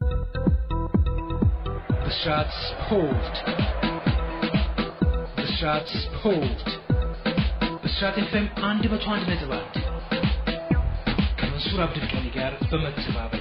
ብስራት ስፖርት ብስራት ስፖርት ብስራት ኤፍኤም አንድ መቶ አንድ ነጥብ አንድ ከመንሱር አብዱልቀኒ ጋር በመተባበር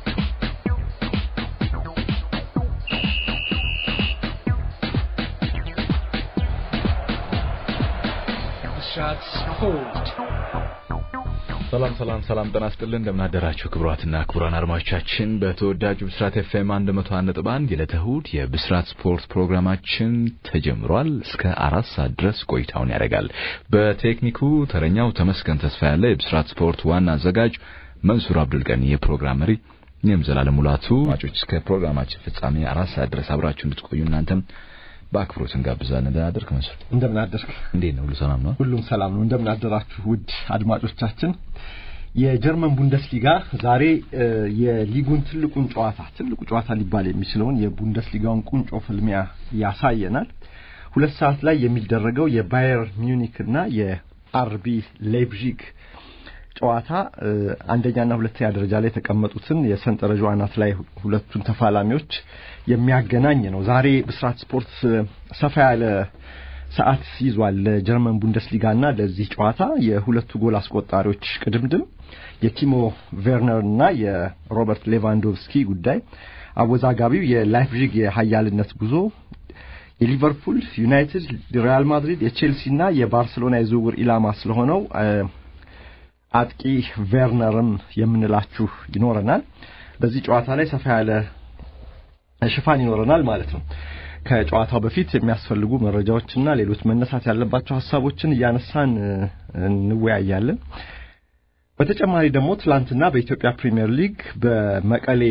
ብስራት ስፖርት ሰላም ሰላም ሰላም ጤና ይስጥልን እንደምናደራችሁ ክቡራትና ክቡራን አድማጮቻችን በተወዳጁ ብስራት ኤፍኤም 101.1 የዕለተ እሑድ የብስራት ስፖርት ፕሮግራማችን ተጀምሯል። እስከ አራት ሰዓት ድረስ ቆይታውን ያደርጋል። በቴክኒኩ ተረኛው ተመስገን ተስፋ ያለ፣ የብስራት ስፖርት ዋና አዘጋጅ መንሱር አብዱልቀኒ፣ የፕሮግራም መሪ እኔም ዘላለም ሙላቱ። አድማጮች እስከ ፕሮግራማችን ፍጻሜ አራት ሰዓት ድረስ አብራችሁ እንድትቆዩ እናንተም በአክብሮት እንጋብዛለን። እንደምን አደርክ መንሱር? እንደምን አደርክ? እንዴት ነው? ሁሉ ሰላም ነው? ሁሉም ሰላም ነው። እንደምን አደራችሁ ውድ አድማጮቻችን። የጀርመን ቡንደስሊጋ ዛሬ የሊጉን ትልቁን ጨዋታ ትልቁ ጨዋታ ሊባል የሚችለውን የቡንደስሊጋውን ቁንጮ ፍልሚያ ያሳየናል። ሁለት ሰዓት ላይ የሚደረገው የባየር ሚዩኒክ እና የአርቢ ሌይፕዚግ ጨዋታ አንደኛና ሁለተኛ ደረጃ ላይ የተቀመጡትን የሰንጠረዡ አናት ላይ ሁለቱን ተፋላሚዎች የሚያገናኝ ነው። ዛሬ ብስራት ስፖርት ሰፋ ያለ ሰዓት ይዟል ለጀርመን ቡንደስሊጋና ለዚህ ጨዋታ የሁለቱ ጎል አስቆጣሪዎች ቅድምድም የቲሞ ቬርነር እና የሮበርት ሌቫንዶቭስኪ ጉዳይ፣ አወዛጋቢው የላይፕዚግ የሀያልነት ጉዞ፣ የሊቨርፑል፣ ዩናይትድ፣ ሪያል ማድሪድ፣ የቼልሲ እና የባርሴሎና የዝውውር ኢላማ ስለሆነው አጥቂ ቬርነርም የምንላችሁ ይኖረናል። በዚህ ጨዋታ ላይ ሰፋ ያለ ሽፋን ይኖረናል ማለት ነው። ከጨዋታው በፊት የሚያስፈልጉ መረጃዎችና ሌሎች መነሳት ያለባቸው ሀሳቦችን እያነሳን እንወያያለን። በተጨማሪ ደግሞ ትላንትና በኢትዮጵያ ፕሪሚየር ሊግ በመቀሌ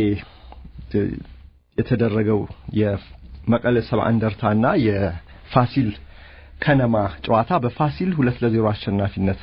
የተደረገው የመቀሌ ሰባ እንደርታና የፋሲል ከነማ ጨዋታ በፋሲል ሁለት ለዜሮ አሸናፊነት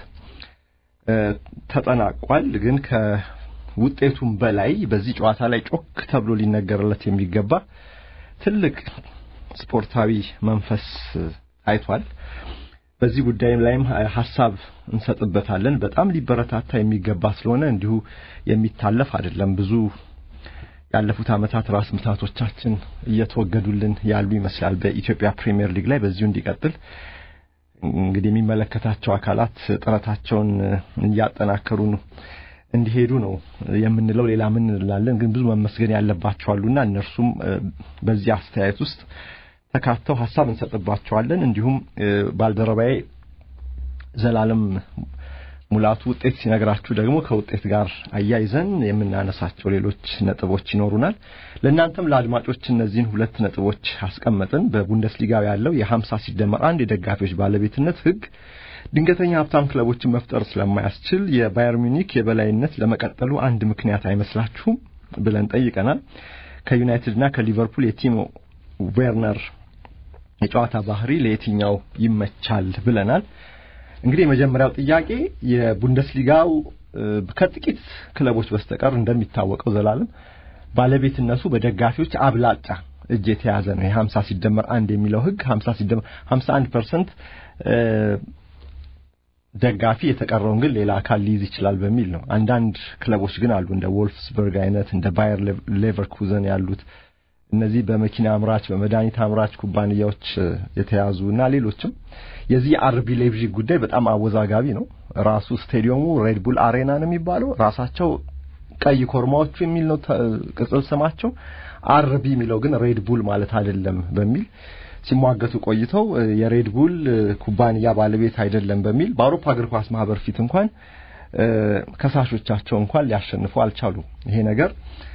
ተጠናቋል። ግን ከውጤቱም በላይ በዚህ ጨዋታ ላይ ጮክ ተብሎ ሊነገርለት የሚገባ ትልቅ ስፖርታዊ መንፈስ ታይቷል። በዚህ ጉዳይ ላይም ሀሳብ እንሰጥበታለን። በጣም ሊበረታታ የሚገባ ስለሆነ እንዲሁ የሚታለፍ አይደለም። ብዙ ያለፉት ዓመታት ራስ ምታቶቻችን እየተወገዱልን ያሉ ይመስላል በኢትዮጵያ ፕሪሚየር ሊግ ላይ በዚሁ እንዲቀጥል እንግዲህ የሚመለከታቸው አካላት ጥረታቸውን እያጠናከሩ እንዲሄዱ ነው የምንለው። ሌላ ምን እንላለን? ግን ብዙ መመስገን ያለባቸው አሉና እነርሱም በዚህ አስተያየት ውስጥ ተካተው ሀሳብ እንሰጥባቸዋለን። እንዲሁም ባልደረባዬ ዘላለም ሙላቱ ውጤት ሲነግራችሁ ደግሞ ከውጤት ጋር አያይዘን የምናነሳቸው ሌሎች ነጥቦች ይኖሩናል። ለእናንተም ለአድማጮች እነዚህን ሁለት ነጥቦች አስቀመጥን። በቡንደስሊጋው ያለው የሀምሳ ሲደመር አንድ የደጋፊዎች ባለቤትነት ሕግ ድንገተኛ ሀብታም ክለቦችን መፍጠር ስለማያስችል የባየር ሚኒክ የበላይነት ለመቀጠሉ አንድ ምክንያት አይመስላችሁም ብለን ጠይቀናል። ከዩናይትድና ከሊቨርፑል የቲሞ ዌርነር የጨዋታ ባህሪ ለየትኛው ይመቻል ብለናል። እንግዲህ የመጀመሪያው ጥያቄ የቡንደስሊጋው ከጥቂት ክለቦች በስተቀር እንደሚታወቀው ዘላለም ባለቤትነቱ በደጋፊዎች አብላጫ እጅ የተያዘ ነው። የሀምሳ ሲደመር አንድ የሚለው ህግ ሀምሳ ሲደመር ሀምሳ አንድ ፐርሰንት ደጋፊ የተቀረውን ግን ሌላ አካል ሊይዝ ይችላል በሚል ነው። አንዳንድ ክለቦች ግን አሉ እንደ ወልፍስበርግ አይነት እንደ ባየር ሌቨርኩዘን ያሉት እነዚህ በመኪና አምራች በመድኃኒት አምራች ኩባንያዎች የተያዙ እና ሌሎችም የዚህ የአርቢ ሌይፕዚግ ጉዳይ በጣም አወዛጋቢ ነው። ራሱ ስቴዲየሙ ሬድቡል አሬና ነው የሚባለው። ራሳቸው ቀይ ኮርማዎቹ የሚል ነው ቅጽል ስማቸው። አርቢ የሚለው ግን ሬድቡል ማለት አይደለም በሚል ሲሟገቱ ቆይተው የሬድቡል ኩባንያ ባለቤት አይደለም በሚል በአውሮፓ እግር ኳስ ማህበር ፊት እንኳን ከሳሾቻቸው እንኳን ሊያሸንፉ አልቻሉም። ይሄ ነገር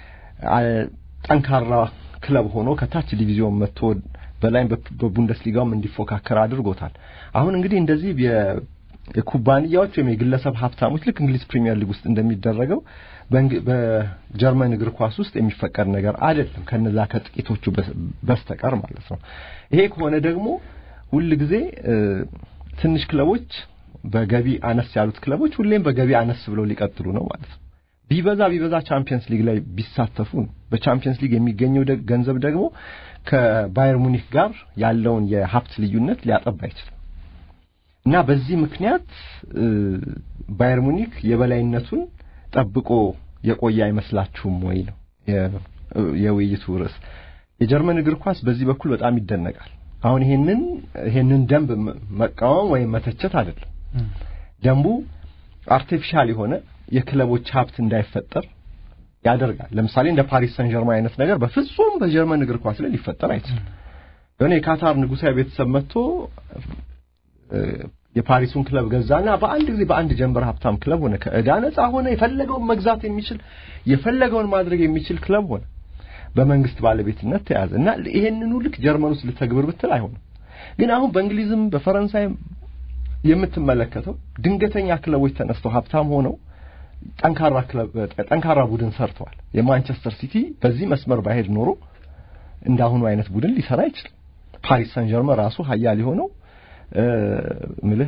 ጠንካራ ክለብ ሆኖ ከታች ዲቪዚዮን መጥቶ በላይም በቡንደስሊጋውም እንዲፎካከር አድርጎታል። አሁን እንግዲህ እንደዚህ የኩባንያዎች ወይም የግለሰብ ሀብታሞች ልክ እንግሊዝ ፕሪሚየር ሊግ ውስጥ እንደሚደረገው በጀርመን እግር ኳስ ውስጥ የሚፈቀድ ነገር አይደለም፣ ከነዛ ከጥቂቶቹ በስተቀር ማለት ነው። ይሄ ከሆነ ደግሞ ሁል ጊዜ ትንሽ ክለቦች በገቢ አነስ ያሉት ክለቦች ሁሌም በገቢ አነስ ብለው ሊቀጥሉ ነው ማለት ነው። ቢበዛ ቢበዛ ቻምፒየንስ ሊግ ላይ ቢሳተፉ በቻምፒየንስ ሊግ የሚገኘው ገንዘብ ደግሞ ከባየር ሙኒክ ጋር ያለውን የሀብት ልዩነት ሊያጠባ አይችልም እና በዚህ ምክንያት ባየር ሙኒክ የበላይነቱን ጠብቆ የቆየ አይመስላችሁም ወይ ነው የውይይቱ ርዕስ። የጀርመን እግር ኳስ በዚህ በኩል በጣም ይደነቃል። አሁን ይሄንን ይሄንን ደንብ መቃወም ወይም መተቸት አይደለም። ደንቡ አርቲፊሻል የሆነ የክለቦች ሀብት እንዳይፈጠር ያደርጋል። ለምሳሌ እንደ ፓሪስ ሰን ጀርማን አይነት ነገር በፍጹም በጀርመን እግር ኳስ ላይ ሊፈጠር አይችልም። የሆነ የካታር ንጉሳዊ ቤተሰብ መጥቶ የፓሪሱን ክለብ ገዛና በአንድ ጊዜ በአንድ ጀንበር ሀብታም ክለብ ሆነ። ከዕዳ ነፃ ሆነ። የፈለገውን መግዛት የሚችል የፈለገውን ማድረግ የሚችል ክለብ ሆነ። በመንግስት ባለቤትነት ተያዘ እና ይሄንኑ ልክ ጀርመን ውስጥ ልተግብር ብትል አይሆንም። ግን አሁን በእንግሊዝም በፈረንሳይም የምትመለከተው ድንገተኛ ክለቦች ተነስተው ሀብታም ሆነው ጠንካራ ክለብ ጠንካራ ቡድን ሰርተዋል። የማንቸስተር ሲቲ በዚህ መስመር ባይሄድ ኖሮ እንዳሁኑ አይነት ቡድን ሊሰራ አይችልም። ፓሪስ ሰን ጀርመን ራሱ ሀያል የሆነው ምልህ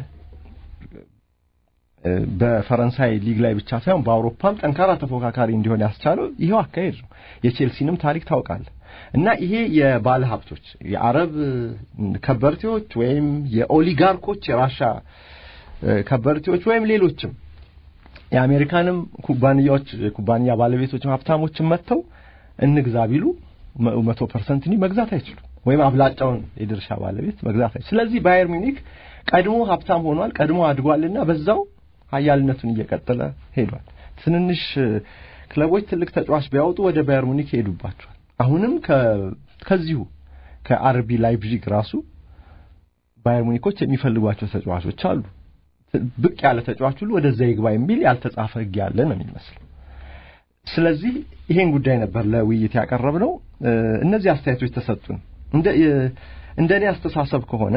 በፈረንሳይ ሊግ ላይ ብቻ ሳይሆን በአውሮፓም ጠንካራ ተፎካካሪ እንዲሆን ያስቻለው ይሄው አካሄድ ነው። የቼልሲንም ታሪክ ታውቃለህ። እና ይሄ የባለ ሀብቶች የአረብ ከበርቴዎች ወይም የኦሊጋርኮች የራሻ ከበርቴዎች ወይም ሌሎችም የአሜሪካንም ኩባንያዎች የኩባንያ ባለቤቶችም ሀብታሞችም መጥተው እንግዛ ቢሉ መቶ ፐርሰንት መግዛት አይችሉም። ወይም አብላጫውን የድርሻ ባለቤት መግዛት አይችሉም። ስለዚህ ባየር ሚኒክ ቀድሞ ሀብታም ሆኗል፣ ቀድሞ አድጓልና በዛው ሀያልነቱን እየቀጠለ ሄዷል። ትንንሽ ክለቦች ትልቅ ተጫዋች ቢያወጡ ወደ ባየር ሙኒክ ይሄዱባቸዋል። አሁንም ከዚሁ ከአርቢ ላይፕዚግ ራሱ ባየር ሙኒኮች የሚፈልጓቸው ተጫዋቾች አሉ። ብቅ ያለ ተጫዋች ሁሉ ወደዛ ይግባ የሚል ያልተጻፈ ሕግ ያለ ነው የሚመስለው። ስለዚህ ይሄን ጉዳይ ነበር ለውይይት ያቀረብነው። እነዚህ አስተያየቶች ተሰጡን። እንደ እንደ እኔ አስተሳሰብ ከሆነ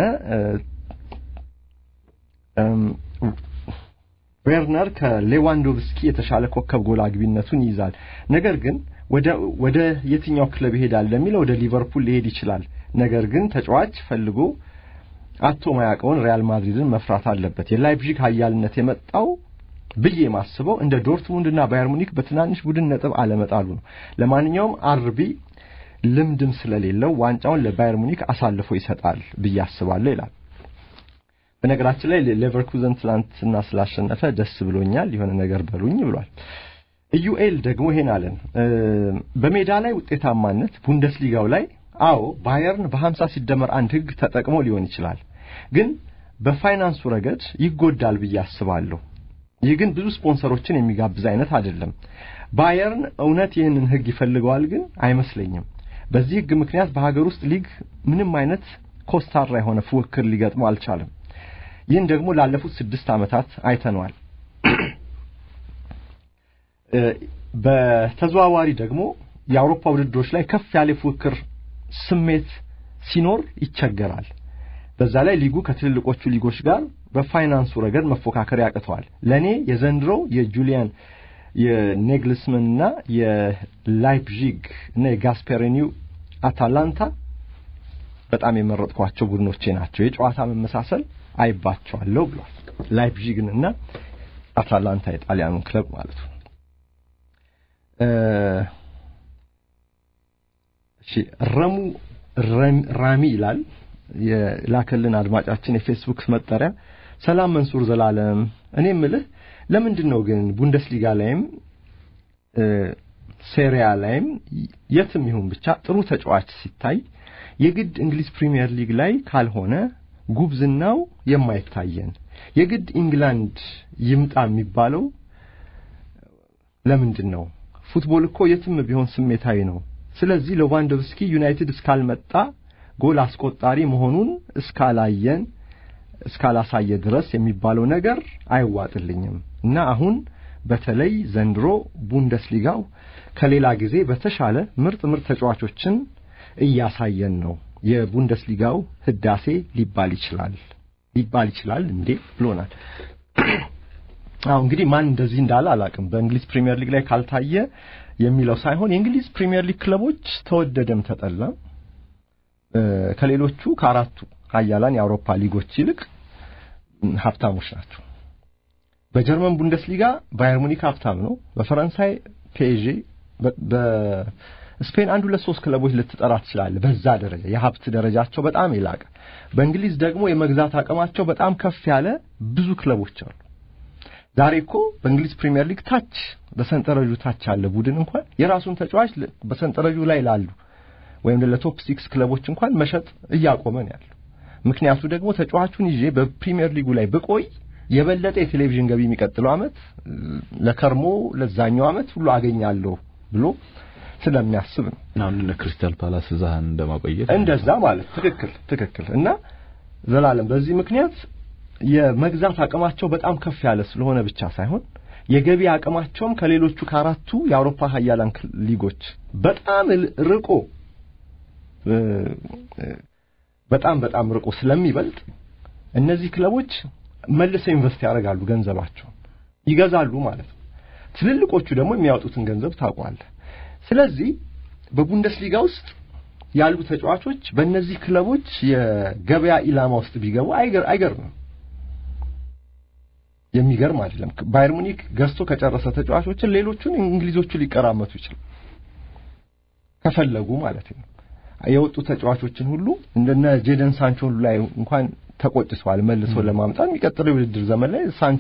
ዌርነር ከሌዋንዶቭስኪ የተሻለ ኮከብ ጎል አግቢነቱን ይይዛል። ነገር ግን ወደ ወደ የትኛው ክለብ ይሄዳል ለሚለው ወደ ሊቨርፑል ሊሄድ ይችላል። ነገር ግን ተጫዋች ፈልጎ አቶ ማያውቀውን ሪያል ማድሪድን መፍራት አለበት። የላይፕዚግ ኃያልነት የመጣው ብዬ የማስበው እንደ ዶርትሙንድና ባየር ሙኒክ በትናንሽ ቡድን ነጥብ አለመጣሉ ነው። ለማንኛውም አርቢ ልምድም ስለሌለው ዋንጫውን ለባየር ሙኒክ አሳልፎ ይሰጣል ብዬ አስባለሁ ይላል። በነገራችን ላይ ሌቨርኩዘን ትላንትና ስላሸነፈ ደስ ብሎኛል፣ የሆነ ነገር በሉኝ ብሏል። ኢዩኤል ደግሞ ይሄን አለን። በሜዳ ላይ ውጤታማነት ቡንደስሊጋው ላይ አዎ ባየርን በ50 ሲደመር አንድ ህግ ተጠቅሞ ሊሆን ይችላል፣ ግን በፋይናንሱ ረገድ ይጎዳል ብዬ አስባለሁ። ይህ ግን ብዙ ስፖንሰሮችን የሚጋብዝ አይነት አይደለም። ባየርን እውነት ይህንን ህግ ይፈልገዋል ግን አይመስለኝም። በዚህ ህግ ምክንያት በሀገር ውስጥ ሊግ ምንም አይነት ኮስታራ የሆነ ፉክክር ሊገጥመው አልቻለም። ይህን ደግሞ ላለፉት ስድስት ዓመታት አይተነዋል። በተዘዋዋሪ ደግሞ የአውሮፓ ውድድሮች ላይ ከፍ ያለ ፉክክር ስሜት ሲኖር ይቸገራል። በዛ ላይ ሊጉ ከትልልቆቹ ሊጎች ጋር በፋይናንሱ ረገድ መፎካከር ያቅተዋል። ለእኔ የዘንድሮው የጁሊያን የኔግልስመን እና የላይፕዚግ እና የጋስፔሪኒው አታላንታ በጣም የመረጥኳቸው ቡድኖቼ ናቸው። የጨዋታ መመሳሰል አይባቸዋለሁ ብሏል። ላይፕዚግን እና አታላንታ የጣሊያኑን ክለብ ማለት ነው። እሺ ረሙ ራሚ ይላል የላከልን አድማጫችን የፌስቡክ መጠሪያ። ሰላም መንሱር ዘላለም፣ እኔ ምልህ ለምንድን ነው ግን ቡንደስሊጋ ላይም ሴሪያ ላይም የትም ይሁን ብቻ ጥሩ ተጫዋች ሲታይ የግድ እንግሊዝ ፕሪሚየር ሊግ ላይ ካልሆነ ጉብዝናው የማይታየን የግድ ኢንግላንድ ይምጣ የሚባለው ለምንድን ነው? ፉትቦል እኮ የትም ቢሆን ስሜታዊ ነው። ስለዚህ ሌቫንዶቭስኪ ዩናይትድ እስካልመጣ ጎል አስቆጣሪ መሆኑን እስካላየን እስካላሳየ ድረስ የሚባለው ነገር አይዋጥልኝም እና አሁን በተለይ ዘንድሮ ቡንደስሊጋው ከሌላ ጊዜ በተሻለ ምርጥ ምርጥ ተጫዋቾችን እያሳየን ነው። የቡንደስሊጋው ህዳሴ ሊባል ይችላል ሊባል ይችላል እንዴ ብሎናል። አሁ እንግዲህ ማን እንደዚህ እንዳለ አላቅም። በእንግሊዝ ፕሪሚየር ሊግ ላይ ካልታየ የሚለው ሳይሆን የእንግሊዝ ፕሪሚየር ሊግ ክለቦች ተወደደም ተጠላም ከሌሎቹ ከአራቱ ሀያላን የአውሮፓ ሊጎች ይልቅ ሀብታሞች ናቸው። በጀርመን ቡንደስሊጋ ባየር ሙኒክ ሀብታም ነው። በፈረንሳይ ፔዤ፣ በስፔን አንድ ሁለት ሶስት ክለቦች ልትጠራ ትችላለህ። በዛ ደረጃ የሀብት ደረጃቸው በጣም የላቀ። በእንግሊዝ ደግሞ የመግዛት አቅማቸው በጣም ከፍ ያለ ብዙ ክለቦች አሉ። ዛሬ እኮ በእንግሊዝ ፕሪሚየር ሊግ ታች በሰንጠረዡ ታች ያለ ቡድን እንኳን የራሱን ተጫዋች በሰንጠረዡ ላይ ላሉ ወይም ለቶፕ ሲክስ ክለቦች እንኳን መሸጥ እያቆመ ነው ያለው። ምክንያቱ ደግሞ ተጫዋቹን ይዤ በፕሪሚየር ሊጉ ላይ ብቆይ የበለጠ የቴሌቪዥን ገቢ የሚቀጥለው ዓመት ለከርሞ ለዛኛው ዓመት ሁሉ አገኛለሁ ብሎ ስለሚያስብ ነው። አሁን እነ ክሪስታል ፓላስ እዛህን እንደማቆየት እንደዛ ማለት ትክክል ትክክል። እና ዘላለም በዚህ ምክንያት የመግዛት አቅማቸው በጣም ከፍ ያለ ስለሆነ ብቻ ሳይሆን የገቢ አቅማቸውም ከሌሎቹ ከአራቱ የአውሮፓ ሀያላን ሊጎች በጣም ርቆ በጣም በጣም ርቆ ስለሚበልጥ እነዚህ ክለቦች መልሰው ኢንቨስት ያደርጋሉ፣ ገንዘባቸውን ይገዛሉ ማለት ነው። ትልልቆቹ ደግሞ የሚያወጡትን ገንዘብ ታውቋለህ። ስለዚህ በቡንደስሊጋ ውስጥ ያሉ ተጫዋቾች በእነዚህ ክለቦች የገበያ ኢላማ ውስጥ ቢገቡ አይገርምም። የሚገርም አይደለም። ባየር ሙኒክ ገዝቶ ከጨረሰ ተጫዋቾችን ሌሎቹን እንግሊዞቹ ሊቀራመቱ ይችላል ከፈለጉ ማለት ነው። የወጡ ተጫዋቾችን ሁሉ እንደነ ጄደን ሳንቾ ሁሉ ላይ እንኳን ተቆጭተዋል። መልሶ ለማምጣት የሚቀጥለው የውድድር ዘመን ላይ ሳንቾ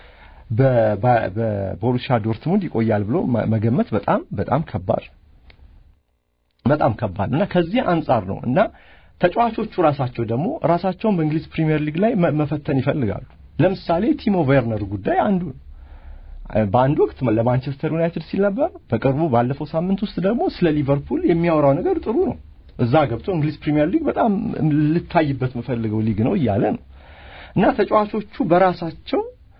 በቦሩሲያ ዶርትሙንድ ይቆያል ብሎ መገመት በጣም በጣም ከባድ በጣም ከባድ እና ከዚህ አንጻር ነው እና ተጫዋቾቹ ራሳቸው ደግሞ ራሳቸውን በእንግሊዝ ፕሪሚየር ሊግ ላይ መፈተን ይፈልጋሉ። ለምሳሌ ቲሞ ቬርነር ጉዳይ አንዱ ነው። በአንድ ወቅት ለማንቸስተር ዩናይትድ ሲል ነበር። በቅርቡ ባለፈው ሳምንት ውስጥ ደግሞ ስለ ሊቨርፑል የሚያወራው ነገር ጥሩ ነው። እዛ ገብቶ እንግሊዝ ፕሪሚየር ሊግ በጣም ልታይበት የምፈልገው ሊግ ነው እያለ ነው እና ተጫዋቾቹ በራሳቸው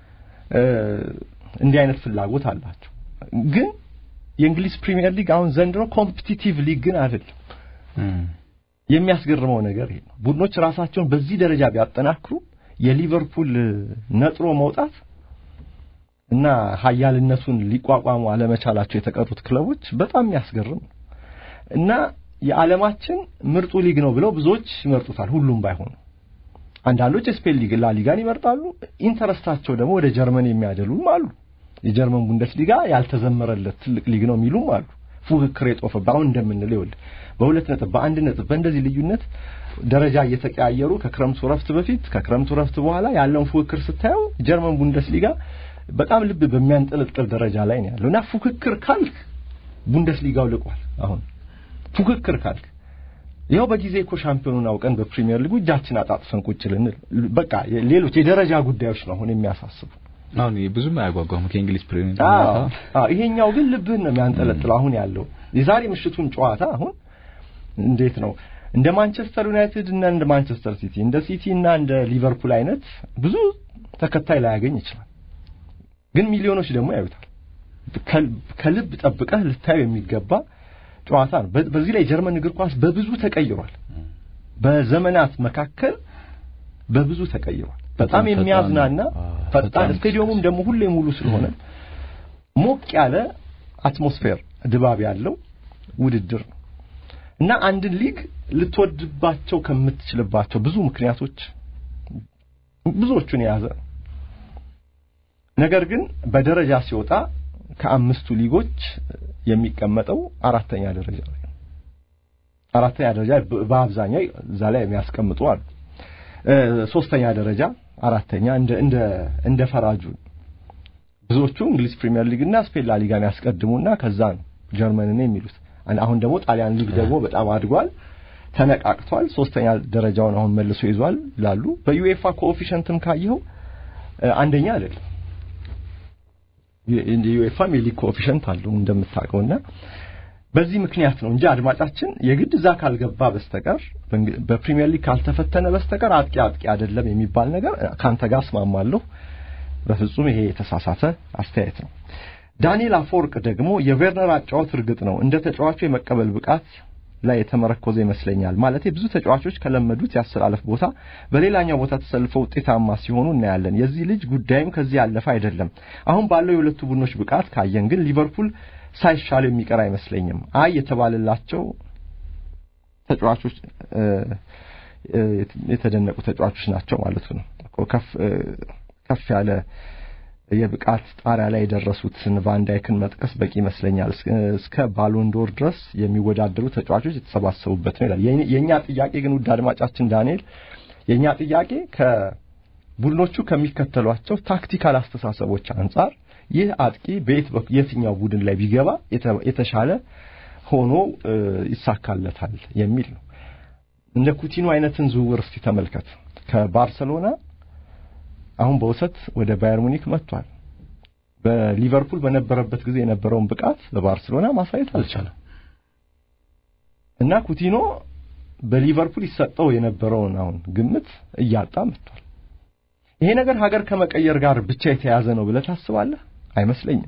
እንዲህ አይነት ፍላጎት አላቸው። ግን የእንግሊዝ ፕሪሚየር ሊግ አሁን ዘንድሮ ኮምፒቲቲቭ ሊግ ግን አይደለም። የሚያስገርመው ነገር ይሄ ነው። ቡድኖች ራሳቸውን በዚህ ደረጃ ቢያጠናክሩ የሊቨርፑል ነጥሮ መውጣት እና ሀያልነቱን ሊቋቋሙ አለመቻላቸው የተቀሩት ክለቦች በጣም የሚያስገርም ነው እና የዓለማችን ምርጡ ሊግ ነው ብለው ብዙዎች ይመርጡታል። ሁሉም ባይሆኑ አንዳንዶች የስፔን ሊግ ላሊጋን ይመርጣሉ። ኢንተረስታቸው ደግሞ ወደ ጀርመን የሚያደሉም አሉ። የጀርመን ቡንደስሊጋ ያልተዘመረለት ትልቅ ሊግ ነው የሚሉም አሉ። ፉክክር የጦፈበት አሁን እንደምንለው ይኸውልህ በሁለት ነጥብ በአንድ ነጥብ በእንደዚህ ልዩነት ደረጃ እየተቀያየሩ ከክረምቱ ረፍት በፊት ከክረምቱ ረፍት በኋላ ያለውን ፉክክር ስታየው ጀርመን ቡንደስሊጋ በጣም ልብ በሚያንጠለጥል ደረጃ ላይ ነው ያለው እና ፉክክር ካልክ ቡንደስሊጋው ልቋል። አሁን ፉክክር ካልክ ይኸው በጊዜ እኮ ሻምፒዮኑን አውቀን በፕሪሚየር ሊጉ እጃችን አጣጥፈን ቁጭ ልንል በቃ ሌሎች የደረጃ ጉዳዮች ነው አሁን የሚያሳስቡ። አሁን ብዙም አያጓጓም ከእንግሊዝ ፕሪሚየር አዎ፣ ይሄኛው ግን ልብህን ነው የሚያንጠለጥለው። አሁን ያለው የዛሬ ምሽቱን ጨዋታ አሁን እንዴት ነው እንደ ማንቸስተር ዩናይትድ እና እንደ ማንቸስተር ሲቲ እንደ ሲቲ እና እንደ ሊቨርፑል አይነት ብዙ ተከታይ ላያገኝ ይችላል። ግን ሚሊዮኖች ደግሞ ያዩታል። ከልብ ጠብቀህ ልታዩ የሚገባ ጨዋታ ነው። በዚህ ላይ ጀርመን እግር ኳስ በብዙ ተቀይሯል። በዘመናት መካከል በብዙ ተቀይሯል። በጣም የሚያዝናና ፈጣን፣ ስቴዲየሙም ደግሞ ሁሌ ሙሉ ስለሆነ ሞቅ ያለ አትሞስፌር ድባብ ያለው ውድድር ነው እና አንድን ሊግ ልትወድባቸው ከምትችልባቸው ብዙ ምክንያቶች ብዙዎቹን የያዘ ነው። ነገር ግን በደረጃ ሲወጣ ከአምስቱ ሊጎች የሚቀመጠው አራተኛ ደረጃ ላይ ነው። አራተኛ ደረጃ በአብዛኛው እዛ ላይ የሚያስቀምጡ አሉ። ሶስተኛ ደረጃ፣ አራተኛ እንደ እንደ እንደ ፈራጁ ብዙዎቹ እንግሊዝ ፕሪሚየር ሊግ እና ስፔን ላ ሊጋን ያስቀድሙና ከዛ ነው ጀርመንን የሚሉት። አሁን ደግሞ ጣሊያን ሊግ ደግሞ በጣም አድጓል፣ ተነቃቅቷል። ሶስተኛ ደረጃውን አሁን መልሶ ይዟል ይላሉ። በዩኤፋ ኮኤፊሽንትም ካየኸው አንደኛ አይደለም። የዩኤፋም የሊግ ኮኤፊሽንት አለው እንደምታውቀውና በዚህ ምክንያት ነው እንጂ አድማጫችን የግድ እዛ ካልገባ በስተቀር በፕሪሚየር ሊግ ካልተፈተነ በስተቀር አጥቂ አጥቂ አይደለም የሚባል ነገር ካንተ ጋር እስማማለሁ። በፍጹም ይሄ የተሳሳተ አስተያየት ነው። ዳንኤል አፈወርቅ ደግሞ የቬርነር አጫወት እርግጥ ነው እንደ ተጫዋቹ የመቀበል ብቃት ላይ የተመረኮዘ ይመስለኛል። ማለት ብዙ ተጫዋቾች ከለመዱት ያሰላለፍ ቦታ በሌላኛው ቦታ ተሰልፈው ውጤታማ ሲሆኑ እናያለን። የዚህ ልጅ ጉዳይም ከዚህ ያለፈ አይደለም። አሁን ባለው የሁለቱ ቡድኖች ብቃት ካየን ግን ሊቨርፑል ሳይሻል የሚቀር አይመስለኝም። አይ የተባለላቸው ተጫዋቾች የተደነቁ ተጫዋቾች ናቸው ማለቱ ነው። ከፍ ከፍ ያለ የብቃት ጣሪያ ላይ የደረሱትን ቫንዳይክን መጥቀስ በቂ ይመስለኛል። እስከ ባሎንዶር ድረስ የሚወዳደሩ ተጫዋቾች የተሰባሰቡበት ነው ይላል። የእኛ ጥያቄ ግን ውድ አድማጫችን ዳንኤል፣ የእኛ ጥያቄ ቡድኖቹ ከሚከተሏቸው ታክቲካል አስተሳሰቦች አንጻር ይህ አጥቂ በየት የትኛው ቡድን ላይ ቢገባ የተሻለ ሆኖ ይሳካለታል የሚል ነው። እንደ ኩቲኖ አይነትን ዝውውር እስቲ ተመልከት። ከባርሰሎና አሁን በውሰት ወደ ባየር ሙኒክ መጥቷል። በሊቨርፑል በነበረበት ጊዜ የነበረውን ብቃት በባርሰሎና ማሳየት አልቻለም እና ኩቲኖ በሊቨርፑል ይሰጠው የነበረውን አሁን ግምት እያጣ መጥቷል። ይሄ ነገር ሀገር ከመቀየር ጋር ብቻ የተያዘ ነው ብለህ ታስባለህ? አይመስለኝም።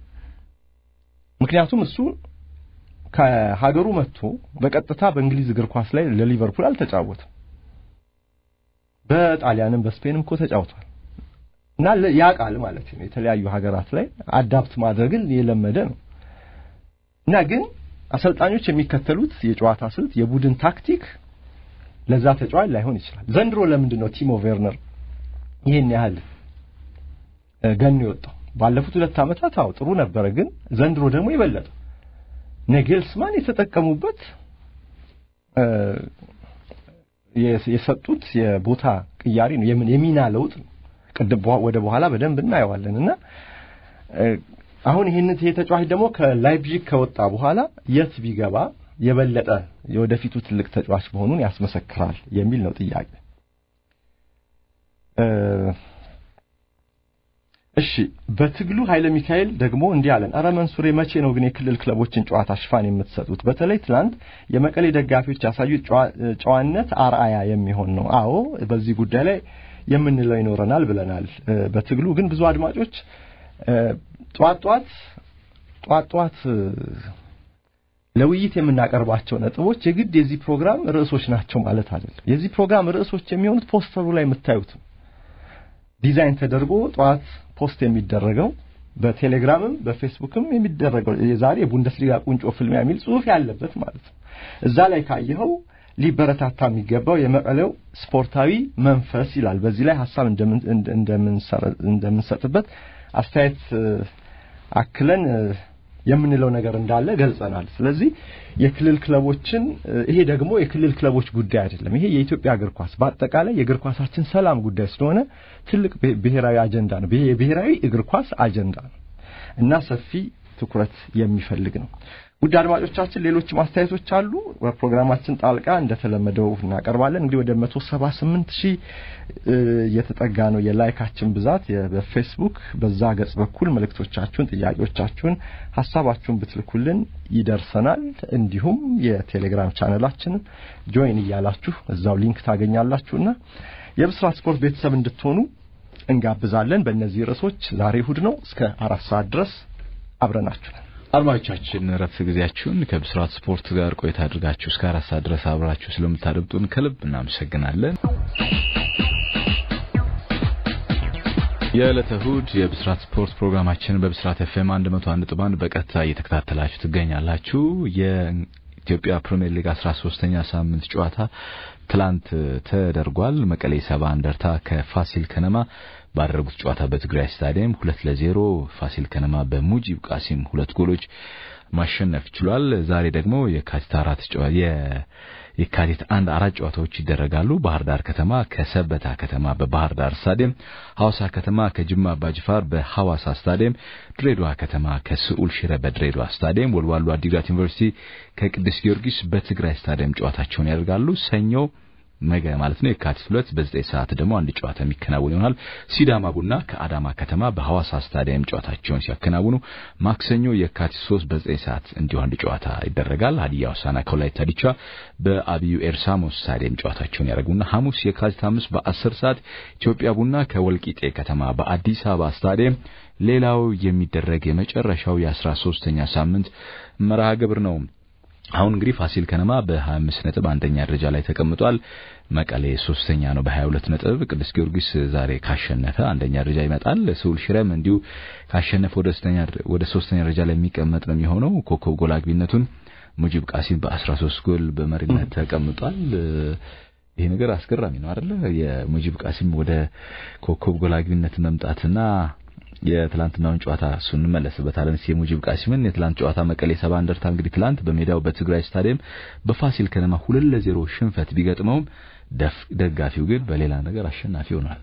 ምክንያቱም እሱ ከሀገሩ መጥቶ በቀጥታ በእንግሊዝ እግር ኳስ ላይ ለሊቨርፑል አልተጫወተም። በጣሊያንም በስፔንም እኮ ተጫውቷል እና ያውቃል ማለት ነው። የተለያዩ ሀገራት ላይ አዳፕት ማድረግን የለመደ ነው እና ግን አሰልጣኞች የሚከተሉት የጨዋታ ስልት፣ የቡድን ታክቲክ ለዛ ተጫዋች ላይሆን ይችላል። ዘንድሮ ለምንድን ነው ቲሞ ቬርነር ይሄን ያህል ገኖ የወጣው? ባለፉት ሁለት ዓመታት አዎ ጥሩ ነበረ፣ ግን ዘንድሮ ደግሞ የበለጠ ነጌልስማን የተጠቀሙበት የሰጡት የቦታ ቅያሪ ነው፣ የሚና ለውጥ ነው። ቅድም ወደ በኋላ በደንብ እናየዋለን እና አሁን ይህን ይሄ ተጫዋች ደግሞ ከላይፕዚግ ከወጣ በኋላ የት ቢገባ የበለጠ የወደፊቱ ትልቅ ተጫዋች መሆኑን ያስመሰክራል የሚል ነው ጥያቄ። እሺ በትግሉ ኃይለ ሚካኤል ደግሞ እንዲህ አለን። አረ መንሱሬ መቼ ነው ግን የክልል ክለቦችን ጨዋታ ሽፋን የምትሰጡት? በተለይ ትናንት የመቀሌ ደጋፊዎች ያሳዩት ጨዋነት አርአያ የሚሆን ነው። አዎ በዚህ ጉዳይ ላይ የምንለው ይኖረናል ብለናል። በትግሉ ግን ብዙ አድማጮች ጧት ጧት ጧት ጧት ለውይይት የምናቀርባቸው ነጥቦች የግድ የዚህ ፕሮግራም ርዕሶች ናቸው ማለት አይደለም። የዚህ ፕሮግራም ርዕሶች የሚሆኑት ፖስተሩ ላይ የምታዩት ዲዛይን ተደርጎ ጠዋት ፖስት የሚደረገው በቴሌግራምም በፌስቡክም የሚደረገው የዛሬ የቡንደስሊጋ ቁንጮ ፍልሚያ የሚል ጽሑፍ ያለበት ማለት ነው። እዛ ላይ ካየኸው ሊበረታታ የሚገባው የመቀሌው ስፖርታዊ መንፈስ ይላል። በዚህ ላይ ሀሳብ እንደምንሰጥበት አስተያየት አክለን የምንለው ነገር እንዳለ ገልጸናል። ስለዚህ የክልል ክለቦችን ይሄ ደግሞ የክልል ክለቦች ጉዳይ አይደለም። ይሄ የኢትዮጵያ እግር ኳስ በአጠቃላይ የእግር ኳሳችን ሰላም ጉዳይ ስለሆነ ትልቅ ብሔራዊ አጀንዳ ነው። የብሔራዊ እግር ኳስ አጀንዳ ነው እና ሰፊ ትኩረት የሚፈልግ ነው። ውድ አድማጮቻችን ሌሎች ማስተያየቶች አሉ። በፕሮግራማችን ጣልቃ እንደተለመደው እናቀርባለን። እንግዲህ ወደ 178 ሺህ እየተጠጋ ነው የላይካችን ብዛት በፌስቡክ በዛ ገጽ በኩል መልእክቶቻችሁን፣ ጥያቄዎቻችሁን፣ ሀሳባችሁን ብትልኩልን ይደርሰናል። እንዲሁም የቴሌግራም ቻነላችንን ጆይን እያላችሁ እዛው ሊንክ ታገኛላችሁና የብስራት ስፖርት ቤተሰብ እንድትሆኑ እንጋብዛለን። በእነዚህ ርዕሶች ዛሬ እሁድ ነው። እስከ አራት ሰዓት ድረስ አብረናችሁ ነን። አድማጮቻችን ረፍት ጊዜያችሁን ከብስራት ስፖርት ጋር ቆይታ አድርጋችሁ እስከ አራት ሰዓት ድረስ አብራችሁ ስለምታደምጡን ከልብ እናመሰግናለን። የዕለተ እሁድ የብስራት ስፖርት ፕሮግራማችን በብስራት ኤፍኤም 101.1 በቀጥታ እየተከታተላችሁ ትገኛላችሁ። የኢትዮጵያ ፕሪሚየር ሊግ 13ኛ ሳምንት ጨዋታ ትላንት ተደርጓል። መቀሌ ሰባ እንደርታ ከፋሲል ከነማ ባደረጉት ጨዋታ በትግራይ ስታዲየም ሁለት ለዜሮ ፋሲል ከነማ በሙጂብ ቃሲም ሁለት ጎሎች ማሸነፍ ችሏል። ዛሬ ደግሞ የካቲት አራት የካቲት አንድ አራት ጨዋታዎች ይደረጋሉ። ባህር ዳር ከተማ ከሰበታ ከተማ በባህር ዳር ስታዲየም፣ ሐዋሳ ከተማ ከጅማ አባጅፋር በሐዋሳ ስታዲየም፣ ድሬዳዋ ከተማ ከስዑል ሽረ በድሬዳዋ ስታዲየም፣ ወልዋሎ አዲግራት ዩኒቨርሲቲ ከቅዱስ ጊዮርጊስ በትግራይ ስታዲየም ጨዋታቸውን ያደርጋሉ። ሰኞ ነገ ማለት ነው የካቲት ሁለት በዘጠኝ ሰዓት ደግሞ አንድ ጨዋታ የሚከናወን ይሆናል። ሲዳማ ቡና ከአዳማ ከተማ በሐዋሳ ስታዲየም ጨዋታቸውን ሲያከናውኑ፣ ማክሰኞ የካቲት ሶስት በዘጠኝ ሰዓት እንዲሁ አንድ ጨዋታ ይደረጋል። ሀዲያ ሆሳዕና ከወላይታ ዲቻ በአብዩ ኤርሳሞ ስታዲየም ጨዋታቸውን ያደርጉና ሐሙስ የካቲት አምስት በአስር ሰዓት ኢትዮጵያ ቡና ከወልቂጤ ከተማ በአዲስ አበባ ስታዲየም ሌላው የሚደረግ የመጨረሻው የአስራ ሶስተኛ ሳምንት መርሃ ግብር ነው። አሁን እንግዲህ ፋሲል ከነማ በ25 ነጥብ አንደኛ ደረጃ ላይ ተቀምጧል። መቀሌ ሶስተኛ ነው በ22 ነጥብ። ቅዱስ ጊዮርጊስ ዛሬ ካሸነፈ አንደኛ ደረጃ ይመጣል። ስውል ሽረም እንዲሁ ካሸነፈ ወደ ሶስተኛ ወደ ሶስተኛ ደረጃ ላይ የሚቀመጥ ነው የሚሆነው። ኮከብ ጎል አግቢነቱን ሙጂብ ቃሲም በ13 ጎል በመሪነት ተቀምጧል። ይሄ ነገር አስገራሚ ነው አይደለ? የሙጂብ ቃሲም ወደ ኮከብ ጎል አግቢነት መምጣትና የትላንትናውን ጨዋታ እሱ እንመለስበታለን። እስኪ የሙጂብ ቃሲምን የትላንት ጨዋታ መቀሌ ሰባ እንደርታ እንግዲህ ትላንት በሜዳው በትግራይ ስታዲየም በፋሲል ከነማ ሁለት ለዜሮ ሽንፈት ቢገጥመውም ደጋፊው ግን በሌላ ነገር አሸናፊ ሆኗል።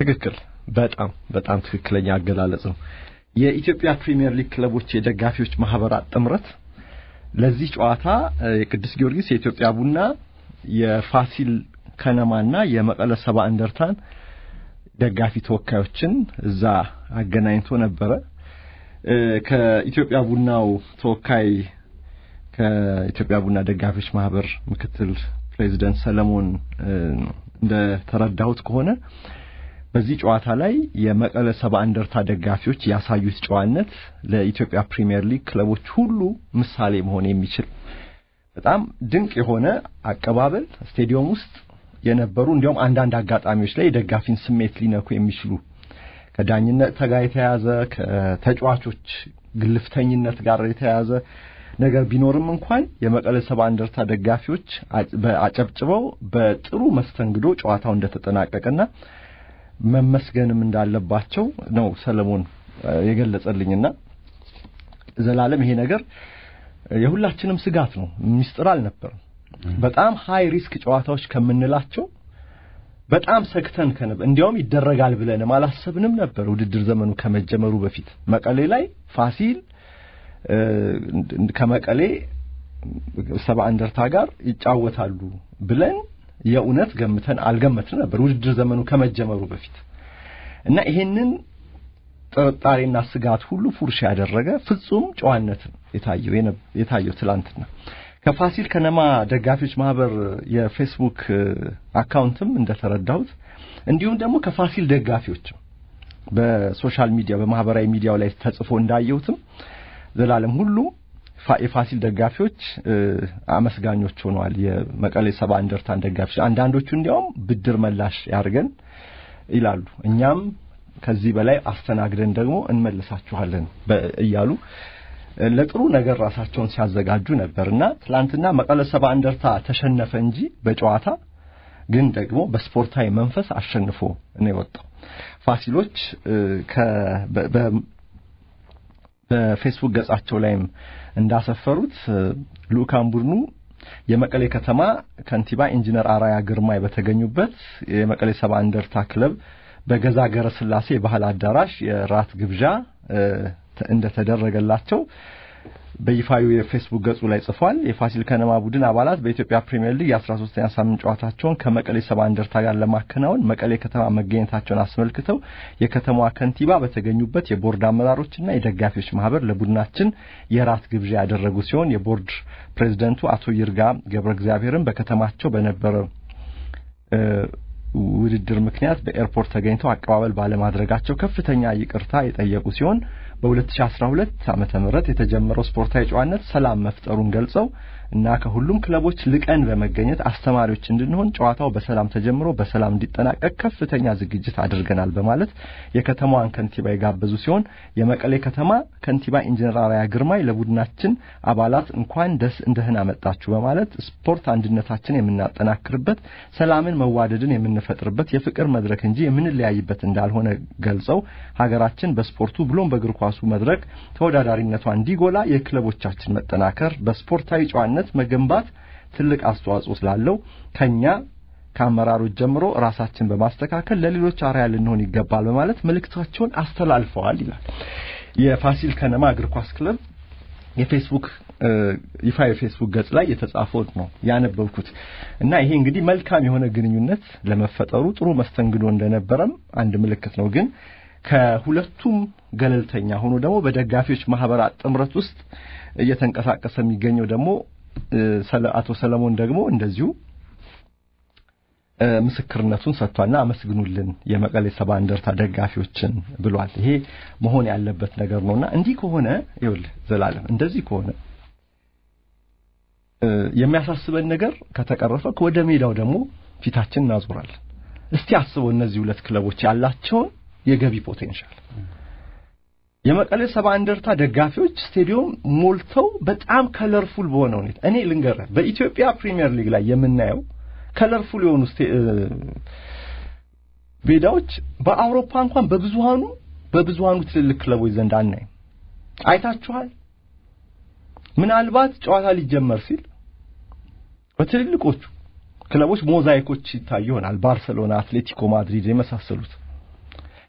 ትክክል። በጣም በጣም ትክክለኛ አገላለጽ ነው። የኢትዮጵያ ፕሪሚየር ሊግ ክለቦች የደጋፊዎች ማህበራት ጥምረት ለዚህ ጨዋታ የቅዱስ ጊዮርጊስ፣ የኢትዮጵያ ቡና፣ የፋሲል ከነማና የመቀለ ሰባ እንደርታን ደጋፊ ተወካዮችን እዛ አገናኝቶ ነበረ። ከኢትዮጵያ ቡናው ተወካይ ከኢትዮጵያ ቡና ደጋፊዎች ማህበር ምክትል ፕሬዚደንት ሰለሞን እንደተረዳሁት ከሆነ በዚህ ጨዋታ ላይ የመቀለ ሰባ እንደርታ ደጋፊዎች ያሳዩት ጨዋነት ለኢትዮጵያ ፕሪሚየር ሊግ ክለቦች ሁሉ ምሳሌ መሆን የሚችል በጣም ድንቅ የሆነ አቀባበል ስቴዲየም ውስጥ የነበሩ እንዲያውም አንዳንድ አጋጣሚዎች ላይ የደጋፊን ስሜት ሊነኩ የሚችሉ ከዳኝነት ጋር የተያያዘ ከተጫዋቾች ግልፍተኝነት ጋር የተያያዘ ነገር ቢኖርም እንኳን የመቀለ ሰባ እንደርታ ደጋፊዎች አጨብጭበው በጥሩ መስተንግዶ ጨዋታው እንደተጠናቀቀና መመስገንም እንዳለባቸው ነው ሰለሞን የገለጸልኝና ዘላለም ይሄ ነገር የሁላችንም ስጋት ነው። ሚስጥር አልነበረም። በጣም ሃይ ሪስክ ጨዋታዎች ከምንላቸው በጣም ሰግተን ከነበር እንዲያውም ይደረጋል ብለንም አላሰብንም ነበር። ውድድር ዘመኑ ከመጀመሩ በፊት መቀሌ ላይ ፋሲል ከመቀሌ ሰባ እንደርታ ጋር ይጫወታሉ ብለን የእውነት ገምተን አልገመትን ነበር ውድድር ዘመኑ ከመጀመሩ በፊት እና ይሄንን ጥርጣሬና ስጋት ሁሉ ፉርሽ ያደረገ ፍጹም ጨዋነትን የታየው የታየው ትላንትና ከፋሲል ከነማ ደጋፊዎች ማህበር የፌስቡክ አካውንትም እንደተረዳሁት እንዲሁም ደግሞ ከፋሲል ደጋፊዎችም በሶሻል ሚዲያ በማህበራዊ ሚዲያው ላይ ተጽፎ እንዳየሁትም ዘላለም ሁሉ የፋሲል ደጋፊዎች አመስጋኞች ሆነዋል። የመቀሌ ሰባ እንደርታን ደጋፊዎች አንዳንዶቹ እንዲያውም ብድር መላሽ ያርገን ይላሉ። እኛም ከዚህ በላይ አስተናግደን ደግሞ እንመልሳችኋለን እያሉ ለጥሩ ነገር ራሳቸውን ሲያዘጋጁ ነበርና ትላንትና መቀለ ሰባ እንደርታ ተሸነፈ እንጂ በጨዋታ ግን ደግሞ በስፖርታዊ መንፈስ አሸንፎ ነው የወጣው። ፋሲሎች በፌስቡክ ገጻቸው ላይም እንዳሰፈሩት ልኡካን ቡድኑ የመቀሌ ከተማ ከንቲባ ኢንጂነር አራያ ግርማይ በተገኙበት የመቀሌ ሰባ እንደርታ ክለብ በገዛ ገረ ስላሴ የባህል አዳራሽ የራት ግብዣ እንደተደረገላቸው በይፋዊ የፌስቡክ ገጹ ላይ ጽፏል። የፋሲል ከነማ ቡድን አባላት በኢትዮጵያ ፕሪሚየር ሊግ የ13ኛ ሳምንት ጨዋታቸውን ከመቀሌ ሰባ እንደርታ ጋር ለማከናወን መቀሌ ከተማ መገኘታቸውን አስመልክተው የከተማዋ ከንቲባ በተገኙበት የቦርድ አመራሮችና የደጋፊዎች ማህበር ለቡድናችን የራት ግብዣ ያደረጉ ሲሆን የቦርድ ፕሬዝደንቱ አቶ ይርጋ ገብረ እግዚአብሔርም በከተማቸው በነበረ ውድድር ምክንያት በኤርፖርት ተገኝተው አቀባበል ባለማድረጋቸው ከፍተኛ ይቅርታ የጠየቁ ሲሆን በ2012 ዓመተ ምህረት የተጀመረው ስፖርታዊ ጨዋነት ሰላም መፍጠሩን ገልጸው እና ከሁሉም ክለቦች ልቀን በመገኘት አስተማሪዎች እንድንሆን ጨዋታው በሰላም ተጀምሮ በሰላም እንዲጠናቀቅ ከፍተኛ ዝግጅት አድርገናል በማለት የከተማዋን ከንቲባ የጋበዙ ሲሆን የመቀሌ ከተማ ከንቲባ ኢንጂነር አራያ ግርማይ ለቡድናችን አባላት እንኳን ደስ እንደህን አመጣችሁ በማለት ስፖርት አንድነታችን የምናጠናክርበት፣ ሰላምን መዋደድን የምንፈጥርበት የፍቅር መድረክ እንጂ የምንለያይበት እንዳልሆነ ገልጸው ሀገራችን በስፖርቱ ብሎም በእግር ኳሱ መድረክ ተወዳዳሪነቷ እንዲጎላ የክለቦቻችን መጠናከር በስፖርታዊ ጨዋነት መገንባት ትልቅ አስተዋጽኦ ስላለው ከኛ ከአመራሮች ጀምሮ ራሳችን በማስተካከል ለሌሎች አርአያ ልንሆን ይገባል በማለት መልእክታቸውን አስተላልፈዋል ይላል። የፋሲል ከነማ እግር ኳስ ክለብ የፌስቡክ ይፋ የፌስቡክ ገጽ ላይ የተጻፈው ነው ያነበብኩት እና ይሄ እንግዲህ መልካም የሆነ ግንኙነት ለመፈጠሩ ጥሩ መስተንግዶ እንደነበረም አንድ ምልክት ነው። ግን ከሁለቱም ገለልተኛ ሆኖ ደግሞ በደጋፊዎች ማህበራት ጥምረት ውስጥ እየተንቀሳቀሰ የሚገኘው ደግሞ አቶ ሰለሞን ደግሞ እንደዚሁ ምስክርነቱን ሰጥቷልና አመስግኑልን የመቀሌ ሰባ እንደርታ ደጋፊዎችን ብሏል። ይሄ መሆን ያለበት ነገር ነውና እንዲህ ከሆነ ይኸውልህ ዘላለም እንደዚህ ከሆነ የሚያሳስበን ነገር ከተቀረፈ ወደ ሜዳው ደግሞ ፊታችን እናዞራለን። እስቲ አስበው እነዚህ ሁለት ክለቦች ያላቸውን የገቢ ፖቴንሻል የመቀሌ ሰባ እንደርታ ደጋፊዎች ስቴዲየም ሞልተው በጣም ከለርፉል በሆነ ሁኔታ እኔ ልንገርህ በኢትዮጵያ ፕሪሚየር ሊግ ላይ የምናየው ከለርፉል የሆኑ ሜዳዎች በአውሮፓ እንኳን በብዙሃኑ በብዙሃኑ ትልልቅ ክለቦች ዘንድ አናይም። አይታችኋል። ምናልባት ጨዋታ ሊጀመር ሲል በትልልቆቹ ክለቦች ሞዛይኮች ይታዩ ይሆናል። ባርሰሎና፣ አትሌቲኮ ማድሪድ የመሳሰሉት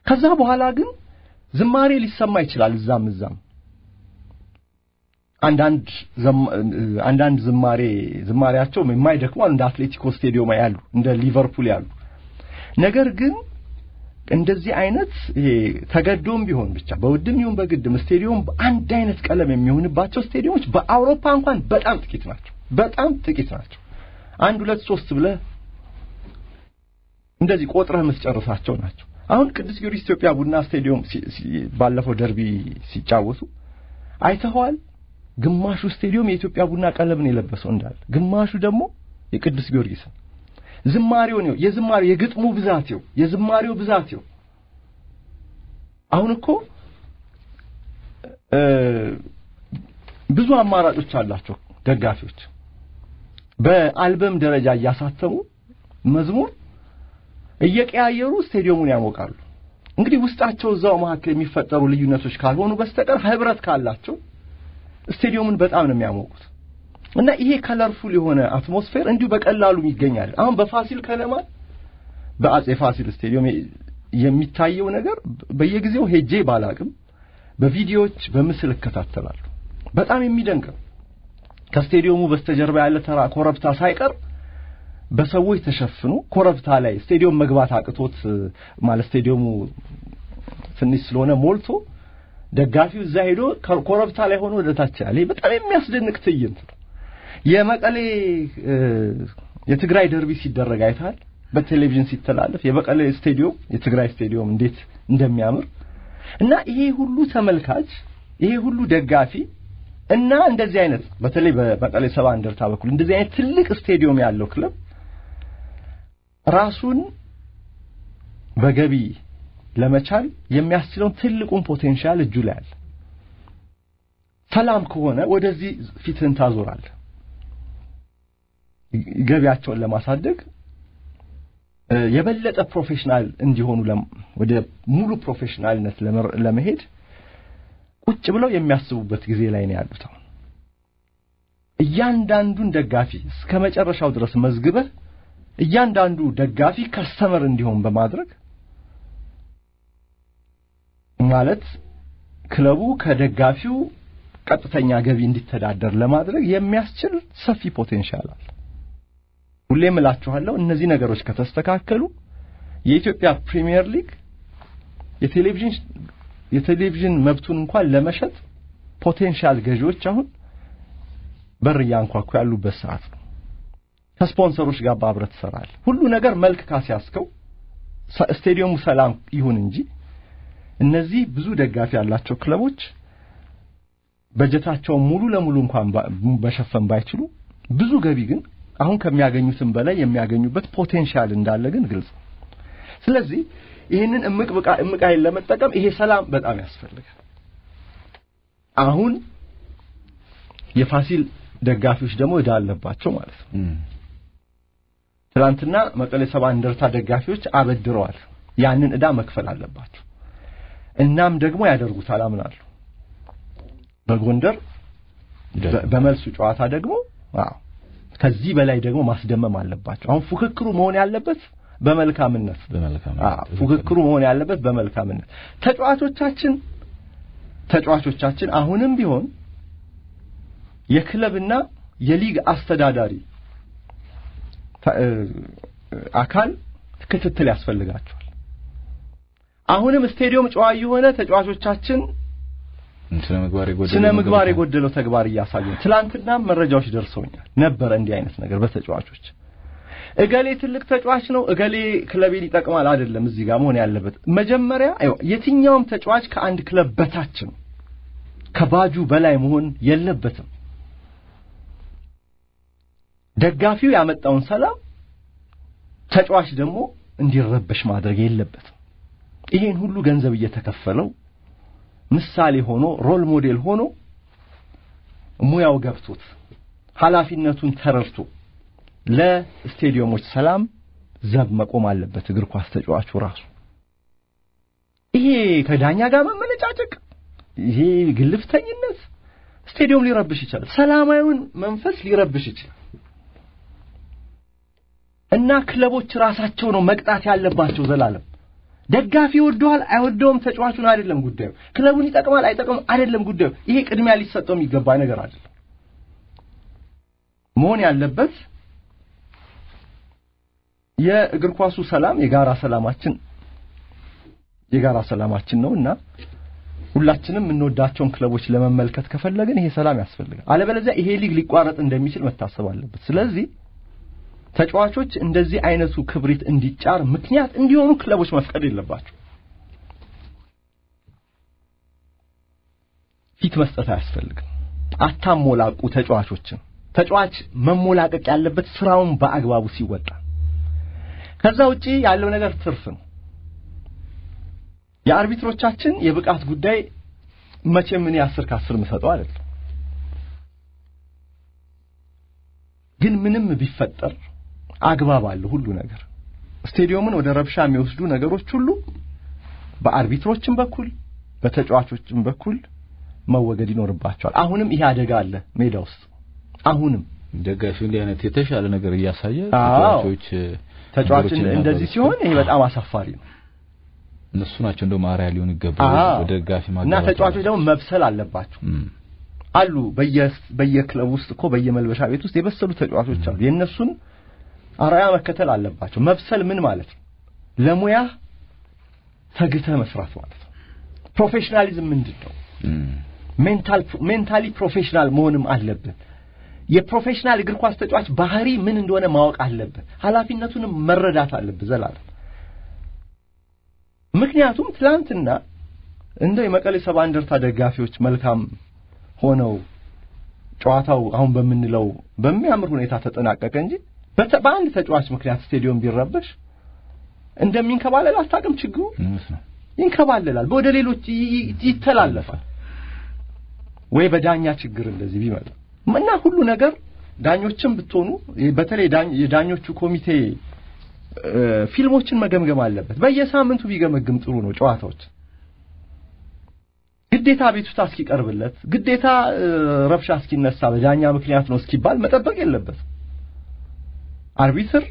ከዛ በኋላ ግን ዝማሬ ሊሰማ ይችላል እዛም እዛም አንዳንድ አንዳንድ ዝማሬ ዝማሬያቸው የማይደክሙ እንደ አትሌቲኮ ስቴዲዮም ያሉ እንደ ሊቨርፑል ያሉ ነገር ግን እንደዚህ አይነት ይሄ ተገዶም ቢሆን ብቻ በውድም ይሁን በግድም ስቴዲዮም አንድ አይነት ቀለም የሚሆንባቸው ስቴዲዮሞች በአውሮፓ እንኳን በጣም ጥቂት ናቸው። በጣም ጥቂት ናቸው። አንድ ሁለት ሶስት ብለህ እንደዚህ ቆጥረህ የምትጨርሳቸው ናቸው። አሁን ቅዱስ ጊዮርጊስ ኢትዮጵያ ቡና ስቴዲዮም ባለፈው ደርቢ ሲጫወቱ አይተኸዋል። ግማሹ ስቴዲዮም የኢትዮጵያ ቡና ቀለምን የለበሰው እንዳለ፣ ግማሹ ደግሞ የቅዱስ ጊዮርጊስን ዝማሬው ነው የዝማሬው የግጥሙ ብዛት ነው የዝማሬው ብዛት ነው። አሁን እኮ ብዙ አማራጮች አላቸው ደጋፊዎች በአልበም ደረጃ እያሳተሙ መዝሙር እየቀያየሩ ስቴዲየሙን ያሞቃሉ። እንግዲህ ውስጣቸው እዛው መካከል የሚፈጠሩ ልዩነቶች ካልሆኑ በስተቀር ህብረት ካላቸው ስቴዲየሙን በጣም ነው የሚያሞቁት። እና ይሄ ከለርፉል የሆነ አትሞስፌር እንዲሁ በቀላሉ ይገኛል። አሁን በፋሲል ከነማ በአጼ ፋሲል ስቴዲየም የሚታየው ነገር በየጊዜው ሄጄ ባላቅም በቪዲዮዎች በምስል እከታተላለሁ። በጣም የሚደንቅ ነው። ከስቴዲየሙ በስተጀርባ ያለ ተራ ኮረብታ ሳይቀር በሰዎች ተሸፍኖ ኮረብታ ላይ ስቴዲየም መግባት አቅቶት ማለት ስቴዲየሙ ትንሽ ስለሆነ ሞልቶ ደጋፊው እዛ ሄዶ ኮረብታ ላይ ሆኖ ወደታች ያለ በጣም የሚያስደንቅ ትዕይንት ነው። የመቀሌ የትግራይ ደርቢ ሲደረግ አይተሃል? በቴሌቪዥን ሲተላለፍ የመቀሌ ስቴዲየም የትግራይ ስቴዲየም እንዴት እንደሚያምር እና ይሄ ሁሉ ተመልካች ይሄ ሁሉ ደጋፊ እና እንደዚህ አይነት በተለይ በመቀሌ ሰባ እንደርታ በኩል እንደዚህ አይነት ትልቅ ስቴዲየም ያለው ክለብ ራሱን በገቢ ለመቻል የሚያስችለውን ትልቁን ፖቴንሻል እጁ ላይ አለ። ሰላም ከሆነ ወደዚህ ፊትህን ታዞራለህ። ገቢያቸውን ለማሳደግ የበለጠ ፕሮፌሽናል እንዲሆኑ ወደ ሙሉ ፕሮፌሽናልነት ለመሄድ ቁጭ ብለው የሚያስቡበት ጊዜ ላይ ነው ያሉት። አሁን እያንዳንዱን ደጋፊ እስከ መጨረሻው ድረስ መዝግበህ እያንዳንዱ ደጋፊ ከስተመር እንዲሆን በማድረግ ማለት ክለቡ ከደጋፊው ቀጥተኛ ገቢ እንዲተዳደር ለማድረግ የሚያስችል ሰፊ ፖቴንሻል አለ። ሁሌም እላችኋለሁ እነዚህ ነገሮች ከተስተካከሉ የኢትዮጵያ ፕሪሚየር ሊግ የቴሌቪዥን የቴሌቪዥን መብቱን እንኳን ለመሸጥ ፖቴንሻል ገዢዎች አሁን በር እያንኳኩ ያሉበት ሰዓት ነው። ከስፖንሰሮች ጋር በአብረህ ትሰራለህ። ሁሉ ነገር መልክ ካስያዝከው ስቴዲየሙ ሰላም ይሁን እንጂ እነዚህ ብዙ ደጋፊ ያላቸው ክለቦች በጀታቸውን ሙሉ ለሙሉ እንኳን መሸፈን ባይችሉ ብዙ ገቢ ግን አሁን ከሚያገኙትም በላይ የሚያገኙበት ፖቴንሻል እንዳለ ግን ግልጽ ነው። ስለዚህ ይህንን እምቅ ብቃ እምቅ ኃይል ለመጠቀም ይሄ ሰላም በጣም ያስፈልጋል። አሁን የፋሲል ደጋፊዎች ደግሞ እዳ አለባቸው ማለት ነው። ትናንትና መቀሌ ሰባ እንደርታ ደጋፊዎች አበድረዋል። ያንን እዳ መክፈል አለባቸው። እናም ደግሞ ያደርጉታል አምናለሁ። በጎንደር በመልሱ ጨዋታ ደግሞ አዎ ከዚህ በላይ ደግሞ ማስደመም አለባቸው። አሁን ፉክክሩ መሆን ያለበት በመልካምነት በመልካምነት ፉክክሩ መሆን ያለበት በመልካምነት ተጫዋቾቻችን ተጫዋቾቻችን አሁንም ቢሆን የክለብና የሊግ አስተዳዳሪ አካል ክትትል ያስፈልጋቸዋል። አሁንም ስቴዲየም ጨዋ የሆነ ተጫዋቾቻችን ስነ ምግባር የጎደለው ስነ ምግባር የጎደለው ተግባር እያሳዩ ትላንትና መረጃዎች ደርሰውኛል ነበረ እንዲህ አይነት ነገር በተጫዋቾች እገሌ ትልቅ ተጫዋች ነው እገሌ ክለቤን ይጠቅማል አይደለም እዚህ ጋር መሆን ያለበት መጀመሪያ የትኛውም ተጫዋች ከአንድ ክለብ በታች ነው ከባጁ በላይ መሆን የለበትም ደጋፊው ያመጣውን ሰላም ተጫዋች ደግሞ እንዲረበሽ ማድረግ የለበትም ይሄን ሁሉ ገንዘብ እየተከፈለው ምሳሌ ሆኖ ሮል ሞዴል ሆኖ ሙያው ገብቶት ኃላፊነቱን ተረድቶ ለስቴዲየሞች ሰላም ዘብ መቆም አለበት እግር ኳስ ተጫዋቹ ራሱ። ይሄ ከዳኛ ጋር መመነጫጨቅ፣ ይሄ ግልፍተኝነት ስቴዲየም ሊረብሽ ይችላል። ሰላማዊውን መንፈስ ሊረብሽ ይችላል። እና ክለቦች ራሳቸው ነው መቅጣት ያለባቸው ዘላለም ደጋፊ ይወደዋል አይወደውም ተጫዋቹን አይደለም ጉዳዩ። ክለቡን ይጠቅማል አይጠቅምም አይደለም ጉዳዩ። ይሄ ቅድሚያ ሊሰጠው የሚገባ ነገር አይደለም። መሆን ያለበት የእግር ኳሱ ሰላም የጋራ ሰላማችን የጋራ ሰላማችን ነው እና ሁላችንም የምንወዳቸውን ክለቦች ለመመልከት ከፈለግን ይሄ ሰላም ያስፈልጋል። አለበለዚያ ይሄ ሊግ ሊቋረጥ እንደሚችል መታሰብ አለበት። ስለዚህ ተጫዋቾች እንደዚህ አይነቱ ክብሪት እንዲጫር ምክንያት እንዲሆኑ ክለቦች መፍቀድ የለባቸው። ፊት መስጠት አያስፈልግም። አታሞላቁ ተጫዋቾችን። ተጫዋች መሞላቀቅ ያለበት ስራውን በአግባቡ ሲወጣ፣ ከዛ ውጪ ያለው ነገር ትርፍ ነው። የአርቢትሮቻችን የብቃት ጉዳይ መቼም እኔ አስር ከአስር የምሰጠው አይደለም። ግን ምንም ቢፈጠር አግባብ አለው ሁሉ ነገር። ስቴዲየሙን ወደ ረብሻ የሚወስዱ ነገሮች ሁሉ በአርቢትሮችም በኩል በተጫዋቾችም በኩል መወገድ ይኖርባቸዋል። አሁንም ይሄ አደጋ አለ ሜዳ ውስጥ አሁንም ደጋፊው እንዲህ አይነት የተሻለ ነገር እያሳየ አዎ። ተጫዋቾች ተጫዋችን ነገሮችን እንደዚህ ያደርጉ። ሲሆን ይሄ በጣም አሳፋሪ ነው እነሱ ናቸው እንደውም አርአያ ሊሆኑ ይገባል አዎ። ወደ ደጋፊ እና ማጋባት ተጫዋቾች ደግሞ መብሰል አለባቸው። እም፣ አሉ በየ በየክለቡ ውስጥ እኮ በየመልበሻ ቤት ውስጥ የበሰሉ ተጫዋቾች አሉ። የእነሱን አርአያ መከተል አለባቸው። መብሰል ምን ማለት ነው? ለሙያ ተግተህ መስራት ማለት ነው። ፕሮፌሽናሊዝም ምንድን ነው? እም፣ ሜንታል ሜንታሊ ፕሮፌሽናል መሆንም አለብን። የፕሮፌሽናል እግር ኳስ ተጫዋች ባህሪ ምን እንደሆነ ማወቅ አለብን። ኃላፊነቱንም መረዳት አለብን ዘላለም። ምክንያቱም ትላንትና እንደው የመቀሌ ሰባ እንደርታ ደጋፊዎች መልካም ሆነው ጨዋታው አሁን በምንለው በሚያምር ሁኔታ ተጠናቀቀ እንጂ በተ- በአንድ ተጫዋች ምክንያት ስቴዲየም ቢረበሽ እንደሚንከባለል አታውቅም። ችግሩ እውነት ነው። ይንከባለላል፣ ወደ ሌሎች ይ- ይ- ይተላለፋል። ወይ በዳኛ ችግር እንደዚህ ቢመጣ እና ሁሉ ነገር ዳኞችም ብትሆኑ በተለይ ዳኝ- የዳኞቹ ኮሚቴ እ፣ ፊልሞችን መገምገም አለበት። በየሳምንቱ ቢገመግም ጥሩ ነው። ጨዋታዎች ግዴታ ቤቱታ እስኪቀርብለት ግዴታ እ፣ ረብሻ እስኪነሳ በዳኛ ምክንያት ነው እስኪባል መጠበቅ የለበትም። አርቢትር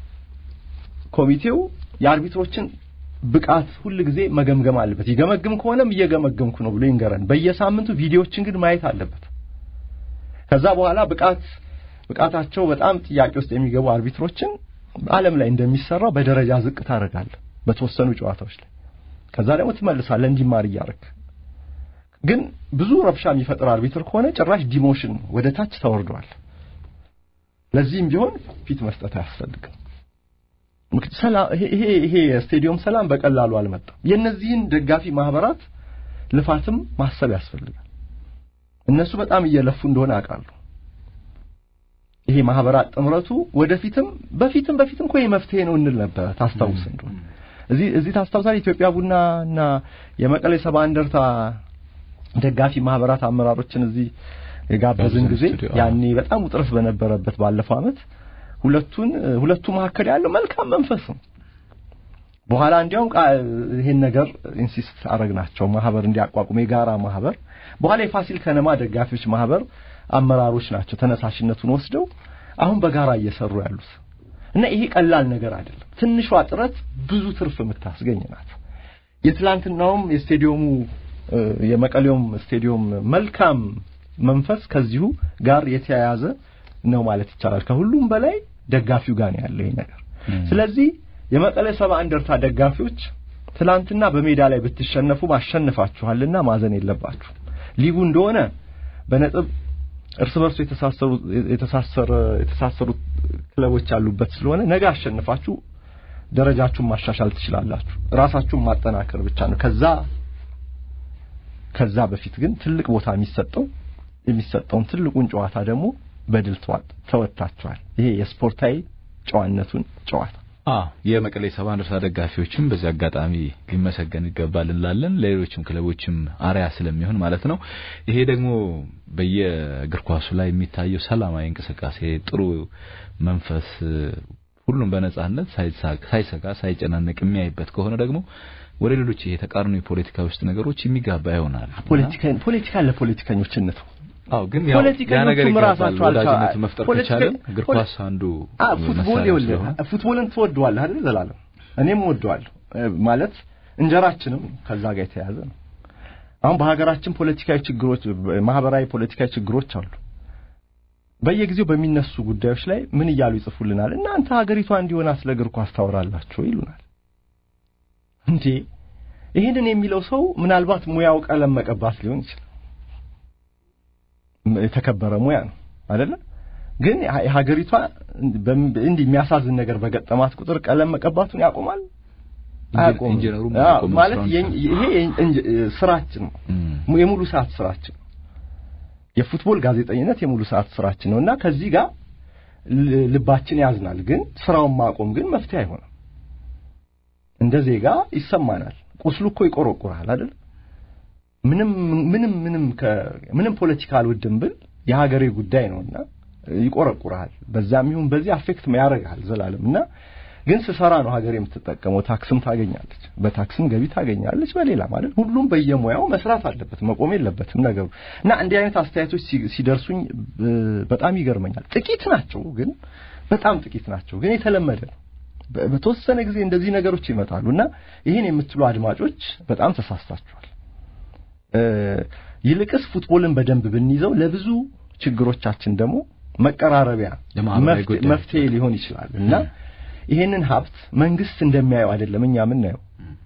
ኮሚቴው የአርቢትሮችን ብቃት ሁል ጊዜ መገምገም አለበት። ይገመግም ከሆነም እየገመገምኩ ነው ብሎ ይንገረን። በየሳምንቱ ቪዲዮዎችን ግን ማየት አለበት። ከዛ በኋላ ብቃት ብቃታቸው በጣም ጥያቄ ውስጥ የሚገቡ አርቢትሮችን ዓለም ላይ እንደሚሰራው በደረጃ ዝቅ ታደርጋለህ በተወሰኑ ጨዋታዎች ላይ። ከዛ ደግሞ ትመልሳለህ እንዲማር እያደረግ ግን ብዙ ረብሻ የሚፈጥር አርቢትር ከሆነ ጭራሽ ዲሞሽን ወደ ታች ተወርደዋል። ለዚህም ቢሆን ፊት መስጠት አያስፈልግም። ምክ- ሰላም ይሄ ይሄ ይሄ የስቴዲየም ሰላም በቀላሉ አልመጣም። የእነዚህን ደጋፊ ማህበራት ልፋትም ማሰብ ያስፈልጋል። እነሱ በጣም እየለፉ እንደሆነ አውቃለሁ። ይሄ ማህበራት ጥምረቱ ወደፊትም በፊትም በፊትም እኮ የመፍትሄ ነው እንል ነበር። ታስታውስ እንደሆነ እዚህ እዚህ ታስታውሳለህ ኢትዮጵያ ቡና እና የመቀሌ ሰባ እንደርታ ደጋፊ ማህበራት አመራሮችን እዚህ የጋበዝን ጋብዘን ጊዜ ስቱዲዮ፣ አዎ። ያኔ በጣም ውጥረት በነበረበት ባለፈው ዓመት ሁለቱን ሁለቱ መካከል ያለው መልካም መንፈስ ነው። በኋላ እንዲያውም ቃ- ይሄን ነገር ኢንሲስት አረግናቸው ማህበር እንዲያቋቁሙ የጋራ ማህበር። በኋላ የፋሲል ከነማ ደጋፊዎች ማህበር አመራሮች ናቸው ተነሳሽነቱን ወስደው አሁን በጋራ እየሰሩ ያሉት እና ይሄ ቀላል ነገር አይደለም። ትንሿ ጥረት ብዙ ትርፍ የምታስገኝ ናት። የትላንትናውም የስቴዲየሙ እ፣ የመቀሌውም ስቴዲየም መልካም መንፈስ ከዚሁ ጋር የተያያዘ ነው ማለት ይቻላል። ከሁሉም በላይ ደጋፊው ጋር ነው ያለው ይሄ ነገር። እም፣ ስለዚህ የመቀሌ ሰባ እንደርታ ደጋፊዎች ትላንትና በሜዳ ላይ ብትሸነፉ አሸንፋችኋልና ማዘን የለባችሁ። ሊጉ እንደሆነ በነጥብ እርስ በርሱ የተሳሰሩ የተሳሰረ የተሳሰሩ ክለቦች ያሉበት ስለሆነ ነገ አሸንፋችሁ ደረጃችሁን ማሻሻል ትችላላችሁ። ራሳችሁን ማጠናከር ብቻ ነው። ከዛ ከዛ በፊት ግን ትልቅ ቦታ የሚሰጠው የሚሰጠውን ትልቁን ጨዋታ ደግሞ በድል ተዋጥ- ተወጥታችኋል። ይሄ የስፖርታዊ ጨዋነቱን ጨዋታ አ የመቀሌ ሰባ እንደርታ ደጋፊዎችም በዚህ አጋጣሚ ሊመሰገን ይገባል እንላለን። ለሌሎችም ክለቦችም አርያ ስለሚሆን ማለት ነው። ይሄ ደግሞ በየእግር ኳሱ ላይ የሚታየው ሰላማዊ እንቅስቃሴ፣ ጥሩ መንፈስ፣ ሁሉም በነጻነት ሳይሳ- ሳይሰጋ ሳይጨናነቅ የሚያይበት ከሆነ ደግሞ ወደ ሌሎች ይሄ ተቃርኖ የፖለቲካ ውስጥ ነገሮች የሚጋባ ይሆናል። ፖለቲካ ፖለቲካ ለፖለቲከኞች እንተው። አው ግን ያው ያ ፖለቲከኞቹም ነገር ይጋባል። ራሳቸው አልካ- ወዳጅነት መፍጠር ፖለቲከ- ከቻለን እግር ፖለ- ኳስ አንዱ አ ፉትቦል መሳሪያ ይኸውልህ ስለሆነ ፉትቦልን ትወደዋለህ አይደል ዘላለም? እኔም ወደዋለሁ ማለት እንጀራችንም ከዛ ጋር የተያያዘ ነው። አሁን በሀገራችን ፖለቲካዊ ችግሮች፣ ማህበራዊ ፖለቲካዊ ችግሮች አሉ። በየጊዜው በሚነሱ ጉዳዮች ላይ ምን እያሉ ይጽፉልናል? እናንተ ሀገሪቷ እንዲሆን ስለ እግር ኳስ ታወራላችሁ ይሉናል። እንዴ ይህንን የሚለው ሰው ምናልባት ሙያው ቀለም መቀባት ሊሆን ይችላል። የተከበረ ሙያ ነው አይደለ? ግን ሀገሪቷ እንዲህ የሚያሳዝን ነገር በገጠማት ቁጥር ቀለም መቀባቱን ያቆማል አያቆምም። ኢንጂነሩ ማለት ይሄ ስራችን ነው፣ የሙሉ ሰዓት ስራችን ነው። የፉትቦል ጋዜጠኝነት የሙሉ ሰዓት ስራችን ነው እና ከዚህ ጋር ልባችን ያዝናል። ግን ስራውን ማቆም ግን መፍትሄ አይሆንም። እንደ ዜጋ ይሰማናል። ቁስሉ እኮ ይቆረቁራል አይደል? ምንም ምንም ምንም ምንም ፖለቲካ አልወድም ብል የሀገሬ ጉዳይ ነውና ይቆረቁራል። በዛም ይሁን በዚህ አፌክት ያደርጋል ዘላለም እና ግን ስሰራ ነው ሀገር የምትጠቀመው። ታክስም ታገኛለች፣ በታክስም ገቢ ታገኛለች። በሌላ ማለት ሁሉም በየሙያው መስራት አለበት፣ መቆም የለበትም ነገሩ እና እንዲህ አይነት አስተያየቶች ሲደርሱኝ በጣም ይገርመኛል። ጥቂት ናቸው፣ ግን በጣም ጥቂት ናቸው፣ ግን የተለመደ ነው። በተወሰነ ጊዜ እንደዚህ ነገሮች ይመጣሉ እና ይህን የምትሉ አድማጮች በጣም ተሳስታችኋል። ይልቅስ ፉትቦልን በደንብ ብንይዘው ለብዙ ችግሮቻችን ደግሞ መቀራረቢያ መፍትሄ ሊሆን ይችላል እና ይሄንን ሀብት መንግስት እንደሚያየው አይደለም እኛ የምናየው።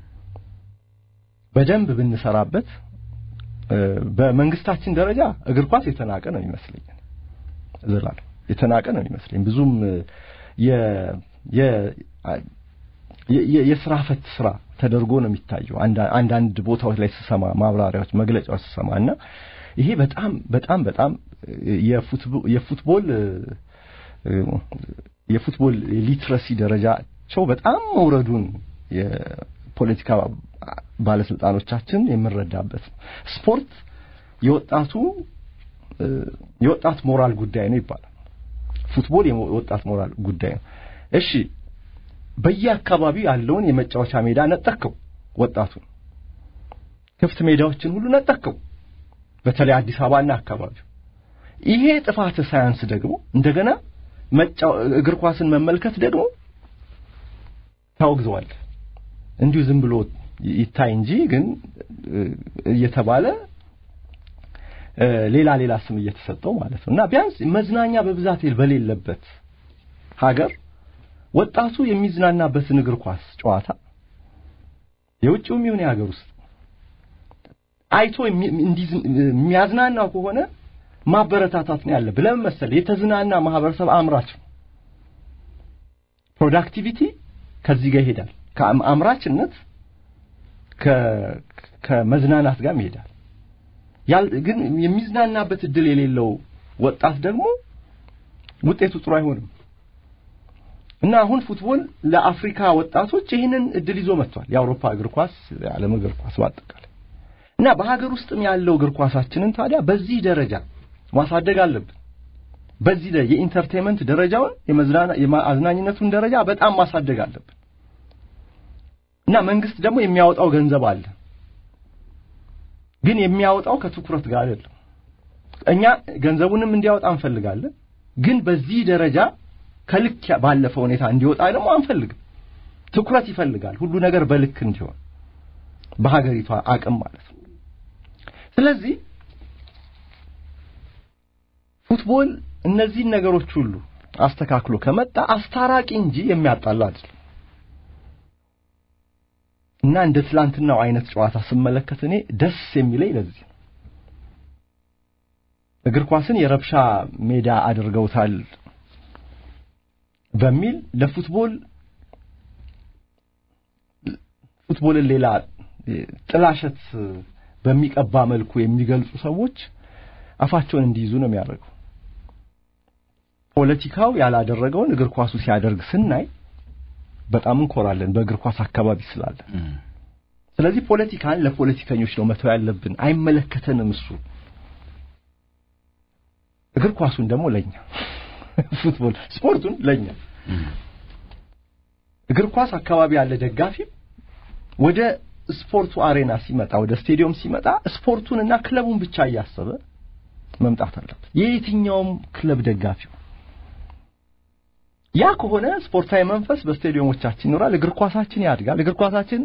በደንብ ብንሰራበት በመንግስታችን ደረጃ እግር ኳስ የተናቀ ነው ይመስለኝ ዘላለም የተናቀ ነው ይመስለኝ ብዙም የስራ ፈት ስራ ተደርጎ ነው የሚታየው። አንዳንድ ቦታዎች ላይ ስሰማ ማብራሪያዎች፣ መግለጫዎች ስሰማ እና ይሄ በጣም በጣም በጣም የፉትቦል የፉትቦል ሊትረሲ ደረጃቸው በጣም መውረዱን የፖለቲካ ባለስልጣኖቻችን የምንረዳበት ነው። ስፖርት የወጣቱ የወጣት ሞራል ጉዳይ ነው ይባላል። ፉትቦል የወጣት ሞራል ጉዳይ ነው። እሺ በየአካባቢው ያለውን የመጫወቻ ሜዳ ነጠቅከው፣ ወጣቱን ክፍት ሜዳዎችን ሁሉ ነጠቅከው፣ በተለይ አዲስ አበባና አካባቢው። ይሄ ጥፋት ሳያንስ ደግሞ እንደገና እግር ኳስን መመልከት ደግሞ ታወግዘዋል። እንዲሁ ዝም ብሎ ይታይ እንጂ ግን እየተባለ ሌላ ሌላ ስም እየተሰጠው ማለት ነው እና ቢያንስ መዝናኛ በብዛት በሌለበት ሀገር ወጣቱ የሚዝናናበትን እግር ኳስ ጨዋታ የውጭውም ይሁን የሀገር ውስጥ አይቶ የሚያዝናናው ከሆነ ማበረታታት ነው ያለብህ። ለምን መሰለህ? የተዝናና ማህበረሰብ አምራች ነው። ፕሮዳክቲቪቲ ከዚህ ጋር ይሄዳል። ከአምራችነት ከመዝናናት ጋር ይሄዳል። ግን የሚዝናናበት እድል የሌለው ወጣት ደግሞ ውጤቱ ጥሩ አይሆንም እና አሁን ፉትቦል ለአፍሪካ ወጣቶች ይህንን እድል ይዞ መጥቷል። የአውሮፓ እግር ኳስ፣ የዓለም እግር ኳስ በአጠቃላይ እና በሀገር ውስጥም ያለው እግር ኳሳችንን ታዲያ በዚህ ደረጃ ማሳደግ አለብን። በዚህ ላይ የኢንተርቴንመንት ደረጃውን የመዝናና የአዝናኝነቱን ደረጃ በጣም ማሳደግ አለብን እና መንግስት ደግሞ የሚያወጣው ገንዘብ አለ፣ ግን የሚያወጣው ከትኩረት ጋር አይደለም። እኛ ገንዘቡንም እንዲያወጣ እንፈልጋለን፣ ግን በዚህ ደረጃ ከልክ ባለፈ ሁኔታ እንዲወጣ ደግሞ አንፈልግም። ትኩረት ይፈልጋል፣ ሁሉ ነገር በልክ እንዲሆን በሀገሪቷ አቅም ማለት ነው። ስለዚህ ፉትቦል እነዚህን ነገሮች ሁሉ አስተካክሎ ከመጣ አስታራቂ እንጂ የሚያጣላ አይደለም እና እንደ ትላንትናው አይነት ጨዋታ ስመለከት እኔ ደስ የሚለኝ ለዚህ ነው። እግር ኳስን የረብሻ ሜዳ አድርገውታል በሚል ለፉትቦል ፉትቦልን ሌላ ጥላሸት በሚቀባ መልኩ የሚገልጹ ሰዎች አፋቸውን እንዲይዙ ነው የሚያደርገው። ፖለቲካው ያላደረገውን እግር ኳሱ ሲያደርግ ስናይ በጣም እንኮራለን፣ በእግር ኳስ አካባቢ ስላለን። ስለዚህ ፖለቲካን ለፖለቲከኞች ነው መተው ያለብን፣ አይመለከተንም እሱ። እግር ኳሱን ደግሞ ለኛ፣ ፉትቦል ስፖርቱን ለኛ። እግር ኳስ አካባቢ ያለ ደጋፊ ወደ ስፖርቱ አሬና ሲመጣ፣ ወደ ስቴዲየም ሲመጣ ስፖርቱንና ክለቡን ብቻ እያሰበ መምጣት አለበት። የየትኛውም ክለብ ደጋፊው ያ ከሆነ ስፖርታዊ መንፈስ በስቴዲየሞቻችን ይኖራል። እግር ኳሳችን ያድጋል። እግር ኳሳችን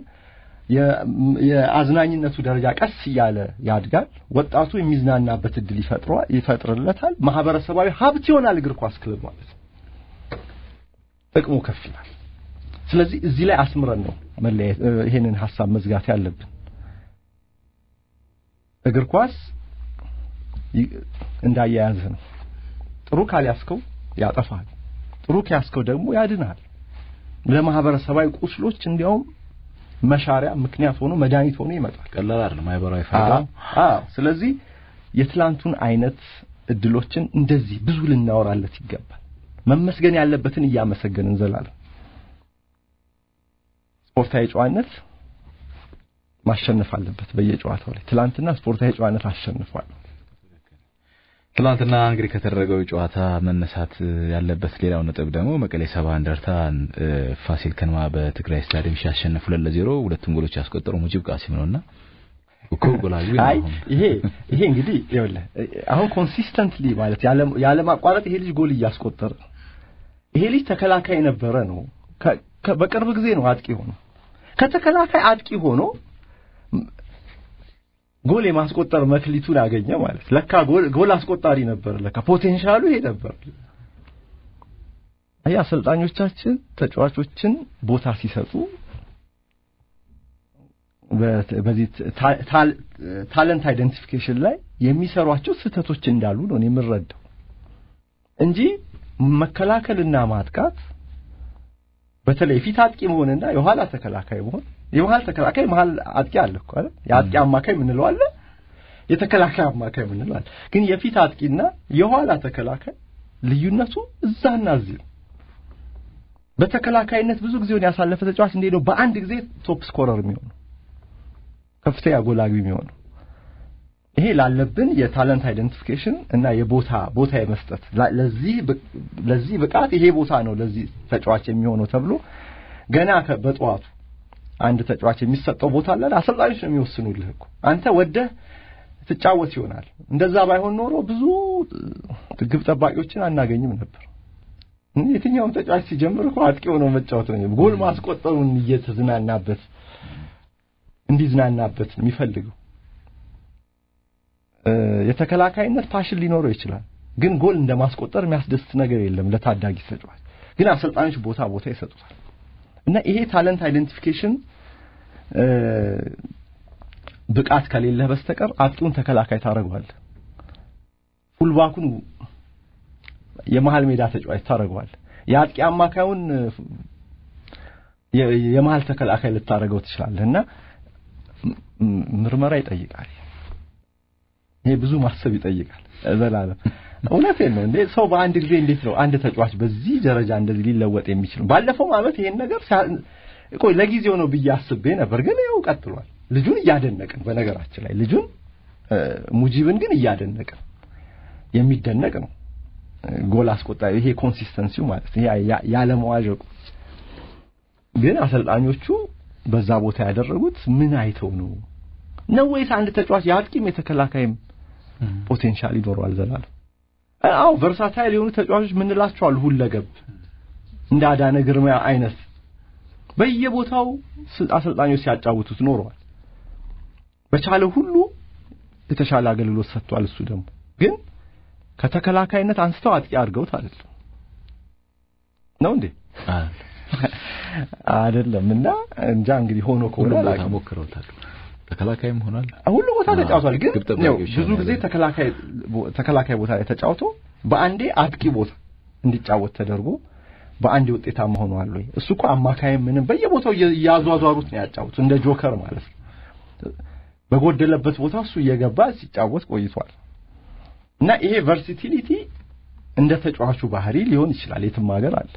የአዝናኝነቱ ደረጃ ቀስ እያለ ያድጋል። ወጣቱ የሚዝናናበት እድል ይፈጥሯል ይፈጥርለታል። ማህበረሰባዊ ሀብት ይሆናል እግር ኳስ ክለብ ማለት ነው። ጥቅሙ ከፍ ይላል። ስለዚህ እዚህ ላይ አስምረን ነው መለያየት ይሄንን ሀሳብ መዝጋት ያለብን። እግር ኳስ እንዳያያዝህ ነው። ጥሩ ካልያዝከው ያጠፋል። ጥሩ ከያዝከው ደግሞ ያድናል። ለማህበረሰባዊ ቁስሎች እንዲያውም መሻሪያ ምክንያት ሆኖ መድኃኒት ሆኖ ይመጣል። ቀላል አይደለም ማህበራዊ ፋይዳ። አዎ፣ ስለዚህ የትላንቱን አይነት እድሎችን እንደዚህ ብዙ ልናወራለት ይገባል። መመስገን ያለበትን እያመሰገን እንዘላለን። ስፖርታዊ ጨዋነት ማሸነፍ አለበት በየጨዋታው ላይ። ትላንትና ስፖርታዊ ጨዋነት አሸንፏል። ትላንትና እንግዲህ ከተደረገው ጨዋታ መነሳት ያለበት ሌላው ነጥብ ደግሞ መቀሌ ሰባ እንደርታ ፋሲል ከነማ በትግራይ ስታዲየም ሲያሸንፍ ሁለት ለዜሮ ሁለቱም ጎሎች ያስቆጠረው ሙጂብ ቃሲም ነውና እኮ ጎላዊ አይ ይሄ ይሄ እንግዲህ ይኸውልህ አሁን ኮንሲስተንትሊ ማለት ያለ ማቋረጥ ይሄ ልጅ ጎል እያስቆጠረ ይሄ ልጅ ተከላካይ ነበረ ነው በቅርብ ጊዜ ነው አጥቂ ሆኖ ከተከላካይ አጥቂ ሆኖ ጎል የማስቆጠር መክሊቱን አገኘ ማለት ለካ ጎል አስቆጣሪ ነበር ለካ ፖቴንሻሉ ይሄ ነበር አይ አሰልጣኞቻችን ተጫዋቾችን ቦታ ሲሰጡ በዚህ ታለንት አይደንቲፊኬሽን ላይ የሚሰሯቸው ስህተቶች እንዳሉ ነው የምረዳው እንጂ መከላከልና ማጥቃት በተለይ ፊት አጥቂ መሆንና የኋላ ተከላካይ መሆን የመሀል ተከላካይ መሀል አጥቂ አለ እኮ አይደል? የአጥቂ አማካይ የምንለው አለ፣ የተከላካይ አማካይ የምንለው አለ። ግን የፊት አጥቂና የኋላ ተከላካይ ልዩነቱ እዛና እዚህ ነው። በተከላካይነት ብዙ ጊዜውን ያሳለፈ ተጫዋች እንዴት ነው በአንድ ጊዜ ቶፕ ስኮረር የሚሆነው ከፍተኛ ጎል አግቢ የሚሆነው? ይሄ ላለብን የታለንት አይደንቲፊኬሽን እና የቦታ ቦታ የመስጠት ለዚህ ለዚህ ብቃት ይሄ ቦታ ነው ለዚህ ተጫዋች የሚሆነው ተብሎ ገና በጠዋቱ አንድ ተጫዋች የሚሰጠው ቦታ አለ። አሰልጣኞች ነው የሚወስኑልህ እኮ አንተ ወደህ ትጫወት ይሆናል። እንደዛ ባይሆን ኖሮ ብዙ ግብ ጠባቂዎችን አናገኝም ነበር። የትኛውም ተጫዋች ሲጀምር እኮ አጥቂ ሆኖ መጫወት ነው። ጎል ማስቆጠሩን እየተዝናናበት እንዲዝናናበት የሚፈልገው የተከላካይነት ፓሽን ሊኖረው ይችላል። ግን ጎል እንደማስቆጠር የሚያስደስት ነገር የለም ለታዳጊ ተጫዋች። ግን አሰልጣኞች ቦታ ቦታ ይሰጡታል። እና ይሄ ታለንት አይደንቲፊኬሽን ብቃት ከሌለህ በስተቀር አጥቂውን ተከላካይ ታደርገዋለህ። ፉልባኩን የመሀል ሜዳ ተጫዋች ታደርገዋለህ። የአጥቂ አማካዩን የመሀል ተከላካይ ልታደርገው ትችላለህ። እና ምርመራ ይጠይቃል። ይሄ ብዙ ማሰብ ይጠይቃል። ዘላለም እውነቴን ነው እንዴ ሰው በአንድ ጊዜ እንዴት ነው አንድ ተጫዋች በዚህ ደረጃ እንደዚህ ሊለወጥ የሚችለው? ባለፈው ዓመት ይሄን ነገር ቆይ ለጊዜው ነው ብዬ አስቤ ነበር፣ ግን ያው ቀጥሏል። ልጁን እያደነቅን በነገራችን ላይ ልጁን ሙጂብን ግን እያደነቅን የሚደነቅ ነው። ጎል አስቆጣሪ ይሄ ኮንሲስተንሲው ማለት ይሄ ያለመዋዠቁ ግን አሰልጣኞቹ በዛ ቦታ ያደረጉት ምን አይተው ነው ነው ወይስ አንድ ተጫዋች የአጥቂም የተከላካይም ፖቴንሻል ይኖረዋል ዘላለም? አዎ ቨርሳታይል የሆኑ ተጫዋቾች ምንላቸው አሉ፣ ሁለገብ እንደ አዳነ ግርማ አይነት በየቦታው አሰልጣኞች ሲያጫውቱት ኖረዋል። በቻለው ሁሉ የተሻለ አገልግሎት ሰጥቷል። እሱ ደግሞ ግን ከተከላካይነት አንስተው አጥቂ አድርገውት አይደለም ነው እንዴ? አይደለም። እና እንጃ እንግዲህ ሆኖ ከሆነ ቦታ ሞክረውታል። ተከላካይም ሆኗል። ሁሉ ቦታ ተጫውቷል። ግን ብዙ ጊዜ ተከላካይ ተከላካይ ቦታ ላይ ተጫውቶ በአንዴ አጥቂ ቦታ እንዲጫወት ተደርጎ በአንድ ውጤታማ ሆኗል ወይ? እሱ እኮ አማካይ ምንም በየቦታው እያዟዟሩት ነው ያጫውቱ እንደ ጆከር ማለት ነው። በጎደለበት ቦታ እሱ እየገባ ሲጫወት ቆይቷል። እና ይሄ ቨርሲቲሊቲ እንደ ተጫዋቹ ባህሪ ሊሆን ይችላል። የትም ሀገር አለ።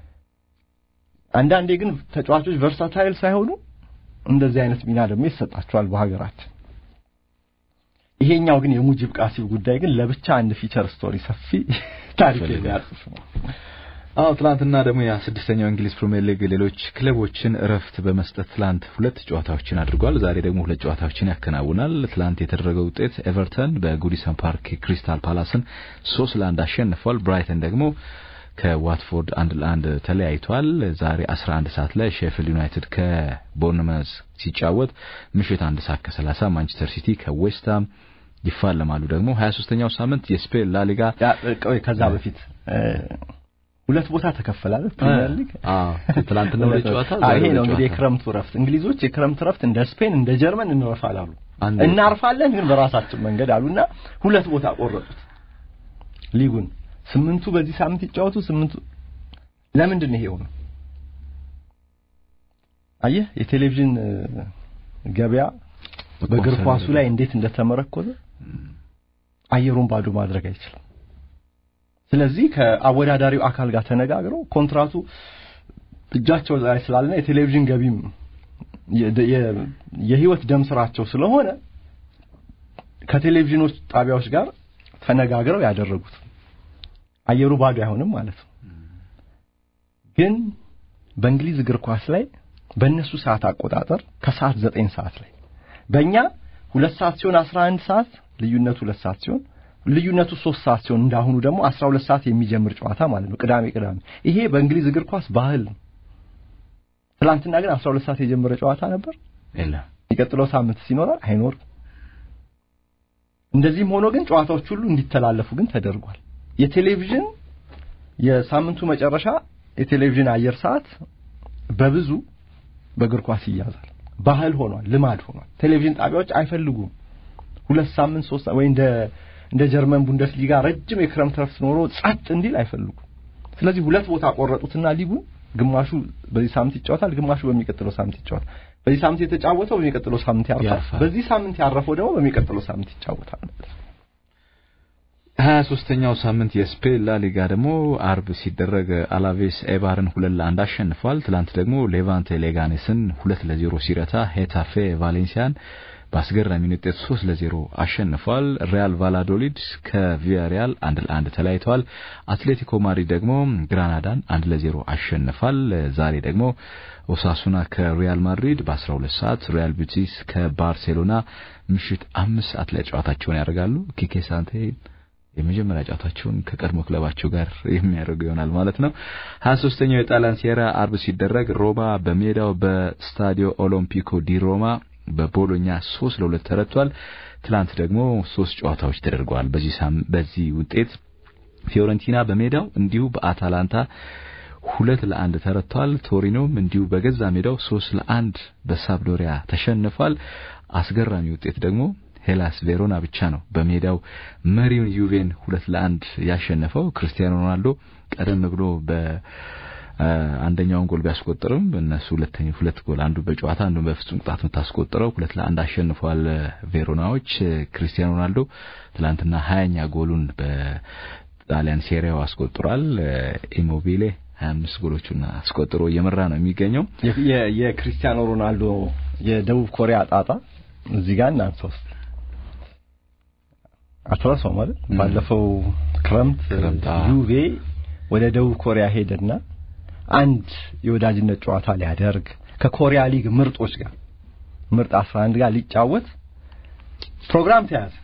አንዳንዴ ግን ተጫዋቾች ቨርሳታይል ሳይሆኑ እንደዚህ አይነት ሚና ደግሞ ይሰጣቸዋል በሀገራችን። ይሄኛው ግን የሙጂብ ቃሲም ጉዳይ ግን ለብቻ አንድ ፊቸር ስቶሪ ሰፊ ታሪክ የሚያጽፍ ነው። አዎ ትላንትና ደግሞ ያ ስድስተኛው እንግሊዝ ፕሪሚየር ሊግ ሌሎች ክለቦችን እረፍት በመስጠት ትላንት ሁለት ጨዋታዎችን አድርጓል። ዛሬ ደግሞ ሁለት ጨዋታዎችን ያከናውናል። ትላንት የተደረገው ውጤት ኤቨርተን በጉዲሰን ፓርክ ክሪስታል ፓላስን ሶስት ለአንድ አሸንፏል። ብራይተን ደግሞ ከዋትፎርድ አንድ ለአንድ ተለያይቷል። ዛሬ 11 ሰዓት ላይ ሼፊልድ ዩናይትድ ከቦርንመዝ ሲጫወት ምሽት አንድ ሰዓት ከ30 ማንቸስተር ሲቲ ከዌስትሃም ይፋለማሉ። ደግሞ 23ኛው ሳምንት የስፔን ላሊጋ ከዛ በፊት ሁለት ቦታ ተከፈላል ፕሪሚየር ሊግ። አዎ ትናንትና ወደ ጨዋታ ይሄ ነው እንግዲህ የክረምቱ ረፍት። እንግሊዞች የክረምት ረፍት እንደ ስፔን እንደ ጀርመን እንረፋል አሉ። እናርፋለን ግን በራሳችን መንገድ አሉና ሁለት ቦታ ቆረጡት ሊጉን። ስምንቱ በዚህ ሳምንት ይጫወቱ፣ ስምንቱ ለምንድን ነው ይሄው ነው? አየህ የቴሌቪዥን ገበያ በእግር ኳሱ ላይ እንዴት እንደተመረኮዘ አየሩን ባዶ ማድረግ አይችልም። ስለዚህ ከአወዳዳሪው አካል ጋር ተነጋግረው ኮንትራቱ እጃቸው ላይ ስላለና የቴሌቪዥን ገቢም የህይወት ደም ስራቸው ስለሆነ ከቴሌቪዥኖች ጣቢያዎች ጋር ተነጋግረው ያደረጉት አየሩ ባዶ አይሆንም ማለት ነው። ግን በእንግሊዝ እግር ኳስ ላይ በእነሱ ሰዓት አቆጣጠር ከሰዓት ዘጠኝ ሰዓት ላይ በእኛ ሁለት ሰዓት ሲሆን አስራ አንድ ሰዓት ልዩነቱ ሁለት ሰዓት ሲሆን ልዩነቱ ሶስት ሰዓት ሲሆን እንዳሁኑ ደግሞ አስራ ሁለት ሰዓት የሚጀምር ጨዋታ ማለት ነው። ቅዳሜ ቅዳሜ ይሄ በእንግሊዝ እግር ኳስ ባህል ነው። ትላንትና ግን አስራ ሁለት ሰዓት የጀመረ ጨዋታ ነበር የለም። የሚቀጥለው ሳምንት ሲኖራል አይኖርም። እንደዚህም ሆኖ ግን ጨዋታዎች ሁሉ እንዲተላለፉ ግን ተደርጓል። የቴሌቪዥን የሳምንቱ መጨረሻ የቴሌቪዥን አየር ሰዓት በብዙ በእግር ኳስ ይያዛል። ባህል ሆኗል፣ ልማድ ሆኗል። ቴሌቪዥን ጣቢያዎች አይፈልጉም ሁለት ሳምንት ሶስት ወይ እንደ እንደ ጀርመን ቡንደስሊጋ ረጅም የክረምት ረፍት ኖሮ ጸጥ እንዲል አይፈልጉም። ስለዚህ ሁለት ቦታ ቆረጡትና ሊጉን ግማሹ በዚህ ሳምንት ይጫወታል፣ ግማሹ በሚቀጥለው ሳምንት ይጫወታል። በዚህ ሳምንት የተጫወተው በሚቀጥለው ሳምንት ያርፋል። በዚህ ሳምንት ያረፈው ደግሞ በሚቀጥለው ሳምንት ይጫወታል። ሀያ ሶስተኛው ሳምንት የስፔን ላሊጋ ደግሞ አርብ ሲደረግ አላቬስ ኤባርን ሁለት ለአንድ አሸንፏል። ትላንት ደግሞ ሌቫንቴ ሌጋኔስን ሁለት ለዜሮ ሲረታ ሄታፌ ቫሌንሲያን በአስገራሚ ውጤት ሶስት ለዜሮ አሸንፏል። ሪያል ቫላዶሊድ ከቪያሪያል አንድ ለአንድ ተለያይተዋል። አትሌቲኮ ማድሪድ ደግሞ ግራናዳን አንድ ለዜሮ አሸንፏል። ዛሬ ደግሞ ኦሳሱና ከሪያል ማድሪድ በ12 ሰዓት፣ ሪያል ቤቲስ ከባርሴሎና ምሽት አምስት ሰዓት ላይ ጨዋታቸውን ያደርጋሉ። ኪኬ ሳንቴ የመጀመሪያ ጨዋታቸውን ከቀድሞ ክለባቸው ጋር የሚያደርጉ ይሆናል ማለት ነው። ሀያ ሶስተኛው የጣሊያን ሴራ አርብ ሲደረግ ሮማ በሜዳው በስታዲዮ ኦሎምፒኮ ዲ ሮማ በቦሎኛ ሶስት ለሁለት ተረቷል። ትላንት ደግሞ ሶስት ጨዋታዎች ተደርገዋል። በዚህ በዚህ ውጤት ፊዮረንቲና በሜዳው እንዲሁ በአታላንታ ሁለት ለአንድ ተረቷል። ቶሪኖም እንዲሁ በገዛ ሜዳው ሶስት ለአንድ በሳብዶሪያ ተሸንፏል። አስገራሚ ውጤት ደግሞ ሄላስ ቬሮና ብቻ ነው በሜዳው መሪውን ዩቬን ሁለት ለአንድ ያሸነፈው። ክርስቲያኖ ሮናልዶ ቀደም ብሎ በ አንደኛውን ጎል ቢያስቆጥርም እነሱ ሁለተኛ ሁለት ጎል አንዱ በጨዋታ አንዱ በፍጹም ቅጣት የምታስቆጥረው ሁለት ለአንድ አሸንፏል ቬሮናዎች። ክርስቲያኖ ሮናልዶ ትላንትና ሀያኛ ጎሉን በጣሊያን ሴሪያው አስቆጥሯል። ኢሞቢሌ ሀያ አምስት ጎሎቹን አስቆጥሮ እየመራ ነው የሚገኘው። የክርስቲያኖ ሮናልዶ የደቡብ ኮሪያ ጣጣ እዚህ ጋር እናንተ ውስጥ አትረሳው ማለት ባለፈው ክረምት ዩቬ ወደ ደቡብ ኮሪያ ሄደና አንድ የወዳጅነት ጨዋታ ሊያደርግ ከኮሪያ ሊግ ምርጦች ጋር ምርጥ 11 ጋር ሊጫወት ፕሮግራም ተያዘ።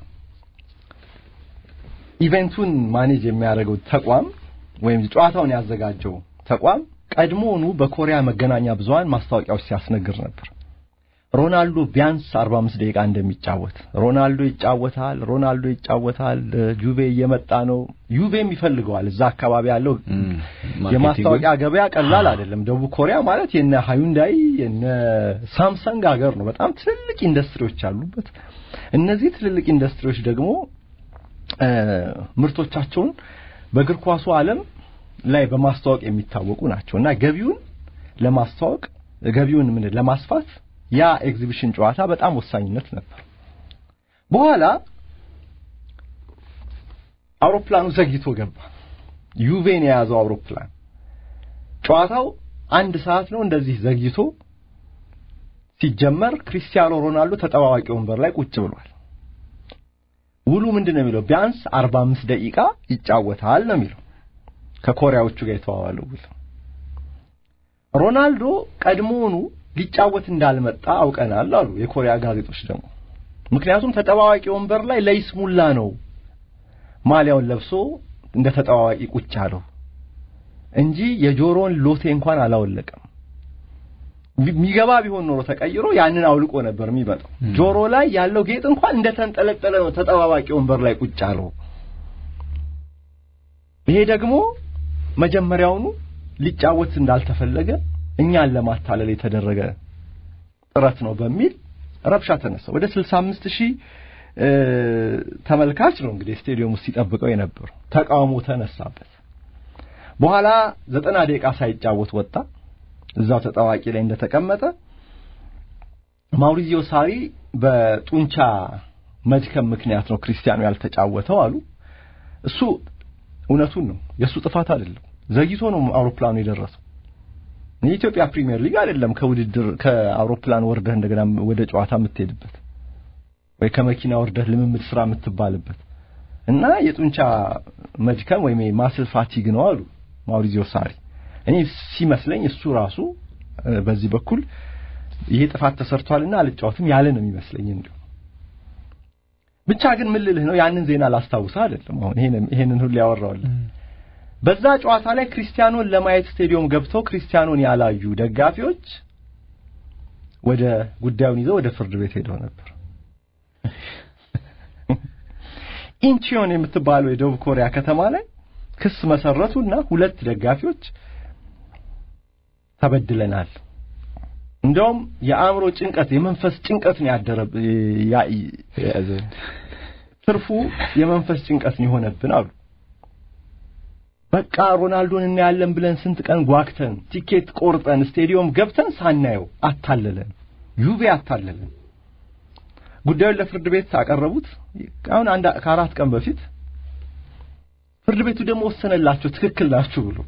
ኢቨንቱን ማኔጅ የሚያደርገው ተቋም ወይም ጨዋታውን ያዘጋጀው ተቋም ቀድሞውኑ በኮሪያ መገናኛ ብዙሃን ማስታወቂያዎች ሲያስነግር ነበር። ሮናልዶ ቢያንስ 45 ደቂቃ እንደሚጫወት ሮናልዶ ይጫወታል፣ ሮናልዶ ይጫወታል፣ ጁቬ እየመጣ ነው። ዩቬም ይፈልገዋል። እዛ አካባቢ ያለው የማስታወቂያ ገበያ ቀላል አይደለም። ደቡብ ኮሪያ ማለት የነ ሃዩንዳይ የነ ሳምሰንግ ሀገር ነው። በጣም ትልልቅ ኢንዱስትሪዎች አሉበት። እነዚህ ትልልቅ ኢንዱስትሪዎች ደግሞ ምርቶቻቸውን በእግር ኳሱ ዓለም ላይ በማስተዋወቅ የሚታወቁ ናቸው እና ገቢውን ለማስተዋወቅ ገቢውን ምን ለማስፋት ያ ኤግዚቢሽን ጨዋታ በጣም ወሳኝነት ነበር። በኋላ አውሮፕላኑ ዘግይቶ ገባ። ዩቬን የያዘው አውሮፕላን ጨዋታው አንድ ሰዓት ነው እንደዚህ ዘግይቶ ሲጀመር ክሪስቲያኖ ሮናልዶ ተጠባባቂ ወንበር ላይ ቁጭ ብሏል። ውሉ ምንድን ነው የሚለው? ቢያንስ 45 ደቂቃ ይጫወታል ነው የሚለው ከኮሪያዎቹ ጋር የተዋዋለው ውል። ሮናልዶ ቀድሞውኑ ሊጫወት እንዳልመጣ አውቀናል አሉ የኮሪያ ጋዜጦች ደግሞ። ምክንያቱም ተጠባባቂ ወንበር ላይ ለይስሙላ ነው ማሊያውን ለብሶ እንደ ተጠባባቂ ቁጭ አለው። እንጂ የጆሮን ሎቴ እንኳን አላወለቀም። የሚገባ ቢሆን ኖሮ ተቀይሮ ያንን አውልቆ ነበር የሚመጣው። ጆሮ ላይ ያለው ጌጥ እንኳን እንደተንጠለጠለ ነው ተጠባባቂ ወንበር ላይ ቁጭ አለው። ይሄ ደግሞ መጀመሪያውኑ ሊጫወት እንዳልተፈለገ እኛን ለማታለል የተደረገ ጥረት ነው በሚል ረብሻ ተነሳ። ወደ 65 ሺህ ተመልካች ነው እንግዲህ ስቴዲየም ውስጥ ሲጠብቀው የነበረው። ተቃውሞ ተነሳበት። በኋላ ዘጠና ደቂቃ ሳይጫወት ወጣ። እዛው ተጣዋቂ ላይ እንደተቀመጠ ማውሪዚዮ ሳሪ በጡንቻ መድከም ምክንያት ነው ክርስቲያኖ ያልተጫወተው አሉ። እሱ እውነቱን ነው፣ የእሱ ጥፋት አይደለም። ዘግይቶ ነው አውሮፕላኑ የደረሰው። የኢትዮጵያ ፕሪሚየር ሊግ አይደለም ከውድድር ከአውሮፕላን ወርደህ እንደገና ወደ ጨዋታ የምትሄድበት ወይ ከመኪና ወርደህ ልምምድ ስራ የምትባልበት እና የጡንቻ መድከም ወይም ማስል ፋቲግ ነው አሉ ማውሪዚዮ ሳሪ። እኔ ሲመስለኝ እሱ ራሱ በዚህ በኩል ይሄ ጥፋት ተሰርቷልና አልጫወትም ያለ ነው የሚመስለኝ። እንዲሁ ብቻ ግን ምን ልልህ ነው ያንን ዜና ላስታውስህ አይደለም አሁን ይሄንን ይሄንን ሁሉ ያወራውልህ በዛ ጨዋታ ላይ ክርስቲያኖን ለማየት ስቴዲየም ገብተው ክርስቲያኖን ያላዩ ደጋፊዎች ወደ ጉዳዩን ይዘው ወደ ፍርድ ቤት ሄደው ነበር። ኢንቺዮን የምትባለው የደቡብ ኮሪያ ከተማ ላይ ክስ መሰረቱና ሁለት ደጋፊዎች ተበድለናል፣ እንደውም የአእምሮ ጭንቀት የመንፈስ ጭንቀት ነው ያደረ ትርፉ የመንፈስ ጭንቀት ነው የሆነብን አሉ። በቃ ሮናልዶን እናያለን ብለን ስንት ቀን ጓግተን ቲኬት ቆርጠን ስቴዲየም ገብተን ሳናየው አታለለን፣ ዩቬ አታለለን። ጉዳዩን ለፍርድ ቤት አቀረቡት። አሁን አንድ ከአራት ቀን በፊት ፍርድ ቤቱ ደግሞ ወሰነላቸው ትክክል ናችሁ ብሎ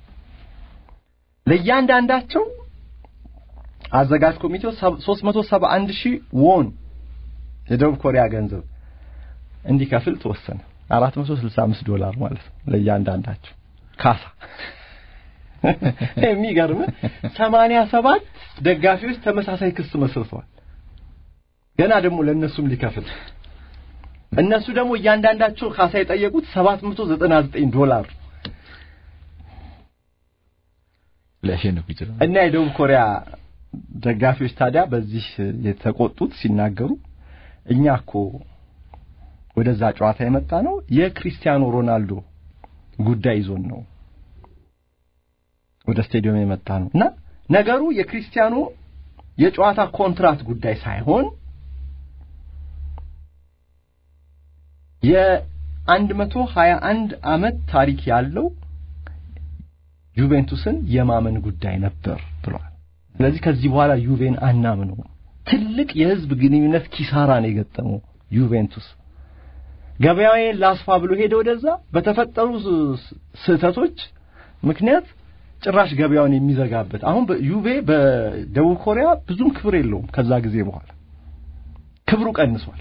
ለእያንዳንዳቸው አዘጋጅ ኮሚቴው 371 ሺህ ዎን የደቡብ ኮሪያ ገንዘብ እንዲከፍል ተወሰነ። 465 ዶላር ማለት ነው ለእያንዳንዳቸው ካሳ። የሚገርም 87 ደጋፊዎች ተመሳሳይ ክስ መስርተዋል። ገና ደግሞ ለእነሱም ሊከፍል እነሱ ደግሞ እያንዳንዳቸው ካሳ የጠየቁት 799 ዶላር ሊያሸንፉ ይችላል እና የደቡብ ኮሪያ ደጋፊዎች ታዲያ በዚህ የተቆጡት ሲናገሩ እኛ እኮ ወደዛ ጨዋታ የመጣ ነው የክሪስቲያኖ ሮናልዶ ጉዳይ ይዞን ነው ወደ ስቴዲየም የመጣ ነው እና ነገሩ የክሪስቲያኖ የጨዋታ ኮንትራት ጉዳይ ሳይሆን የአንድ መቶ ሀያ አንድ ዓመት ታሪክ ያለው ዩቬንቱስን የማመን ጉዳይ ነበር ብሏል። ስለዚህ ከዚህ በኋላ ዩቬን አናምነው። ትልቅ የህዝብ ግንኙነት ኪሳራ ነው የገጠመው ዩቬንቱስ። ገበያዬን ላስፋ ብሎ ሄደ ወደዛ። በተፈጠሩ ስህተቶች ምክንያት ጭራሽ ገበያውን የሚዘጋበት አሁን ዩቬ በደቡብ ኮሪያ ብዙም ክብር የለውም። ከዛ ጊዜ በኋላ ክብሩ ቀንሷል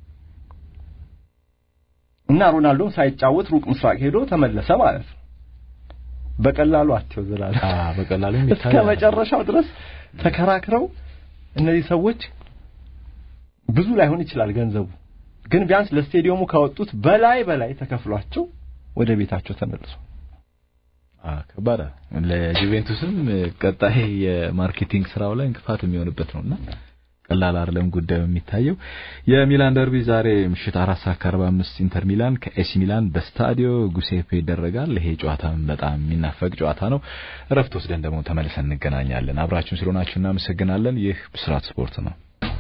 እና ሮናልዶም ሳይጫወት ሩቅ ምስራቅ ሄዶ ተመለሰ ማለት ነው። በቀላሉ አትየው ዘላለም በቀላሉ እስከ መጨረሻው ድረስ ተከራክረው እነዚህ ሰዎች ብዙ ላይሆን ይችላል ገንዘቡ ግን ቢያንስ ለስቴዲየሙ ካወጡት በላይ በላይ ተከፍሏቸው ወደ ቤታቸው ተመልሶ ከባድ ለጁቬንቱስም ቀጣይ የማርኬቲንግ ስራው ላይ እንቅፋት የሚሆንበት ነውና ቀላል አይደለም ጉዳዩ የሚታየው። የሚላን ደርቢ ዛሬ ምሽት አራት ሰዓት ከአርባ አምስት ኢንተር ሚላን ከኤሲ ሚላን በስታዲዮ ጉሴፔ ይደረጋል። ይሄ ጨዋታም በጣም የሚናፈቅ ጨዋታ ነው። እረፍት ወስደን ደግሞ ተመልሰን እንገናኛለን። አብራችሁን ስለሆናችሁ እናመሰግናለን። ይህ ብስራት ስፖርት ነው።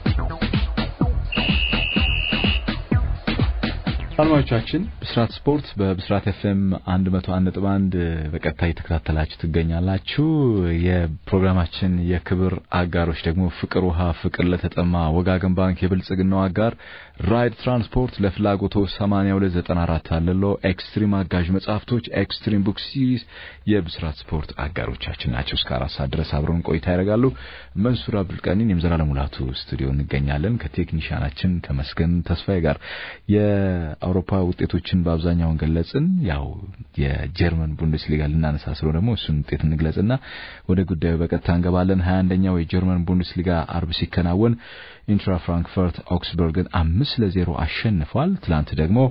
አድማጮቻችን ብስራት ስፖርት በብስራት ኤፍኤም 101.1 በቀጥታ እየተከታተላችሁ ትገኛላችሁ። የፕሮግራማችን የክብር አጋሮች ደግሞ ፍቅር ውሃ፣ ፍቅር ለተጠማ፣ ወጋገን ባንክ፣ የብልጽግናው አጋር ራይድ ትራንስፖርት፣ ለፍላጎቶ 8294 አለሎ፣ ኤክስትሪም አጋዥ መጽሐፍቶች፣ ኤክስትሪም ቡክ ሲሪዝ የብስራት ስፖርት አጋሮቻችን ናቸው። እስከ አራት ሰዓት ድረስ አብረውን ቆይታ ያደርጋሉ። መንሱር አብዱልቀኒን የምዘላለም ሙላቱ ስቱዲዮ እንገኛለን ከቴክኒሻናችን ከመስገን ተስፋዬ ጋር የአውሮፓ ውጤቶችን በአብዛኛውን ገለጽን። ያው የጀርመን ቡንደስሊጋ ልናነሳ ስለ ደግሞ እሱን ውጤት እንግለጽና ወደ ጉዳዩ በቀጥታ እንገባለን። ሀያ አንደኛው የጀርመን ቡንደስሊጋ አርብ ሲከናወን ኢንትራ ፍራንክፈርት ኦክስበርግን አምስት ለዜሮ አሸንፏል። ትላንት ደግሞ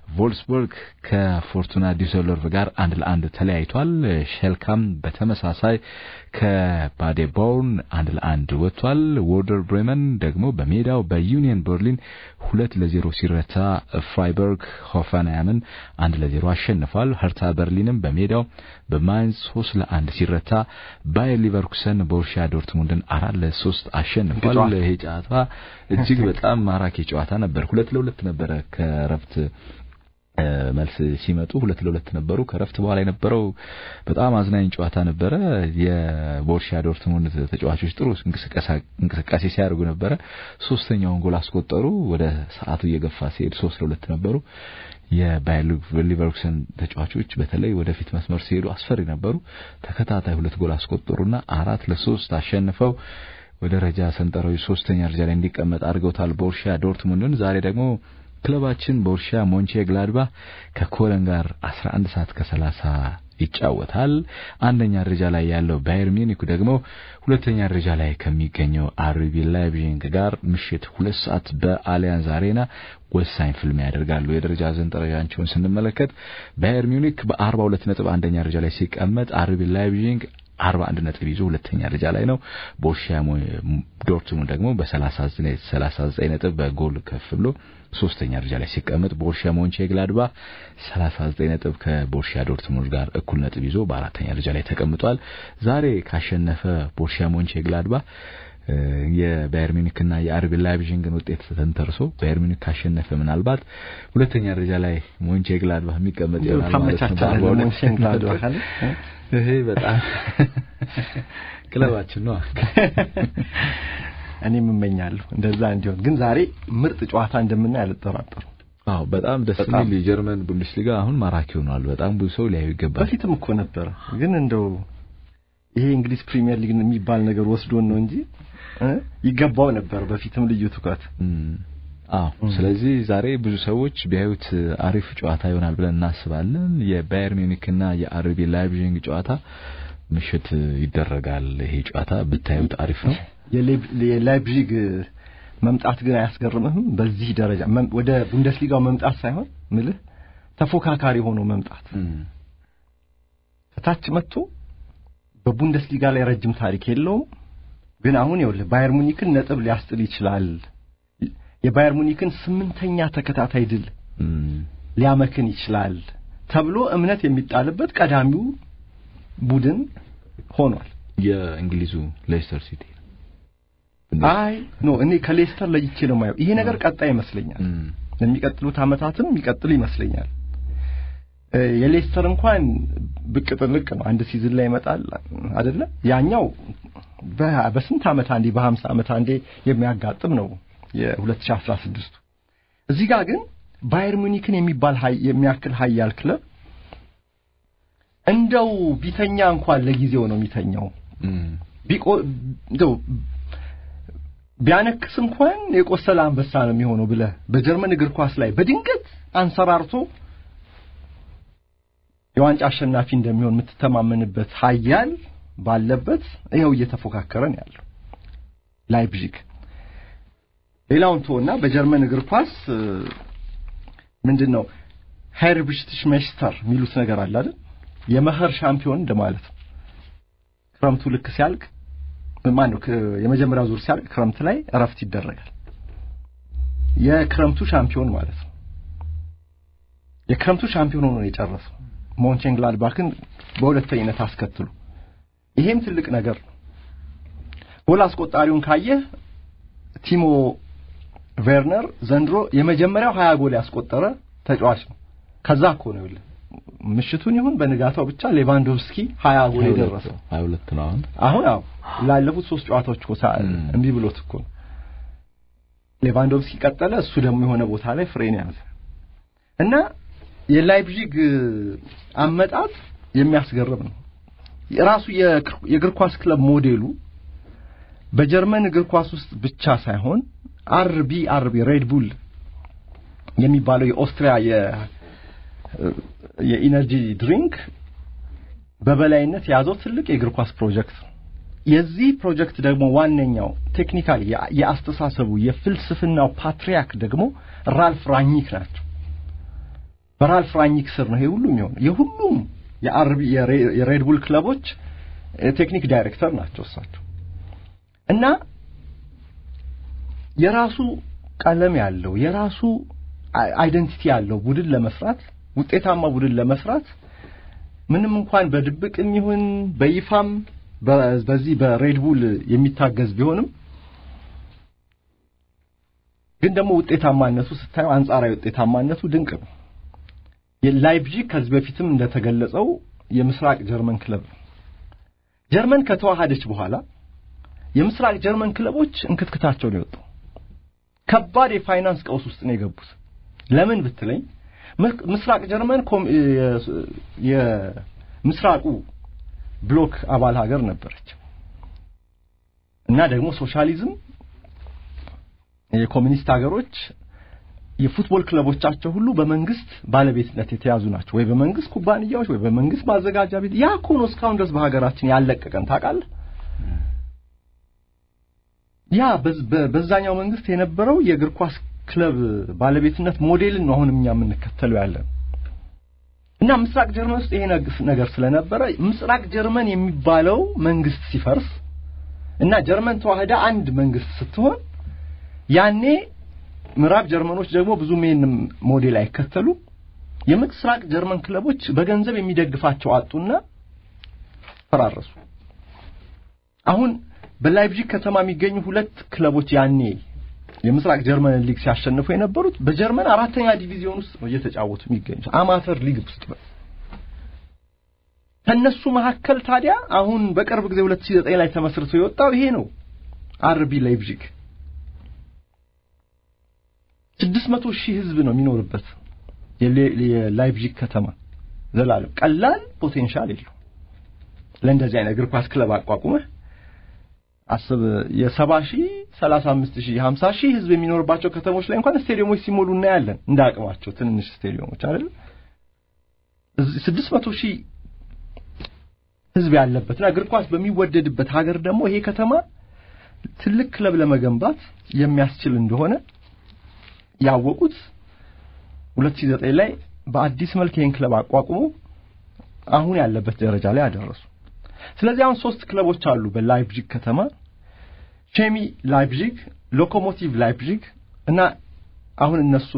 ቮልስበርግ ከፎርቱና ዲሰልዶርፍ ጋር አንድ ለአንድ ተለያይቷል። ሼልካም በተመሳሳይ ከባዴቦርን አንድ ለአንድ ወጥቷል። ወርደር ብሬመን ደግሞ በሜዳው በዩኒየን በርሊን ሁለት ለዜሮ ሲረታ ፍራይበርግ ሆፈንሃይምን አንድ ለዜሮ አሸንፏል። ሀርታ በርሊንም በሜዳው በማይንስ ሶስት ለአንድ ሲረታ ባየር ሊቨርኩሰን ቦሩሲያ ዶርትሙንድን አራት ለሶስት አሸንፏል። ይሄ ጨዋታ እጅግ በጣም ማራኪ ጨዋታ ነበር። ሁለት ለሁለት ነበረ ከረፍት መልስ ሲመጡ ሁለት ለሁለት ነበሩ። ከረፍት በኋላ የነበረው በጣም አዝናኝ ጨዋታ ነበረ። የቦሩሲያ ዶርትሙንድ ተጫዋቾች ጥሩ እንቅስቃሴ ሲያደርጉ ነበረ። ሶስተኛውን ጎል አስቆጠሩ። ወደ ሰዓቱ እየገፋ ሲሄድ ሶስት ለሁለት ነበሩ። የባየር ሊቨርኩሰን ተጫዋቾች በተለይ ወደፊት መስመር ሲሄዱ አስፈሪ ነበሩ። ተከታታይ ሁለት ጎል አስቆጠሩና አራት ለሶስት አሸንፈው ወደ ደረጃ ሰንጠረዡ ሶስተኛ ደረጃ ላይ እንዲቀመጥ አድርገውታል ቦሩሲያ ዶርትሙንድን። ዛሬ ደግሞ ክለባችን ቦሩሲያ ሞንቼ ግላድባ ከኮለን ጋር 11 ሰዓት ከ30 ይጫወታል። አንደኛ ደረጃ ላይ ያለው ባየር ሚኒክ ደግሞ ሁለተኛ ደረጃ ላይ ከሚገኘው አርቢ ላይፕዚግ ጋር ምሽት ሁለት ሰዓት በአሊያንዝ አሬና ወሳኝ ፍልሚያ ያደርጋሉ። የደረጃ ሰንጠረዣቸውን ስንመለከት ባየር ሚኒክ በ42 ነጥብ አንደኛ ደረጃ ላይ ሲቀመጥ አርቢ ላይፕዚግ 41 ነጥብ ይዞ ሁለተኛ ደረጃ ላይ ነው። ቦሩሲያ ዶርትሙንድ ደግሞ በ39 39 ነጥብ በጎል ከፍ ብሎ ሶስተኛ ደረጃ ላይ ሲቀመጥ ቦሩሲያ ሞንቼ ግላድባ 39 ነጥብ ከቦሩሲያ ዶርትሙንድ ጋር እኩል ነጥብ ይዞ በአራተኛ ደረጃ ላይ ተቀምጧል። ዛሬ ካሸነፈ ቦሩሲያ ሞንቼ ግላድባ የባየር ሚኒክ እና የአርቢ ላይፕዚግን ውጤት ተንተርሶ ባየር ሚኒክ ካሸነፈ ምናልባት ሁለተኛ ደረጃ ላይ ሞንቼ ግላድባ የሚቀመጥ ይሆናል ማለት ነው። ይሄ በጣም ክለባችን ነው። እኔም እመኛለሁ እንደዛ እንዲሆን። ግን ዛሬ ምርጥ ጨዋታ እንደምናይ አልጠራጠሩም። አዎ በጣም ደስ የሚል የጀርመን ቡንደስሊጋ አሁን ማራኪ ሆኗል። በጣም ብዙ ሰው ሊያዩ ይገባል። በፊትም እኮ ነበረ፣ ግን እንደው ይሄ እንግሊዝ ፕሪሚየር ሊግ የሚባል ነገር ወስዶን ነው እንጂ ይገባው ነበር በፊትም ልዩ ትኩረት። አዎ ስለዚህ ዛሬ ብዙ ሰዎች ቢያዩት አሪፍ ጨዋታ ይሆናል ብለን እናስባለን። የባየር ሚኒክና የአርቢ ላይፕዚግ ጨዋታ ምሽት ይደረጋል። ይሄ ጨዋታ ብታዩት አሪፍ ነው። የላይፕዚግ መምጣት ግን አያስገርምህም? በዚህ ደረጃ ወደ ቡንደስሊጋው መምጣት ሳይሆን ምልህ ተፎካካሪ ሆኖ መምጣት ከታች መጥቶ በቡንደስሊጋ ላይ ረጅም ታሪክ የለውም። ግን አሁን ይኸውልህ ባየር ሙኒክን ነጥብ ሊያስጥል ይችላል። የባየር ሙኒክን ስምንተኛ ተከታታይ ድል ሊያመክን ይችላል ተብሎ እምነት የሚጣልበት ቀዳሚው ቡድን ሆኗል። የእንግሊዙ ሌስተር ሲቲ አይ ኖ እኔ ከሌስተር ለይቼ ነው የማየው። ይሄ ነገር ቀጣይ ይመስለኛል። ለሚቀጥሉት ዓመታትም የሚቀጥል ይመስለኛል። የሌስተር እንኳን ብቅ ጥልቅ ነው። አንድ ሲዝን ላይ ይመጣል አይደለ? ያኛው በስንት ዓመት አንዴ በሀምሳ ዓመት አንዴ የሚያጋጥም ነው የ2016 እዚህ ጋር ግን ባየር ሙኒክን የሚባል የሚያክል ሀያል ክለብ እንደው ቢተኛ እንኳን ለጊዜው ነው የሚተኛው። ቢቆ እንደው ቢያነክስ እንኳን የቆሰለ አንበሳ ነው የሚሆነው ብለህ በጀርመን እግር ኳስ ላይ በድንገት አንሰራርቶ የዋንጫ አሸናፊ እንደሚሆን የምትተማመንበት ሀያል ባለበት ይኸው እየተፎካከረ ነው ያለው ላይፕዚግ። ሌላውን ተወና በጀርመን እግር ኳስ ምንድን ነው ሄርብሽትሽ ሜስተር የሚሉት ነገር አለ አይደል? የመኸር ሻምፒዮን እንደማለት ነው። ክረምቱ ልክ ሲያልቅ ማን ነው የመጀመሪያው ዙር ሲያልቅ ክረምት ላይ እረፍት ይደረጋል። የክረምቱ ሻምፒዮን ማለት ነው። የክረምቱ ሻምፒዮን ሆኖ ነው የጨረሰው ሞንቼንግላድባክን በሁለተኝነት አስከትሎ። ይሄም ትልቅ ነገር ነው። ጎል አስቆጣሪውን ካየህ ቲሞ ቬርነር ዘንድሮ የመጀመሪያው ሀያ ጎል ያስቆጠረ ተጫዋች ነው። ከዛ እኮ ነው ይኸውልህ ምሽቱን ይሁን በንጋታው ብቻ ሌቫንዶቭስኪ ሀያ ጎል የደረሰው ሀያ ሁለት ነው አሁን አሁን አዎ ላለፉት ሶስት ጨዋታዎች እኮ እምቢ ብሎት እኮ ነው ሌቫንዶቭስኪ ቀጠለ እሱ ደግሞ የሆነ ቦታ ላይ ፍሬን ያዘ እና የላይፕዚግ አመጣጥ የሚያስገርም ነው ራሱ የእግር ኳስ ክለብ ሞዴሉ በጀርመን እግር ኳስ ውስጥ ብቻ ሳይሆን አርቢ አርቢ ሬድ ቡል የሚባለው የኦስትሪያ የኢነርጂ ድሪንክ በበላይነት የያዘው ትልቅ የእግር ኳስ ፕሮጀክት ነው። የዚህ ፕሮጀክት ደግሞ ዋነኛው ቴክኒካሊ የአስተሳሰቡ የፍልስፍናው ፓትሪያክ ደግሞ ራልፍ ራኒክ ናቸው። በራልፍ ራኒክ ስር ነው ይሄ ሁሉ የሚሆነው። የሁሉም የአርቢ የሬድ ቡል ክለቦች ቴክኒክ ዳይሬክተር ናቸው እሳቸው እና የራሱ ቀለም ያለው የራሱ አይደንቲቲ ያለው ቡድን ለመስራት ውጤታማ ቡድን ለመስራት ምንም እንኳን በድብቅም ይሁን በይፋም በዚህ በሬድ ቡል የሚታገዝ ቢሆንም ግን ደግሞ ውጤታማነቱ ስታየው አንጻራዊ ውጤታማነቱ ድንቅ ነው። ላይፕዚግ ከዚህ በፊትም እንደተገለጸው የምስራቅ ጀርመን ክለብ ነው። ጀርመን ከተዋሃደች በኋላ የምስራቅ ጀርመን ክለቦች እንክትክታቸው ነው የወጣው። ከባድ የፋይናንስ ቀውስ ውስጥ ነው የገቡት። ለምን ብትለኝ ምስራቅ ጀርመን የምስራቁ ብሎክ አባል ሀገር ነበረች እና ደግሞ ሶሻሊዝም የኮሚኒስት ሀገሮች የፉትቦል ክለቦቻቸው ሁሉ በመንግስት ባለቤትነት የተያዙ ናቸው። ወይ በመንግስት ኩባንያዎች ወይ በመንግስት ማዘጋጃ ቤት። ያ እኮ ነው እስካሁን ድረስ በሀገራችን ያለቀቀን ታውቃለህ። ያ በዛኛው መንግስት የነበረው የእግር ኳስ ክለብ ባለቤትነት ሞዴልን ነው አሁን እኛ የምንከተለው ያለን እና ምስራቅ ጀርመን ውስጥ ይሄ ነገር ስለነበረ ምስራቅ ጀርመን የሚባለው መንግስት ሲፈርስ እና ጀርመን ተዋህዳ አንድ መንግስት ስትሆን ያኔ ምዕራብ ጀርመኖች ደግሞ ብዙም ይሄን ሞዴል አይከተሉ የምስራቅ ጀርመን ክለቦች በገንዘብ የሚደግፋቸው አጡና ፈራረሱ። አሁን በላይፕዚግ ከተማ የሚገኙ ሁለት ክለቦች ያኔ የምስራቅ ጀርመን ሊግ ሲያሸንፉ የነበሩት በጀርመን አራተኛ ዲቪዚዮን ውስጥ ነው እየተጫወቱ የሚገኙት አማተር ሊግ ውስጥ ነው። ከነሱ መካከል ታዲያ አሁን በቅርብ ጊዜ 2009 ላይ ተመስርቶ የወጣው ይሄ ነው አርቢ ላይፕዚግ ስድስት መቶ ሺህ ህዝብ ነው የሚኖርበት የላይፕዚግ ከተማ ዘላለም ቀላል ፖቴንሻል የለው ለእንደዚህ አይነት እግር ኳስ ክለብ አቋቁመህ አስብ የሰባ ሺህ ሰላሳ አምስት ሺህ ሀምሳ ሺህ ህዝብ የሚኖርባቸው ከተሞች ላይ እንኳን ስቴዲየሞች ሲሞሉ እናያለን እንደ አቅማቸው ትንንሽ ስቴዲየሞች አይደል ስድስት መቶ ሺህ ህዝብ ያለበትና እግር ኳስ በሚወደድበት ሀገር ደግሞ ይሄ ከተማ ትልቅ ክለብ ለመገንባት የሚያስችል እንደሆነ ያወቁት 2009 ላይ በአዲስ መልክ ይህን ክለብ አቋቁሞ አሁን ያለበት ደረጃ ላይ አደረሱ። ስለዚህ አሁን ሶስት ክለቦች አሉ በላይፕዚግ ከተማ ቼሚ ላይፕዚግ፣ ሎኮሞቲቭ ላይፕዚግ እና አሁን እነሱ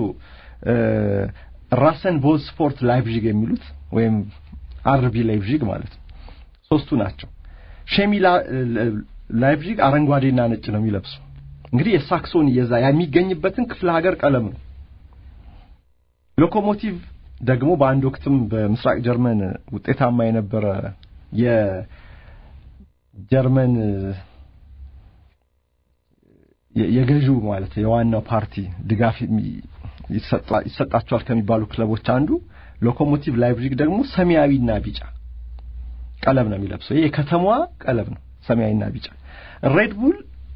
ራሰን ቦዝ ስፖርት ላይፕዚግ የሚሉት ወይም አርቢ ላይፕዚግ ማለት ነው። ሶስቱ ናቸው። ሼሚ ላይፕዚግ አረንጓዴና ነጭ ነው የሚለብሱ እንግዲህ የሳክሶን የዛ የሚገኝበትን ክፍለ ሀገር ቀለም ነው። ሎኮሞቲቭ ደግሞ በአንድ ወቅትም በምስራቅ ጀርመን ውጤታማ የነበረ የጀርመን የገዢው ማለት የዋናው ፓርቲ ድጋፍ ይሰጣቸዋል ከሚባሉ ክለቦች አንዱ ሎኮሞቲቭ ላይፕዚግ ደግሞ ሰማያዊና ቢጫ ቀለም ነው የሚለብሰው። ይሄ የከተማዋ ቀለም ነው፣ ሰማያዊና ቢጫ። ሬድ ቡል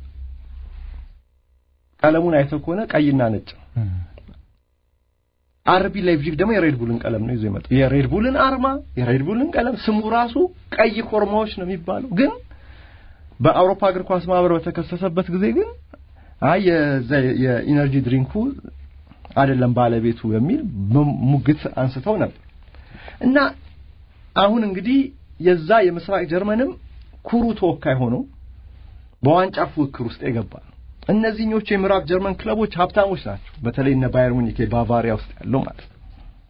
ቀለሙን አይተው ከሆነ ቀይና ነጭ አርቢ ላይፕዚግ ደግሞ የሬድ ቡልን ቀለም ነው ይዞ የመጣው። የሬድ ቡልን አርማ፣ የሬድ ቡልን ቀለም ስሙ ራሱ ቀይ ኮርማዎች ነው የሚባለው። ግን በአውሮፓ እግር ኳስ ማህበር በተከሰሰበት ጊዜ ግን አይ የዛ የኢነርጂ ድሪንኩ አይደለም ባለቤቱ የሚል ሙግት አንስተው ነበር እና አሁን እንግዲህ የዛ የምስራቅ ጀርመንም ኩሩ ተወካይ ሆኖ በዋንጫ ፉክክር ውስጥ የገባ ነው። እነዚህኞቹ የምዕራብ ጀርመን ክለቦች ሀብታሞች ናቸው። በተለይ እነ ባየር ሙኒክ ባቫሪያ ውስጥ ያለው ማለት ነው።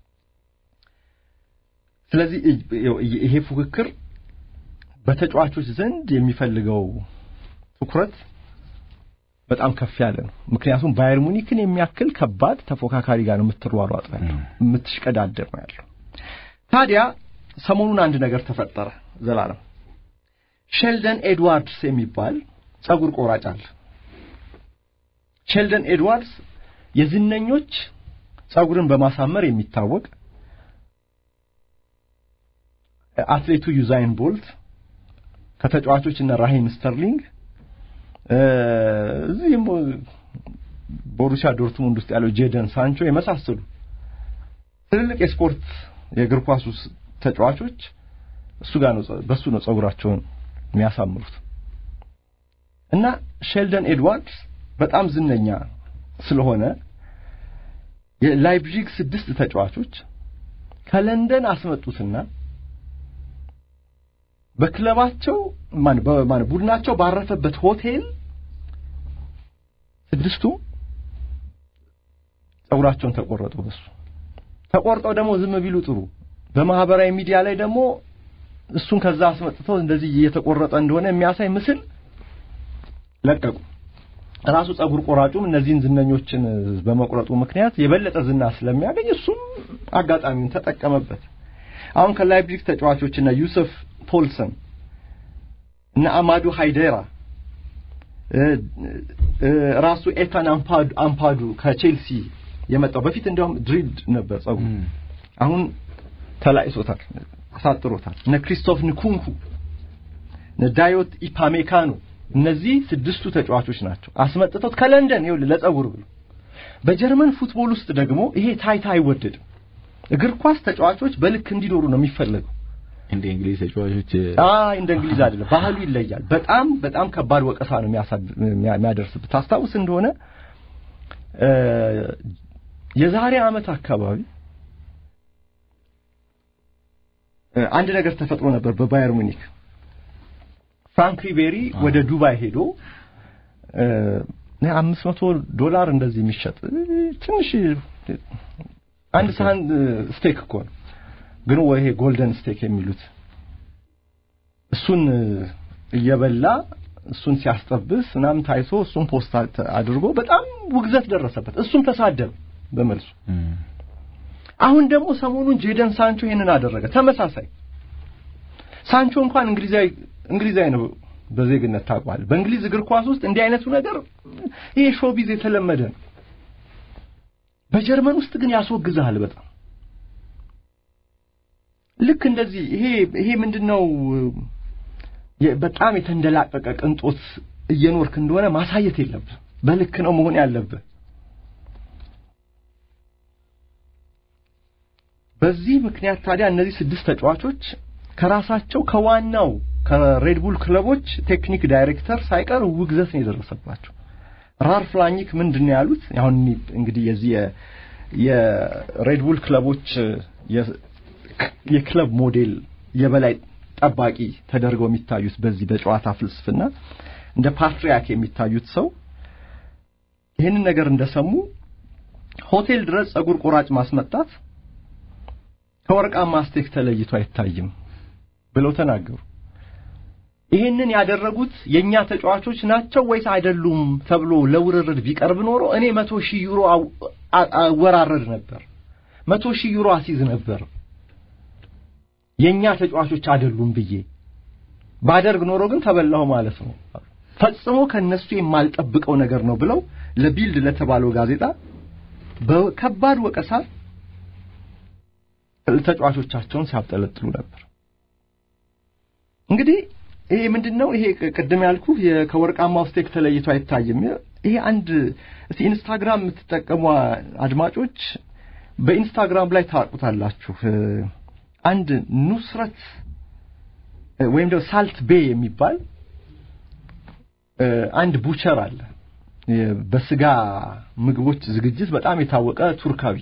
ስለዚህ ይሄ ፉክክር በተጫዋቾች ዘንድ የሚፈልገው ትኩረት በጣም ከፍ ያለ ነው። ምክንያቱም ባየር ሙኒክን የሚያክል ከባድ ተፎካካሪ ጋር ነው የምትሯሯጥ ያለው የምትሽቀዳደር ነው ያለው። ታዲያ ሰሞኑን አንድ ነገር ተፈጠረ። ዘላለም ሼልደን ኤድዋርድስ የሚባል ጸጉር ቆራጭ አለ። ሼልደን ኤድዋርድስ የዝነኞች ጸጉርን በማሳመር የሚታወቅ አትሌቱ ዩዛይን ቦልት ከተጫዋቾች እነ ራሂም ስተርሊንግ እዚህም ቦሩሲያ ዶርትሙንድ ውስጥ ያለው ጄደን ሳንቾ የመሳሰሉ ትልልቅ የስፖርት የእግር ኳስ ውስጥ ተጫዋቾች እሱ ጋር ነው በሱ ነው ጸጉራቸውን የሚያሳምሩት እና ሼልደን ኤድዋርድስ በጣም ዝነኛ ስለሆነ የላይፕዚግ ስድስት ተጫዋቾች ከለንደን አስመጡትና በክለባቸው ማን በማን ቡድናቸው ባረፈበት ሆቴል ስድስቱ ጸጉራቸውን ተቆረጡ። በሱ ተቆርጠው ደግሞ ዝም ቢሉ ጥሩ። በማህበራዊ ሚዲያ ላይ ደግሞ እሱን ከዛ አስመጥተው እንደዚህ እየተቆረጠ እንደሆነ የሚያሳይ ምስል ለቀቁ። ራሱ ጸጉር ቆራጩም እነዚህን ዝነኞችን በመቁረጡ ምክንያት የበለጠ ዝና ስለሚያገኝ እሱም አጋጣሚውን ተጠቀመበት። አሁን ከላይፕዚግ ተጫዋቾች እና ዩሰፍ ፖልሰን እና አማዱ ሃይዴራ ራሱ ኤታን አምፓዱ ከቼልሲ የመጣው በፊት እንዲያውም ድሪድ ነበር ጸጉሩ፣ አሁን ተላይሶታል፣ አሳጥሮታል። እነ ክሪስቶፍ ንኩንኩ፣ እነ ዳዮት ኢፓሜካኖ እነዚህ ስድስቱ ተጫዋቾች ናቸው አስመጥተውት ከለንደን ይኸውልህ ለጸጉር ብሎ። በጀርመን ፉትቦል ውስጥ ደግሞ ይሄ ታይታ አይወደድም። እግር ኳስ ተጫዋቾች በልክ እንዲኖሩ ነው የሚፈለገው። እንደ እንግሊዝ ተጫዋቾች አይ እንደ እንግሊዝ አይደለም፣ ባህሉ ይለያል። በጣም በጣም ከባድ ወቀሳ ነው የሚያደርስብህ። ታስታውስ እንደሆነ የዛሬ ዓመት አካባቢ አንድ ነገር ተፈጥሮ ነበር በባየር ሙኒክ ፍራንክ ሪቤሪ ወደ ዱባይ ሄዶ አምስት መቶ ዶላር እንደዚህ የሚሸጥ ትንሽ አንድ ሳህን ስቴክ እኮ ነው፣ ግን ወይ ይሄ ጎልደን ስቴክ የሚሉት እሱን እየበላ እሱን ሲያስጠብስ ምናምን ታይቶ እሱን ፖስት አድርጎ በጣም ውግዘት ደረሰበት። እሱም ተሳደበ በመልሱ። አሁን ደግሞ ሰሞኑን ጄደን ሳንቾ ይሄንን አደረገ። ተመሳሳይ ሳንቾ እንኳን እንግሊዛዊ እንግሊዛዊ ነው በዜግነት ታውቋል። በእንግሊዝ እግር ኳስ ውስጥ እንዲህ አይነቱ ነገር ይሄ ሾቢዝ የተለመደ ነው። በጀርመን ውስጥ ግን ያስወግዛል በጣም ልክ እንደዚህ ይሄ ይሄ ምንድነው በጣም የተንደላቀቀ ቅንጦት እየኖርክ እንደሆነ ማሳየት የለብህ። በልክ ነው መሆን ያለብህ። በዚህ ምክንያት ታዲያ እነዚህ ስድስት ተጫዋቾች ከራሳቸው ከዋናው ከሬድቡል ክለቦች ቴክኒክ ዳይሬክተር ሳይቀር ውግዘት ነው የደረሰባቸው። ራልፍ ላኒክ ምንድን ነው ያሉት? አሁን እንግዲህ የዚህ የሬድቡል ክለቦች የክለብ ሞዴል የበላይ ጠባቂ ተደርገው የሚታዩት በዚህ በጨዋታ ፍልስፍና እንደ ፓትሪያክ የሚታዩት ሰው ይህንን ነገር እንደሰሙ ሆቴል ድረስ ጸጉር ቆራጭ ማስመጣት ከወርቃማ ስቴክ ተለይቶ አይታይም ብለው ተናገሩ። ይህንን ያደረጉት የኛ ተጫዋቾች ናቸው ወይስ አይደሉም ተብሎ ለውርርድ ቢቀርብ ኖሮ እኔ መቶ ሺህ ዩሮ አወራረድ ነበር፣ መቶ ሺህ ዩሮ አሲዝ ነበር የኛ ተጫዋቾች አይደሉም ብዬ ባደርግ ኖሮ ግን ተበላሁ ማለት ነው። ፈጽሞ ከነሱ የማልጠብቀው ነገር ነው ብለው ለቢልድ ለተባለው ጋዜጣ በከባድ ወቀሳ ተጫዋቾቻቸውን ሲያብጠለጥሉ ነበር። እንግዲህ ይሄ ምንድነው? ይሄ ቅድም ያልኩ ከወርቃማው ስቴክ ተለይቶ አይታይም። ይሄ አንድ እስቲ ኢንስታግራም የምትጠቀሙ አድማጮች በኢንስታግራም ላይ ታውቁታላችሁ። አንድ ኑስረት ወይም ደግሞ ሳልት ቤ የሚባል አንድ ቡቸር አለ። በስጋ ምግቦች ዝግጅት በጣም የታወቀ ቱርካዊ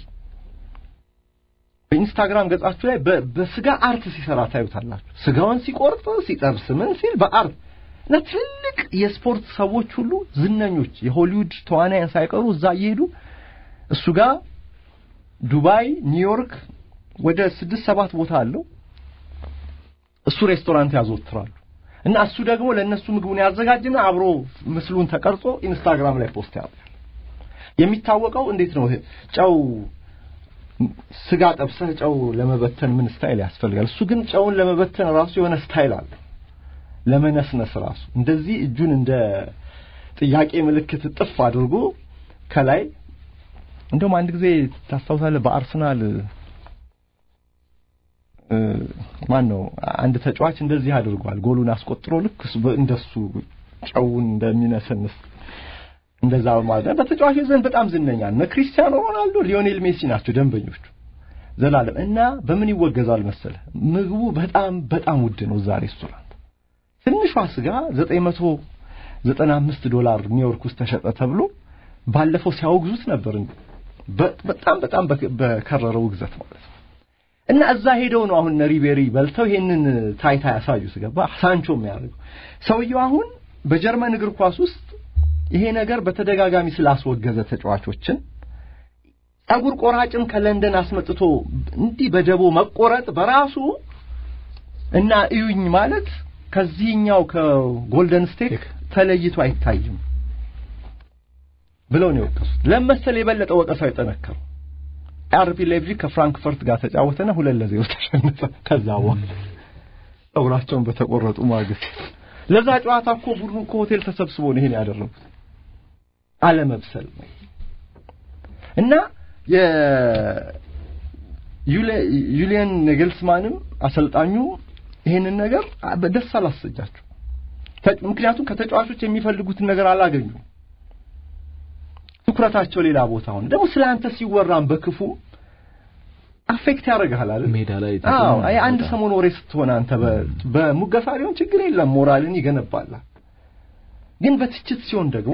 በኢንስታግራም ገጻችሁ ላይ በስጋ አርት ሲሰራ ታዩታላችሁ። ስጋውን ሲቆርጥ ሲጠብስ ምን ሲል በአርት እና ትልቅ የስፖርት ሰዎች ሁሉ ዝነኞች የሆሊውድ ተዋናያን ሳይቀሩ እዛ እየሄዱ እሱ ጋር ዱባይ፣ ኒውዮርክ ወደ ስድስት ሰባት ቦታ አለው። እሱ ሬስቶራንት ያዘወትራሉ እና እሱ ደግሞ ለእነሱ ምግቡን ያዘጋጅና አብሮ ምስሉን ተቀርጾ ኢንስታግራም ላይ ፖስት ያደርጋል። የሚታወቀው እንዴት ነው? ጨው ስጋ ጠብሰህ ጨው ለመበተን ምን ስታይል ያስፈልጋል? እሱ ግን ጨውን ለመበተን ራሱ የሆነ ስታይል አለ። ለመነስነስ ራሱ እንደዚህ እጁን እንደ ጥያቄ ምልክት ጥፍ አድርጎ ከላይ እንደውም አንድ ጊዜ ታስታውሳለህ በአርሰናል ማን ነው አንድ ተጫዋች እንደዚህ አድርጓል። ጎሉን አስቆጥሮ ልክ እንደሱ ጨውን እንደሚነሰንስ እንደዛ ማለት ነው። በተጫዋቾች ዘንድ በጣም ዝነኛ ነው። ክሪስቲያኖ ሮናልዶ፣ ሊዮኔል ሜሲ ናቸው ደንበኞቹ ዘላለም እና በምን ይወገዛል መሰለ ምግቡ በጣም በጣም ውድ ነው። እዛ ሬስቶራንት ትንሿ ስጋ 995 ዶላር ኒውዮርክ ውስጥ ተሸጠ ተብሎ ባለፈው ሲያወግዙት ነበር። በጣም በጣም በከረረው ውግዘት ማለት ነው። እና እዛ ሄደው ነው አሁን ሪቤሪ በልተው ይሄንን ታይታ ያሳዩት። ገባ ሳንቾ የሚያደርገው ሰውየው አሁን በጀርመን እግር ኳስ ውስጥ ይሄ ነገር በተደጋጋሚ ስላስወገዘ ተጫዋቾችን ጸጉር ቆራጭን ከለንደን አስመጥቶ እንዲህ በደቦ መቆረጥ በራሱ እና እዩኝ ማለት ከዚህኛው ከጎልደን ስቴክ ተለይቶ አይታይም ብለው ነው የወቀሱት። ለመሰል የበለጠ ወቀሳው የጠነከረው አርቢ ሌipzig ከፍራንክፈርት ጋር ተጫወተና ሁለት ለዜሮ ተሸነፈ። ከዛ በኋላ ጸጉራቸውን በተቆረጡ ማግስት ለዛ ጨዋታ እኮ ቡድኑ እኮ ሆቴል ተሰብስቦ ነው ይሄን ያደረጉት። አለመብሰል ነው እና የዩሊየን ኔግልስማንም አሰልጣኙ ይሄንን ነገር ደስ አላሰጃቸው። ምክንያቱም ከተጫዋቾች የሚፈልጉትን ነገር አላገኙም። ትኩረታቸው ሌላ ቦታ ሆነ። ደግሞ ስለ አንተ ሲወራም በክፉ አፌክት ያደርግሃል አይደል? ሜዳ ላይ አዎ፣ አይ አንድ ሰሞን ወሬ ስትሆን አንተ በሙገሳ ሊሆን ችግር የለም ሞራልን ይገነባል። ግን በትችት ሲሆን ደግሞ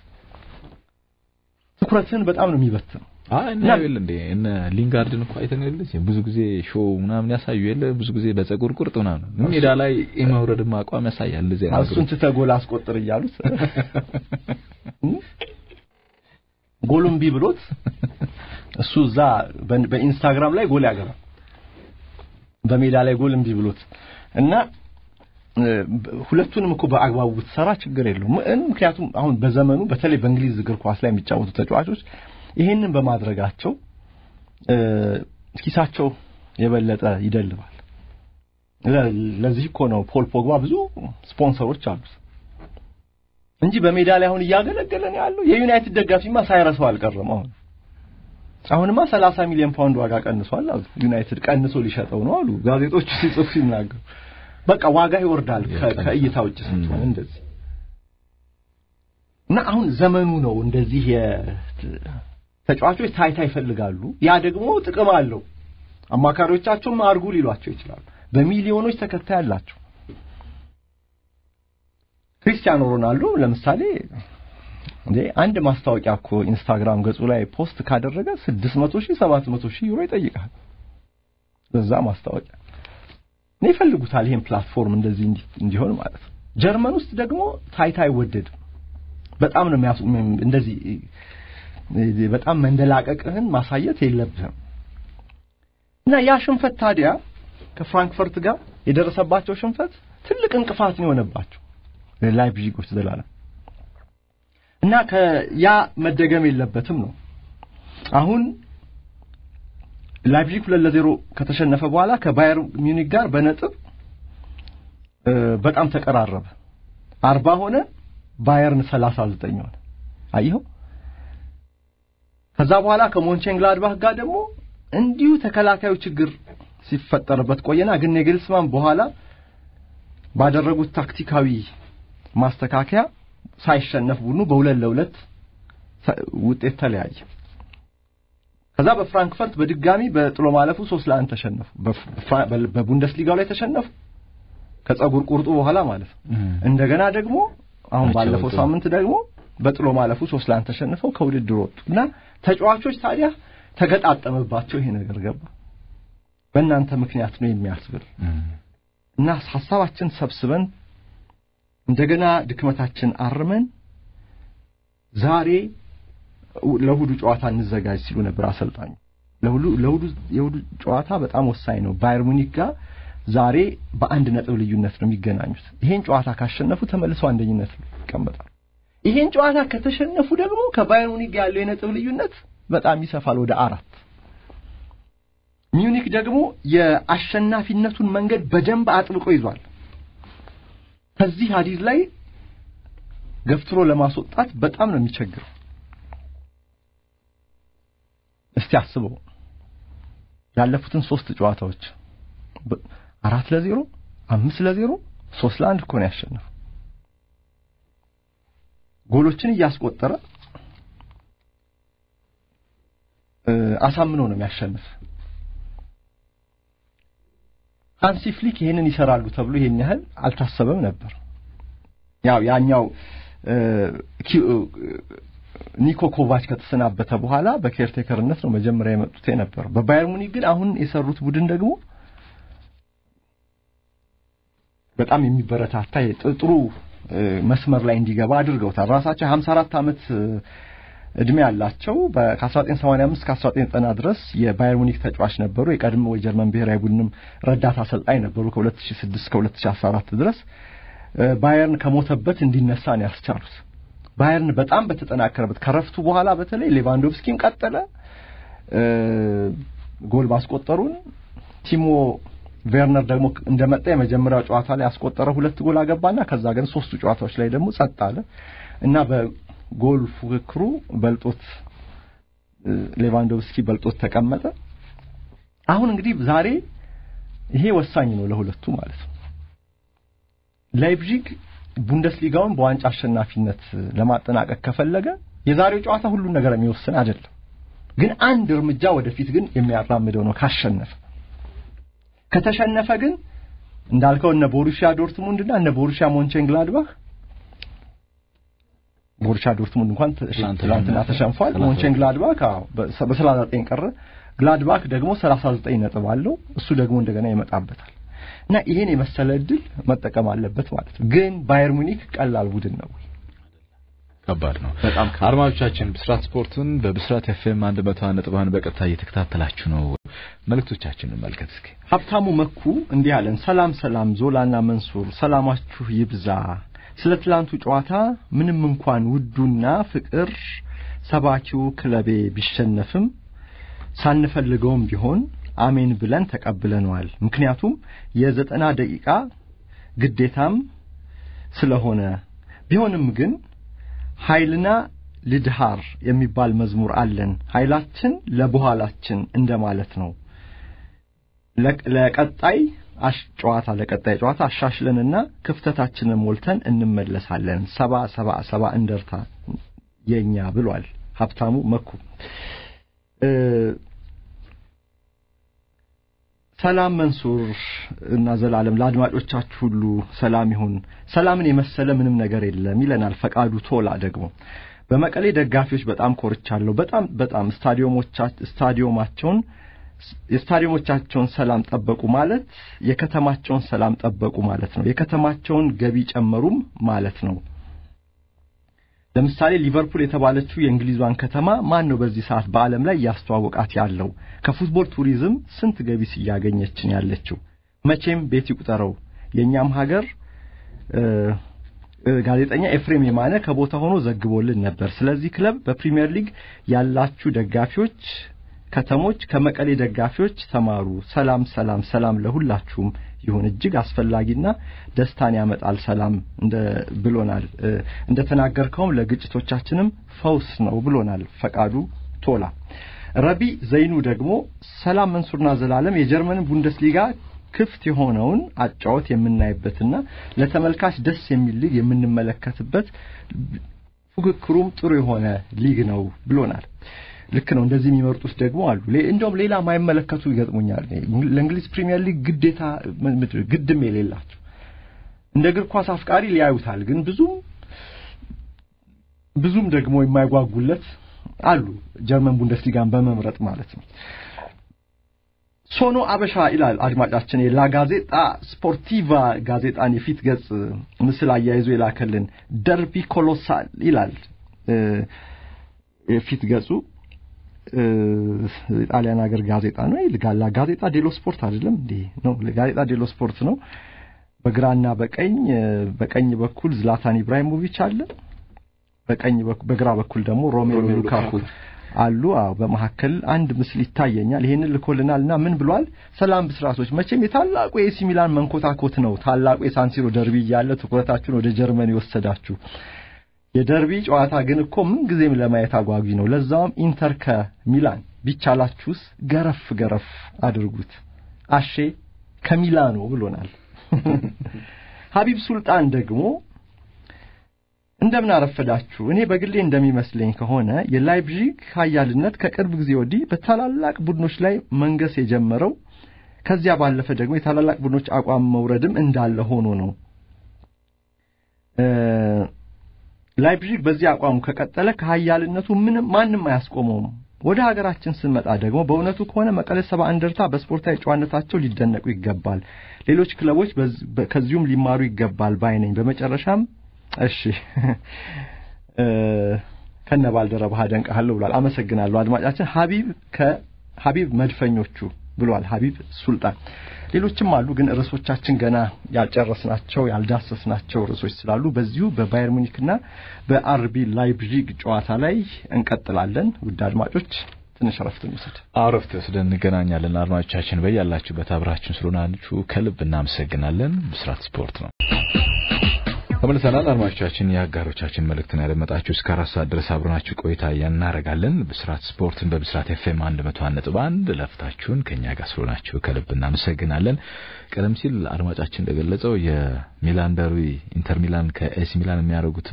ትኩረትን በጣም ነው የሚበትነው። አይ እና ይል እንዴ እነ ሊንጋርድን እኮ አይተን የለ ብዙ ጊዜ ሾው ምናምን ያሳዩ የለ ብዙ ጊዜ በፀጉር ቁርጥ ምናምን ሜዳ ላይ የመውረድም አቋም ያሳያል። እንደዚህ አይነት እሱን ትተህ ጎል አስቆጥር እያሉት ጎሉን ቢ ብሎት እሱ እዛ በኢንስታግራም ላይ ጎል ያገባል በሜዳ ላይ ጎል እምቢ ብሎት እና ሁለቱንም እኮ በአግባቡ ብትሰራ ችግር የለውም። ምክንያቱም አሁን በዘመኑ በተለይ በእንግሊዝ እግር ኳስ ላይ የሚጫወቱ ተጫዋቾች ይሄንን በማድረጋቸው ኪሳቸው የበለጠ ይደልባል። ለዚህ እኮ ነው ፖል ፖግባ ብዙ ስፖንሰሮች አሉት እንጂ በሜዳ ላይ አሁን እያገለገለ ነው ያለው። የዩናይትድ ደጋፊማ ሳይረሳው አልቀረም። አሁን አሁንማ 30 ሚሊዮን ፓውንድ ዋጋ ቀንሷል አሉ። ዩናይትድ ቀንሶ ሊሸጠው ነው አሉ ጋዜጦቹ ሲጽፉ ሲናገሩ። በቃ ዋጋ ይወርዳል ከእይታ ውጭ ስትሆን እንደዚህ እና አሁን ዘመኑ ነው እንደዚህ ተጫዋቾች ታይታ ይፈልጋሉ። ያ ደግሞ ጥቅም አለው። አማካሪዎቻቸውም አርጉ ሊሏቸው ይችላሉ። በሚሊዮኖች ተከታይ አላቸው። ክሪስቲያኖ ሮናልዶ ለምሳሌ እንዴ አንድ ማስታወቂያ እኮ ኢንስታግራም ገጹ ላይ ፖስት ካደረገ 600 ሺህ 700 ሺህ ዩሮ ይጠይቃል። በዛ ማስታወቂያ ነው ይፈልጉታል። ይሄን ፕላትፎርም እንደዚህ እንዲሆን ማለት ነው። ጀርመን ውስጥ ደግሞ ታይታ አይወደድም። በጣም ነው የሚያሱ እንደዚህ በጣም መንደላቀቅህን ማሳየት የለብህም እና ያ ሽንፈት ታዲያ ከፍራንክፈርት ጋር የደረሰባቸው ሽንፈት ትልቅ እንቅፋት ነው የሆነባቸው ላይፕዚጎች ዘላለም እና ከያ መደገም የለበትም ነው አሁን ላይፕዚግ ሁለት ለዜሮ ከተሸነፈ በኋላ ከባየር ሚዩኒክ ጋር በነጥብ በጣም ተቀራረበ አርባ ሆነ ባየርን ሰላሳ ዘጠኝ ሆነ አየኸው ከዛ በኋላ ከሞንቼንግላድባህ ጋር ደግሞ እንዲሁ ተከላካዩ ችግር ሲፈጠርበት ቆየና ግን ኔግልስማን በኋላ ባደረጉት ታክቲካዊ ማስተካከያ ሳይሸነፍ ቡድኑ በሁለት ለሁለት ውጤት ተለያየ። ከዛ በፍራንክፈርት በድጋሚ በጥሎ ማለፉ ሶስት ለአንድ ተሸነፉ። በቡንደስሊጋው ላይ ተሸነፉ ከጸጉር ቁርጡ በኋላ ማለት ነው። እንደገና ደግሞ አሁን ባለፈው ሳምንት ደግሞ በጥሎ ማለፉ ሶስት ለአንድ ተሸንፈው ከውድድር ወጡ እና ተጫዋቾች ታዲያ ተገጣጠመባቸው ይሄ ነገር ገባ በእናንተ ምክንያት ነው የሚያስብል እና ሐሳባችን ሰብስበን እንደገና ድክመታችን አርመን ዛሬ ለእሑዱ ጨዋታ እንዘጋጅ ሲሉ ነበር አሰልጣኙ። ለእሑዱ የእሑዱ ጨዋታ በጣም ወሳኝ ነው። ባየር ሙኒክ ጋር ዛሬ በአንድ ነጥብ ልዩነት ነው የሚገናኙት። ይሄን ጨዋታ ካሸነፉ ተመልሰው አንደኝነት ይቀመጣሉ። ይሄን ጨዋታ ከተሸነፉ ደግሞ ከባየር ሙኒክ ጋር ያለው የነጥብ ልዩነት በጣም ይሰፋል ወደ አራት። ሚዩኒክ ደግሞ የአሸናፊነቱን መንገድ በደንብ አጥብቆ ይዟል። ከዚህ ሀዲድ ላይ ገፍትሮ ለማስወጣት በጣም ነው የሚቸግረው። እስቲ አስበው ያለፉትን ሶስት ጨዋታዎች አራት ለዜሮ፣ አምስት ለዜሮ፣ ሶስት ለአንድ እኮ ነው ያሸነፈው። ጎሎችን እያስቆጠረ አሳምኖ ነው የሚያሸንፍ። ሃንሲ ፍሊክ ይሄንን ይሰራሉ ተብሎ ይሄን ያህል አልታሰበም ነበር። ያው ያኛው ኒኮ ኮቫች ከተሰናበተ በኋላ በኬርቴከርነት ነው መጀመሪያ የመጡት የነበረው። በባየር ሙኒክ ግን አሁን የሰሩት ቡድን ደግሞ በጣም የሚበረታታ ጥሩ መስመር ላይ እንዲገባ አድርገውታል። ራሳቸው 54 ዓመት እድሜ ያላቸው ከ1985 እስከ 1990 ድረስ የባየር ሙኒክ ተጫዋች ነበሩ። የቀድሞ የጀርመን ብሔራዊ ቡድንም ረዳት አሰልጣኝ ነበሩ ከ2006 እስከ 2014 ድረስ ባየርን ከሞተበት እንዲነሳ ነው ያስቻሉት። ባየርን በጣም በተጠናከረበት ከረፍቱ በኋላ በተለይ ሌቫንዶቭስኪም ቀጠለ ጎል ማስቆጠሩን ቲሞ ቬርነር ደግሞ እንደመጣ የመጀመሪያው ጨዋታ ላይ ያስቆጠረ ሁለት ጎል አገባና ከዛ ግን ሶስቱ ጨዋታዎች ላይ ደግሞ ጸጥ አለ እና በጎል ፉክክሩ በልጦት ሌቫንዶቭስኪ በልጦት ተቀመጠ። አሁን እንግዲህ ዛሬ ይሄ ወሳኝ ነው ለሁለቱ ማለት ነው። ላይፕዚግ ቡንደስሊጋውን በዋንጫ አሸናፊነት ለማጠናቀቅ ከፈለገ የዛሬው ጨዋታ ሁሉን ነገር የሚወስን አይደለም፣ ግን አንድ እርምጃ ወደፊት ግን የሚያራምደው ነው ካሸነፈ። ከተሸነፈ ግን እንዳልከው እነ ቦሩሺያ ዶርትሙንድ እና እነ ቦሩሺያ ሞንቼንግላድባህ ቦሩሺያ ዶርትሙንድ እንኳን ትላንትና ተሸንፏል። ሞንቼንግላድባህ በሰላሳ ዘጠኝ ቀረ። ግላድባክ ደግሞ 39 ነጥብ አለው። እሱ ደግሞ እንደገና ይመጣበታል እና ይሄን የመሰለ እድል መጠቀም አለበት ማለት ነው። ግን ባየር ሙኒክ ቀላል ቡድን ነው ወይ? ከባድ ነው። በጣም አድማጮቻችን ብስራት ስፖርትን በብስራት ኤፍኤም 101 ነጥብ አንድ በቀጥታ እየተከታተላችሁ ነው። መልእክቶቻችንን መልከት እስኪ። ሀብታሙ መኩ እንዲህ አለን። ሰላም ሰላም፣ ዞላና መንሱር ሰላማችሁ ይብዛ። ስለ ትላንቱ ጨዋታ ምንም እንኳን ውዱና ፍቅር ሰባኪው ክለቤ ቢሸነፍም ሳንፈልገውም ቢሆን አሜን ብለን ተቀብለነዋል። ምክንያቱም የዘጠና ደቂቃ ግዴታም ስለሆነ ቢሆንም ግን ኃይልና ልድሃር የሚባል መዝሙር አለን። ኃይላችን ለበኋላችን እንደማለት ነው። ለቀጣይ ጨዋታ ለቀጣይ ጨዋታ አሻሽለንና ክፍተታችንን ሞልተን እንመለሳለን። ሰባ ሰባ ሰባ እንደርታ የኛ ብሏል ሀብታሙ መኩ። ሰላም መንሱር እና ዘላለም ለአድማጮቻችሁ ሁሉ ሰላም ይሁን። ሰላምን የመሰለ ምንም ነገር የለም ይለናል ፈቃዱ ቶላ። ደግሞ በመቀሌ ደጋፊዎች በጣም ኮርቻለሁ። በጣም በጣም ስታዲዮማቸውን የስታዲዮሞቻቸውን ሰላም ጠበቁ ማለት የከተማቸውን ሰላም ጠበቁ ማለት ነው። የከተማቸውን ገቢ ጨመሩም ማለት ነው። ለምሳሌ ሊቨርፑል የተባለችው የእንግሊዟን ከተማ ማን ነው በዚህ ሰዓት በዓለም ላይ እያስተዋወቃት ያለው? ከፉትቦል ቱሪዝም ስንት ገቢስ እያገኘችን ያለችው? መቼም ቤት ይቁጠረው። የእኛም ሀገር ጋዜጠኛ ኤፍሬም የማነ ከቦታ ሆኖ ዘግቦልን ነበር። ስለዚህ ክለብ በፕሪሚየር ሊግ ያላችሁ ደጋፊዎች ከተሞች ከመቀሌ ደጋፊዎች ተማሩ። ሰላም ሰላም ሰላም ለሁላችሁም ይሁን። እጅግ አስፈላጊና ደስታን ያመጣል ሰላም እንደ ብሎናል። እንደተናገርከውም ለግጭቶቻችንም ፈውስ ነው ብሎናል ፈቃዱ ቶላ። ረቢ ዘይኑ ደግሞ ሰላም መንሱርና ዘላለም የጀርመን ቡንደስሊጋ ክፍት የሆነውን አጫወት የምናይበትና ለተመልካች ደስ የሚል ሊግ የምንመለከትበት ፉክክሩም ጥሩ የሆነ ሊግ ነው ብሎናል። ልክ ነው። እንደዚህ የሚመርጡት ደግሞ አሉ። እንደውም ሌላ ማይመለከቱ ይገጥሙኛል። ለእንግሊዝ ፕሪሚየር ሊግ ግዴታ ግድም የሌላቸው እንደ እግር ኳስ አፍቃሪ ሊያዩታል፣ ግን ብዙም ብዙም ደግሞ የማይጓጉለት አሉ። ጀርመን ቡንደስሊጋን በመምረጥ ማለት ነው። ሶኖ አበሻ ይላል አድማጫችን የላ ጋዜጣ ስፖርቲቫ ጋዜጣን የፊት ገጽ ምስል አያይዞ የላከልን ደርቢ ኮሎሳል ይላል የፊት ገጹ የጣሊያን ሀገር ጋዜጣ ነው። ይልጋላ ጋዜጣ ዴሎ ስፖርት አይደለም እንዴ? ነው ጋዜጣ ዴሎ ስፖርት ነው። በግራና በቀኝ በቀኝ በኩል ዝላታን ኢብራሂሞቪች አለ። በቀኝ በግራ በኩል ደግሞ ሮሜሎ ሉካኩ አሉ። አዎ በመካከል አንድ ምስል ይታየኛል። ይሄንን ልኮልናልና ምን ብሏል? ሰላም ብስራቶች፣ መቼም የታላቁ የኤሲ ሚላን መንኮታኮት ነው ታላቁ የሳንሲሮ ደርቢ እያለ ትኩረታችሁን ወደ ጀርመን የወሰዳችሁ የደርቢ ጨዋታ ግን እኮ ምን ጊዜም ለማየት አጓጊ ነው። ለዛውም ኢንተር ከሚላን ቢቻላችሁስ ገረፍ ገረፍ አድርጉት። አሼ ከሚላኖ ብሎናል። ሀቢብ ሱልጣን ደግሞ እንደምን አረፈዳችሁ። እኔ በግሌ እንደሚመስለኝ ከሆነ የላይፕዚግ ኃያልነት ከቅርብ ጊዜ ወዲህ በታላላቅ ቡድኖች ላይ መንገስ የጀመረው ከዚያ ባለፈ ደግሞ የታላላቅ ቡድኖች አቋም መውረድም እንዳለ ሆኖ ነው። ላይፕዚግ በዚህ አቋሙ ከቀጠለ ከሀያልነቱ ምንም ማንም አያስቆመውም። ወደ ሀገራችን ስንመጣ ደግሞ በእውነቱ ከሆነ መቀለ ሰባ እንደርታ በስፖርታዊ ጨዋነታቸው ሊደነቁ ይገባል። ሌሎች ክለቦች ከዚሁም ሊማሩ ይገባል ባይ ነኝ። በመጨረሻም እሺ ከነ ባልደረባህ አደንቅሃለሁ ብሏል። አመሰግናለሁ አድማጫችን ሀቢብ ከሀቢብ መድፈኞቹ ብሏል። ሀቢብ ሱልጣን ሌሎችም አሉ፣ ግን ርዕሶቻችን ገና ያልጨረስናቸው ያልዳሰስናቸው ርዕሶች ስላሉ በዚሁ በባየር ሙኒክና በአርቢ ላይፕዚግ ጨዋታ ላይ እንቀጥላለን። ውድ አድማጮች ትንሽ ረፍት እንውሰድ። ረፍት ወስደን እንገናኛለን። አድማጮቻችን በያላችሁበት አብራችን ስለሆናችሁ ከልብ እናመሰግናለን። ብስራት ስፖርት ነው። ተመልሰናል። አድማጮቻችን የአጋሮቻችን መልእክትን ያደመጣችሁ እስከ አራት ሰዓት ድረስ አብረናችሁ ቆይታ እናደርጋለን። ብስራት ስፖርትን በብስራት ኤፍኤም አንድ መቶ አንድ ነጥብ አንድ ለፍታችሁን ከእኛ ጋር ስለሆናችሁ ከልብ እናመሰግናለን። ቀደም ሲል አድማጫችን እንደገለጸው የሚላን ደርቢ ኢንተር ሚላን ከኤሲ ሚላን የሚያደርጉት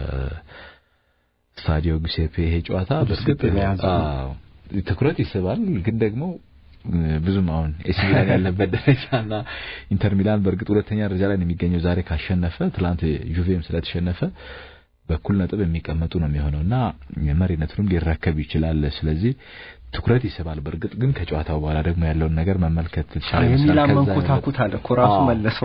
በስታዲዮ ጉሴፔ ይሄ ጨዋታ በእርግጥ ትኩረት ይስባል ግን ደግሞ ብዙም አሁን ኤሲ ሚላን ያለበት ደረጃና ኢንተር ሚላን በእርግጥ ሁለተኛ ደረጃ ላይ ነው የሚገኘው። ዛሬ ካሸነፈ ትላንት ጁቬም ስለተሸነፈ በኩል ነጥብ የሚቀመጡ ነው የሚሆነውና መሪነቱንም ሊረከብ ይችላል። ስለዚህ ትኩረት ይስባል። በእርግጥ ግን ከጨዋታው በኋላ ደግሞ ያለውን ነገር መመልከት ትችላል። የሚላን መንኮታኩት አለ እኮ ራሱ መለሰው።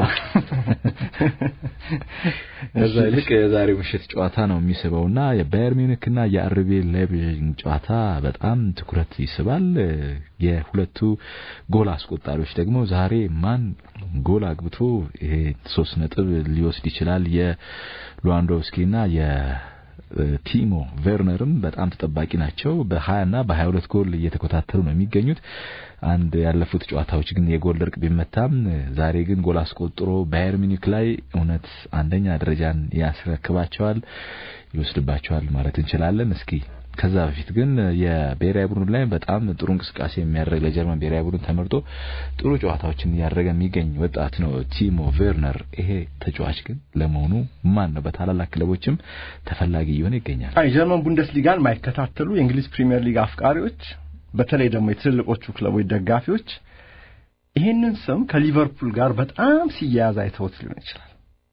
ከዛ ይልቅ የዛሬው ምሽት ጨዋታ ነው የሚስበውና የባየር ሚዩኒክና የአርቢ ላይፕዚግ ጨዋታ በጣም ትኩረት ይስባል። የሁለቱ ጎል አስቆጣሪዎች ደግሞ ዛሬ ማን ጎል አግብቶ ይሄ ሶስት ነጥብ ሊወስድ ይችላል? የሉዋንዶቭስኪና የ ቲሞ ቬርነርም በጣም ተጠባቂ ናቸው። በ20 እና በ22 ጎል እየተኮታተሉ ነው የሚገኙት። አንድ ያለፉት ጨዋታዎች ግን የጎል ድርቅ ቢመታም ዛሬ ግን ጎል አስቆጥሮ ባየር ሚኒክ ላይ እውነት አንደኛ ደረጃን ያስረክባቸዋል፣ ይወስድባቸዋል ማለት እንችላለን። እስኪ ከዛ በፊት ግን የብሔራዊ ቡድን ላይ በጣም ጥሩ እንቅስቃሴ የሚያደርግ ለጀርመን ብሔራዊ ቡድን ተመርጦ ጥሩ ጨዋታዎችን እያደረገ የሚገኝ ወጣት ነው ቲሞ ቬርነር። ይሄ ተጫዋች ግን ለመሆኑ ማን ነው? በታላላቅ ክለቦችም ተፈላጊ እየሆነ ይገኛል። የጀርመን ቡንደስሊጋን ማይከታተሉ የእንግሊዝ ፕሪሚየር ሊግ አፍቃሪዎች፣ በተለይ ደግሞ የትልልቆቹ ክለቦች ደጋፊዎች ይሄንን ስም ከሊቨርፑል ጋር በጣም ሲያያዝ አይተውት ሊሆን ይችላል።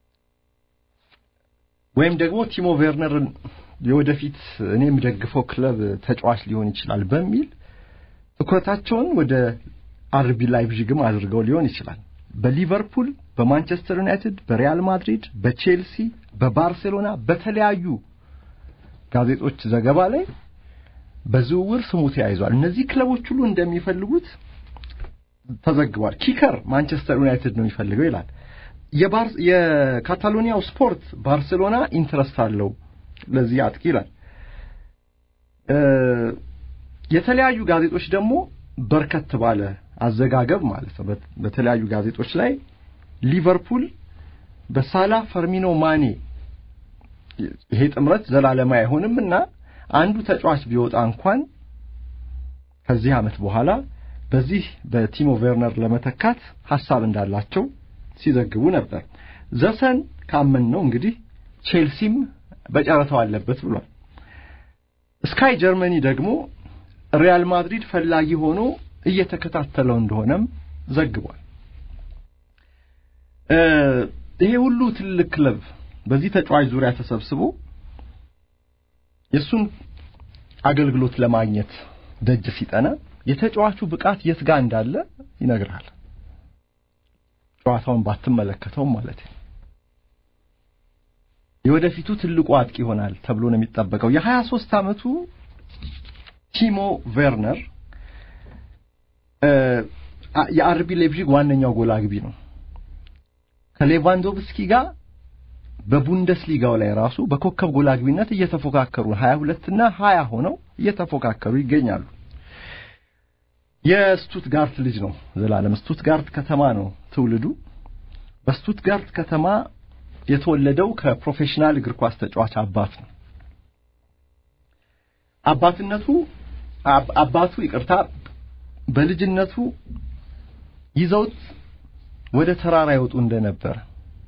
ወይም ደግሞ ቲሞ ቬርነርን የወደፊት እኔ የሚደግፈው ክለብ ተጫዋች ሊሆን ይችላል በሚል ትኩረታቸውን ወደ አርቢ ላይፕዚግም አድርገው ሊሆን ይችላል። በሊቨርፑል፣ በማንቸስተር ዩናይትድ፣ በሪያል ማድሪድ፣ በቼልሲ፣ በባርሴሎና በተለያዩ ጋዜጦች ዘገባ ላይ በዝውውር ስሙ ተያይዟል። እነዚህ ክለቦች ሁሉ እንደሚፈልጉት ተዘግቧል። ኪከር ማንቸስተር ዩናይትድ ነው የሚፈልገው ይላል። የካታሎኒያው ስፖርት ባርሴሎና ኢንትረስት አለው ለዚህ አጥቂ ይላል። የተለያዩ ጋዜጦች ደግሞ በርከት ባለ አዘጋገብ ማለት ነው በተለያዩ ጋዜጦች ላይ ሊቨርፑል በሳላ ፈርሚኖ ማኔ ይሄ ጥምረት ዘላለማ አይሆንም እና አንዱ ተጫዋች ቢወጣ እንኳን ከዚህ ዓመት በኋላ በዚህ በቲሞ ቬርነር ለመተካት ሐሳብ እንዳላቸው ሲዘግቡ ነበር። ዘሰን ካመን ነው እንግዲህ ቼልሲም በጨረታው አለበት ብሏል። ስካይ ጀርመኒ ደግሞ ሪያል ማድሪድ ፈላጊ ሆኖ እየተከታተለው እንደሆነም ዘግቧል። ይሄ ሁሉ ትልቅ ክለብ በዚህ ተጫዋች ዙሪያ ተሰብስቦ የእሱን አገልግሎት ለማግኘት ደጅ ሲጠና የተጫዋቹ ብቃት የት ጋር እንዳለ ይነግርሃል። ጨዋታውን ባትመለከተውም ማለት ነው። የወደፊቱ ትልቁ አጥቂ ይሆናል ተብሎ ነው የሚጠበቀው። የሀያ ሦስት ዓመቱ ቲሞ ቬርነር የአርቢ ሌፕዚግ ዋነኛው ጎል አግቢ ነው። ከሌቫንዶቭስኪ ጋር በቡንደስሊጋው ላይ ራሱ በኮከብ ጎል አግቢነት እየተፎካከሩ 22 እና 20 ሆነው እየተፎካከሩ ይገኛሉ። የስቱትጋርት ልጅ ነው ዘላለም። ስቱትጋርት ከተማ ነው ትውልዱ። በስቱትጋርት ከተማ የተወለደው ከፕሮፌሽናል እግር ኳስ ተጫዋች አባት ነው። አባትነቱ አባቱ ይቅርታ በልጅነቱ ይዘውት ወደ ተራራ ይወጡ እንደነበረ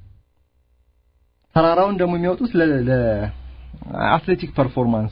ተራራውን ደግሞ የሚወጡት ለአትሌቲክ ፐርፎርማንስ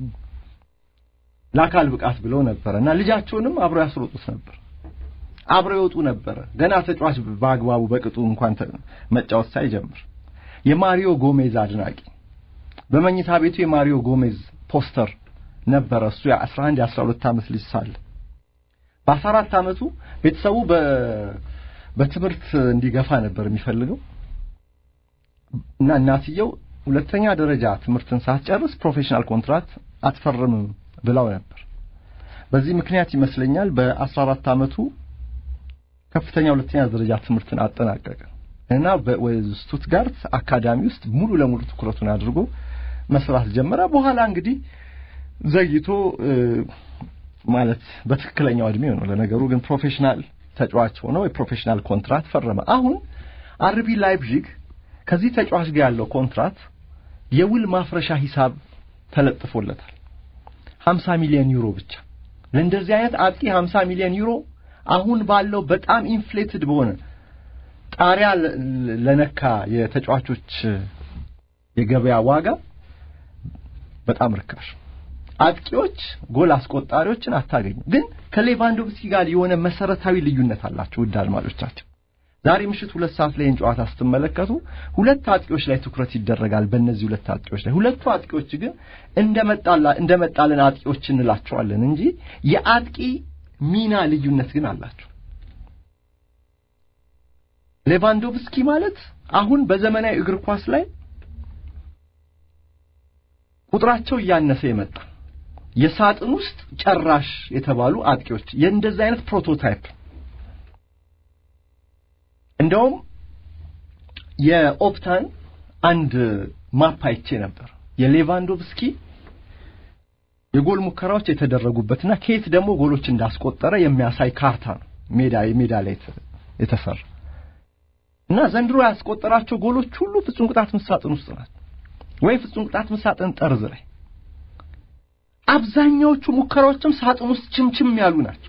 ለአካል ብቃት ብለው ነበረ እና ልጃቸውንም አብረው ያስሮጡት ነበር። አብረው ይወጡ ነበረ ገና ተጫዋች በአግባቡ በቅጡ እንኳን መጫወት ሳይጀምር። የማሪዮ ጎሜዝ አድናቂ በመኝታ ቤቱ የማሪዮ ጎሜዝ ፖስተር ነበረ። እሱ የ11 የ12 ዓመት ልጅ ሳለ በ14 ዓመቱ ቤተሰቡ በ በትምህርት እንዲገፋ ነበር የሚፈልገው እና እናትየው ሁለተኛ ደረጃ ትምህርትን ሳትጨርስ ፕሮፌሽናል ኮንትራክት አትፈርምም ብለው ነበር። በዚህ ምክንያት ይመስለኛል በ14 ዓመቱ ከፍተኛ ሁለተኛ ደረጃ ትምህርትን አጠናቀቀ እና በስቱትጋርት አካዳሚ ውስጥ ሙሉ ለሙሉ ትኩረቱን አድርጎ መስራት ጀመረ። በኋላ እንግዲህ ዘግይቶ ማለት በትክክለኛው እድሜው ነው። ለነገሩ ግን ፕሮፌሽናል ተጫዋች ሆኖ የፕሮፌሽናል ኮንትራት ፈረመ። አሁን አርቢ ላይፕዚግ ከዚህ ተጫዋች ጋር ያለው ኮንትራት የውል ማፍረሻ ሂሳብ ተለጥፎለታል። 50 ሚሊዮን ዩሮ ብቻ። ለእንደዚህ አይነት አጥቂ 50 ሚሊዮን ዩሮ አሁን ባለው በጣም ኢንፍሌትድ በሆነ ጣሪያ ለነካ የተጫዋቾች የገበያ ዋጋ በጣም ርካሽ። አጥቂዎች ጎል አስቆጣሪዎችን አታገኙ። ግን ከሌቫንዶቭስኪ ጋር የሆነ መሰረታዊ ልዩነት አላቸው። ውድ አድማጮቻችን ዛሬ ምሽት ሁለት ሰዓት ላይ ጨዋታ ስትመለከቱ ሁለት አጥቂዎች ላይ ትኩረት ይደረጋል። በእነዚህ ሁለት አጥቂዎች ላይ ሁለቱ አጥቂዎች ግን እንደመጣላ እንደመጣልን አጥቂዎች እንላቸዋለን እንጂ የአጥቂ ሚና ልዩነት ግን አላቸው። ሌቫንዶቭስኪ ማለት አሁን በዘመናዊ እግር ኳስ ላይ ቁጥራቸው እያነሰ የመጣ የሳጥን ውስጥ ጨራሽ የተባሉ አጥቂዎች የእንደዚህ አይነት ፕሮቶታይፕ እንደውም የኦፕታን አንድ ማፕ አይቼ ነበር የሌቫንዶቭስኪ የጎል ሙከራዎች የተደረጉበትና ከየት ደግሞ ጎሎች እንዳስቆጠረ የሚያሳይ ካርታ ነው ሜዳ የሜዳ ላይ የተሰራ እና ዘንድሮ ያስቆጠራቸው ጎሎች ሁሉ ፍጹም ቅጣት ምት ሳጥን ውስጥ ናቸው ወይ ፍጹም ቅጣት ምት ሳጥን ጠርዝ ላይ አብዛኛዎቹ ሙከራዎችም ሳጥን ውስጥ ችምችም ያሉ ናቸው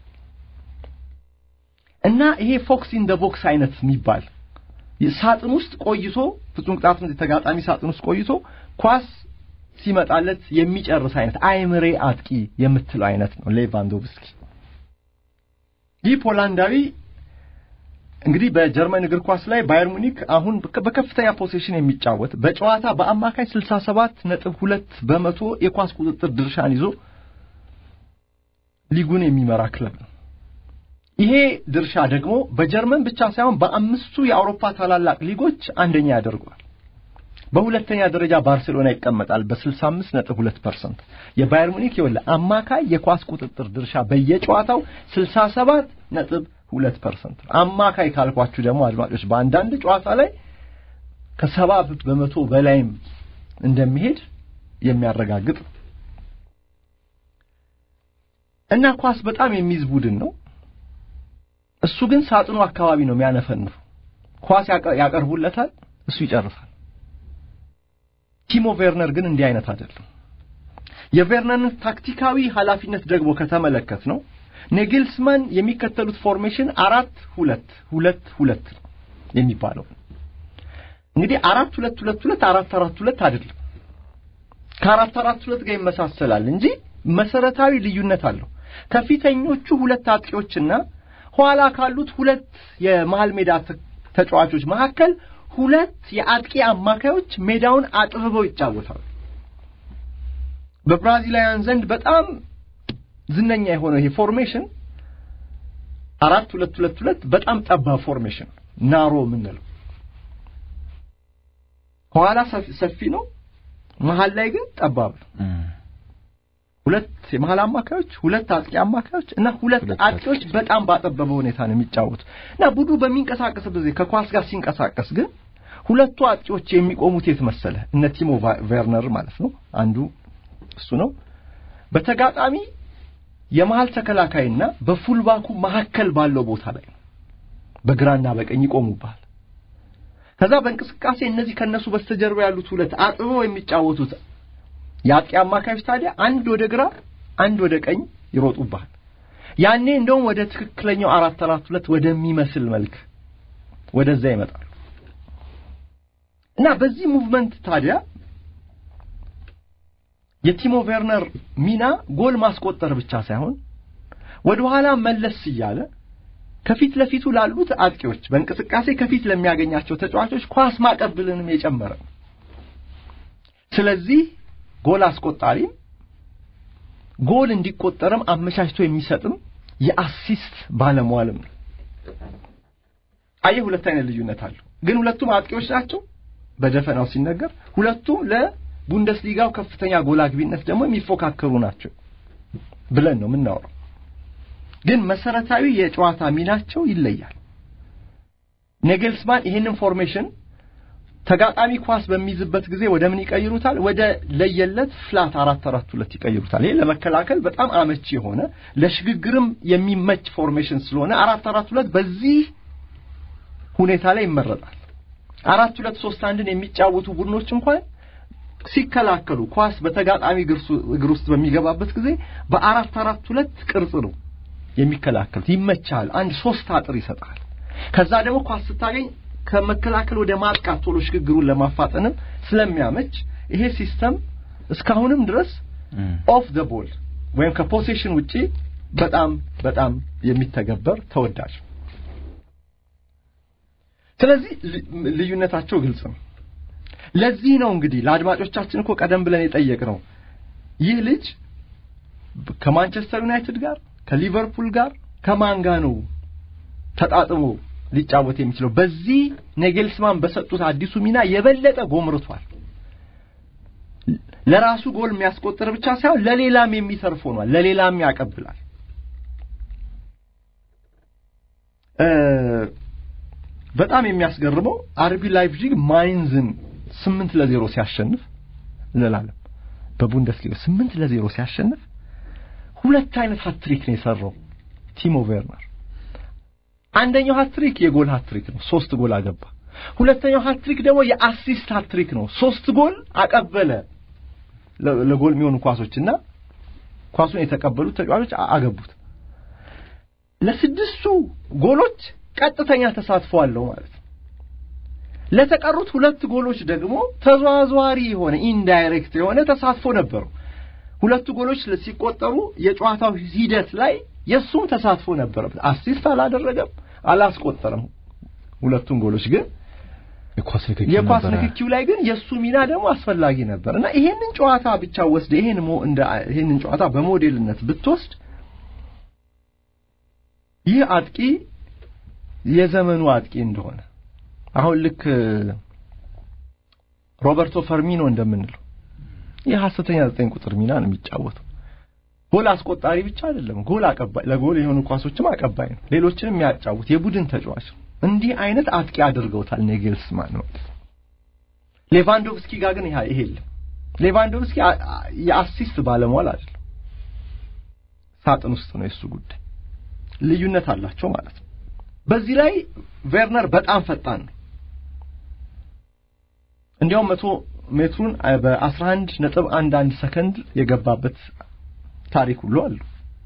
እና ይሄ ፎክስ ኢን ደ ቦክስ አይነት የሚባል ሳጥን ውስጥ ቆይቶ ፍጹም ቅጣት ምት ተጋጣሚ ሳጥን ውስጥ ቆይቶ ኳስ ሲመጣለት የሚጨርስ አይነት አይምሬ አጥቂ የምትለው አይነት ነው ሌቫንዶቭስኪ። ይህ ፖላንዳዊ እንግዲህ በጀርመን እግር ኳስ ላይ ባየር ሙኒክ አሁን በከፍተኛ ፖሴሽን የሚጫወት በጨዋታ በአማካይ 67 ነጥብ ሁለት በመቶ የኳስ ቁጥጥር ድርሻን ይዞ ሊጉን የሚመራ ክለብ ነው። ይሄ ድርሻ ደግሞ በጀርመን ብቻ ሳይሆን በአምስቱ የአውሮፓ ታላላቅ ሊጎች አንደኛ ያደርገዋል። በሁለተኛ ደረጃ ባርሴሎና ይቀመጣል በ65 ነጥብ 2 ፐርሰንት። የባየር ሙኒክ ይወለ አማካይ የኳስ ቁጥጥር ድርሻ በየጨዋታው 67 ነጥብ 2 ፐርሰንት። አማካይ ካልኳችሁ ደግሞ አድማጮች በአንዳንድ ጨዋታ ላይ ከሰባ በመቶ በላይም እንደሚሄድ የሚያረጋግጥ እና ኳስ በጣም የሚይዝ ቡድን ነው። እሱ ግን ሳጥኑ አካባቢ ነው የሚያነፈንፈው። ኳስ ያቀርቡለታል፣ እሱ ይጨርሳል። ቲሞ ቬርነር ግን እንዲህ አይነት አይደለም። የቬርነርን ታክቲካዊ ኃላፊነት ደግሞ ከተመለከት ነው ኔግልስማን የሚከተሉት ፎርሜሽን አራት ሁለት ሁለት ሁለት ነው የሚባለው። እንግዲህ አራት ሁለት ሁለት ሁለት አራት አራት ሁለት አይደለም። ከአራት አራት ሁለት ጋር ይመሳሰላል እንጂ መሰረታዊ ልዩነት አለው። ከፊተኞቹ ሁለት አጥቂዎችና ኋላ ካሉት ሁለት የመሃል ሜዳ ተጫዋቾች መካከል ሁለት የአጥቂ አማካዮች ሜዳውን አጥብበው ይጫወታሉ። በብራዚላውያን ዘንድ በጣም ዝነኛ የሆነው ይሄ ፎርሜሽን አራት ሁለት ሁለት ሁለት በጣም ጠባብ ፎርሜሽን ናሮ የምንለው ከኋላ ሰፊ ነው፣ መሀል ላይ ግን ጠባብ ነው። ሁለት የመሀል አማካዮች፣ ሁለት አጥቂ አማካዮች እና ሁለት አጥቂዎች በጣም ባጠበበ ሁኔታ ነው የሚጫወቱ እና ቡድኑ በሚንቀሳቀስበት ጊዜ ከኳስ ጋር ሲንቀሳቀስ ግን ሁለቱ አጥቂዎች የሚቆሙት የት መሰለ? እነ ቲሞ ቬርነር ማለት ነው። አንዱ እሱ ነው። በተጋጣሚ የመሃል ተከላካይና በፉልባኩ መካከል ባለው ቦታ ላይ ነው። በግራና በቀኝ ይቆሙባል። ከዛ በእንቅስቃሴ እነዚህ ከነሱ በስተጀርባ ያሉት ሁለት አጥበው የሚጫወቱት የአጥቂ አማካዮች ታዲያ አንድ ወደ ግራ አንድ ወደ ቀኝ ይሮጡባል። ያኔ እንደውም ወደ ትክክለኛው አራት አራት ሁለት ወደሚመስል መልክ ወደዛ ይመጣሉ እና በዚህ ሙቭመንት ታዲያ የቲሞ ቬርነር ሚና ጎል ማስቆጠር ብቻ ሳይሆን ወደ ኋላ መለስ እያለ ከፊት ለፊቱ ላሉት አጥቂዎች በእንቅስቃሴ ከፊት ለሚያገኛቸው ተጫዋቾች ኳስ ማቀብልንም የጨመረ ነው። ስለዚህ ጎል አስቆጣሪም ጎል እንዲቆጠርም አመቻችቶ የሚሰጥም የአሲስት ባለሟልም ነው። አየህ፣ ሁለት አይነት ልዩነት አለው። ግን ሁለቱም አጥቂዎች ናቸው በደፈናው ሲነገር፣ ሁለቱም ለቡንደስሊጋው ከፍተኛ ጎል አግቢነት ደግሞ የሚፎካከሩ ናቸው ብለን ነው የምናወራው። ግን መሰረታዊ የጨዋታ ሚናቸው ይለያል። ኔግልስማን ይህንን ፎርሜሽን ተጋጣሚ ኳስ በሚይዝበት ጊዜ ወደ ምን ይቀይሩታል? ወደ ለየለት ፍላት አራት አራት ሁለት ይቀይሩታል። ይሄ ለመከላከል በጣም አመቺ የሆነ ለሽግግርም የሚመች ፎርሜሽን ስለሆነ አራት አራት ሁለት በዚህ ሁኔታ ላይ ይመረጣል። አራት ሁለት ሶስት አንድን የሚጫወቱ ቡድኖች እንኳን ሲከላከሉ ኳስ በተጋጣሚ እግር ውስጥ በሚገባበት ጊዜ በአራት አራት ሁለት ቅርጽ ነው የሚከላከሉት። ይመቻል። አንድ ሶስት አጥር ይሰጣል። ከዛ ደግሞ ኳስ ስታገኝ ከመከላከል ወደ ማጥቃት ቶሎ ሽግግሩን ለማፋጠንም ስለሚያመች ይሄ ሲስተም እስካሁንም ድረስ ኦፍ ዘ ቦል ወይም ከፖሴሽን ውጪ በጣም በጣም የሚተገበር ተወዳጅ። ስለዚህ ልዩነታቸው ግልጽ ነው። ለዚህ ነው እንግዲህ ለአድማጮቻችን እኮ ቀደም ብለን የጠየቅነው ይህ ልጅ ከማንቸስተር ዩናይትድ ጋር ከሊቨርፑል ጋር ከማን ጋር ነው ተጣጥሞ ሊጫወት የሚችለው? በዚህ ኔግልስማን በሰጡት አዲሱ ሚና የበለጠ ጎምርቷል። ለራሱ ጎል የሚያስቆጥር ብቻ ሳይሆን ለሌላም የሚተርፍ ሆኗል። ለሌላም ያቀብላል። በጣም የሚያስገርመው አርቢ ላይፕዚግ ማይንዝን ስምንት ለዜሮ ሲያሸንፍ እንላለን። በቡንደስሊጋ ስምንት ለዜሮ ሲያሸንፍ ሁለት አይነት ሀትሪክ ነው የሰራው ቲሞ ቬርነር። አንደኛው ሀትሪክ የጎል ሀትሪክ ነው፣ ሶስት ጎል አገባ። ሁለተኛው ሀትሪክ ደግሞ የአሲስት ሀትሪክ ነው፣ ሶስት ጎል አቀበለ። ለጎል የሚሆኑ ኳሶችና ኳሱን የተቀበሉት ተጫዋቾች አገቡት። ለስድስቱ ጎሎች ቀጥተኛ ተሳትፎ አለው ማለት ነው። ለተቀሩት ሁለት ጎሎች ደግሞ ተዘዋዋሪ የሆነ ኢንዳይሬክት የሆነ ተሳትፎ ነበረው። ሁለቱ ጎሎች ሲቆጠሩ የጨዋታው ሂደት ላይ የእሱም ተሳትፎ ነበረበት። አሲስት አላደረገም፣ አላስቆጠረም። ሁለቱም ጎሎች ግን የኳስ የኳስ ንክኪው ላይ ግን የእሱ ሚና ደግሞ አስፈላጊ ነበር እና ይሄንን ጨዋታ ብቻ ወስደ ይሄን ሞ እንደ ይሄንን ጨዋታ በሞዴልነት ብትወስድ ይህ አጥቂ የዘመኑ አጥቂ እንደሆነ አሁን ልክ ሮበርቶ ፈርሚኖ እንደምንለው የሐሰተኛ ዘጠኝ ቁጥር ሚና ነው የሚጫወተው። ጎል አስቆጣሪ ብቻ አይደለም፣ ጎል አቀባይ፣ ለጎል የሆኑ ኳሶችም አቀባይ ነው። ሌሎችንም የሚያጫውት የቡድን ተጫዋች ነው። እንዲህ አይነት አጥቂ አድርገውታል ኔግልስማን ነው። ሌቫንዶቭስኪ ጋር ግን ይሄ የለም። ሌቫንዶቭስኪ የአሲስት ባለሟል አይደለም፣ ሳጥን ውስጥ ነው የሱ ጉዳይ። ልዩነት አላቸው ማለት ነው። በዚህ ላይ ቬርነር በጣም ፈጣን ነው። እንዲያውም መቶ ሜትሩን በአስራ አንድ ነጥብ አንድ አንድ ሰከንድ የገባበት ታሪክ ሁሉ አሉ።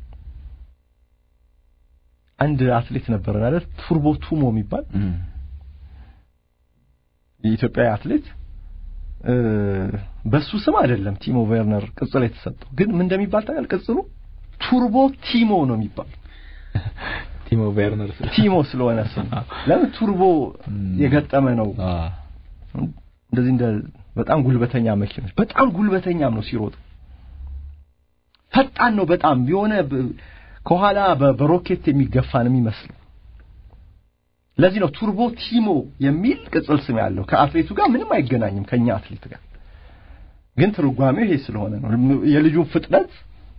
አንድ አትሌት ነበረን አይደል? ቱርቦ ቱሞ የሚባል የኢትዮጵያዊ አትሌት በሱ ስም አይደለም ቲሞ ቬርነር ቅጽል የተሰጠው፣ ግን ምን እንደሚባል ታውቃለህ? ቅጽሉ ቱርቦ ቲሞ ነው የሚባል ቲሞ ቬርነር ቲሞ ስለሆነ ስም ለምን ቱርቦ የገጠመ ነው። እንደዚህ እንደ በጣም ጉልበተኛ መኪኖች በጣም ጉልበተኛም ነው ሲሮጥ ፈጣን ነው በጣም የሆነ ከኋላ በሮኬት የሚገፋ ነው የሚመስለው። ለዚህ ነው ቱርቦ ቲሞ የሚል ቅጽል ስም ያለው። ከአትሌቱ ጋር ምንም አይገናኝም ከኛ አትሌት ጋር፣ ግን ትርጓሜው ይሄ ስለሆነ ነው። የልጁን ፍጥነት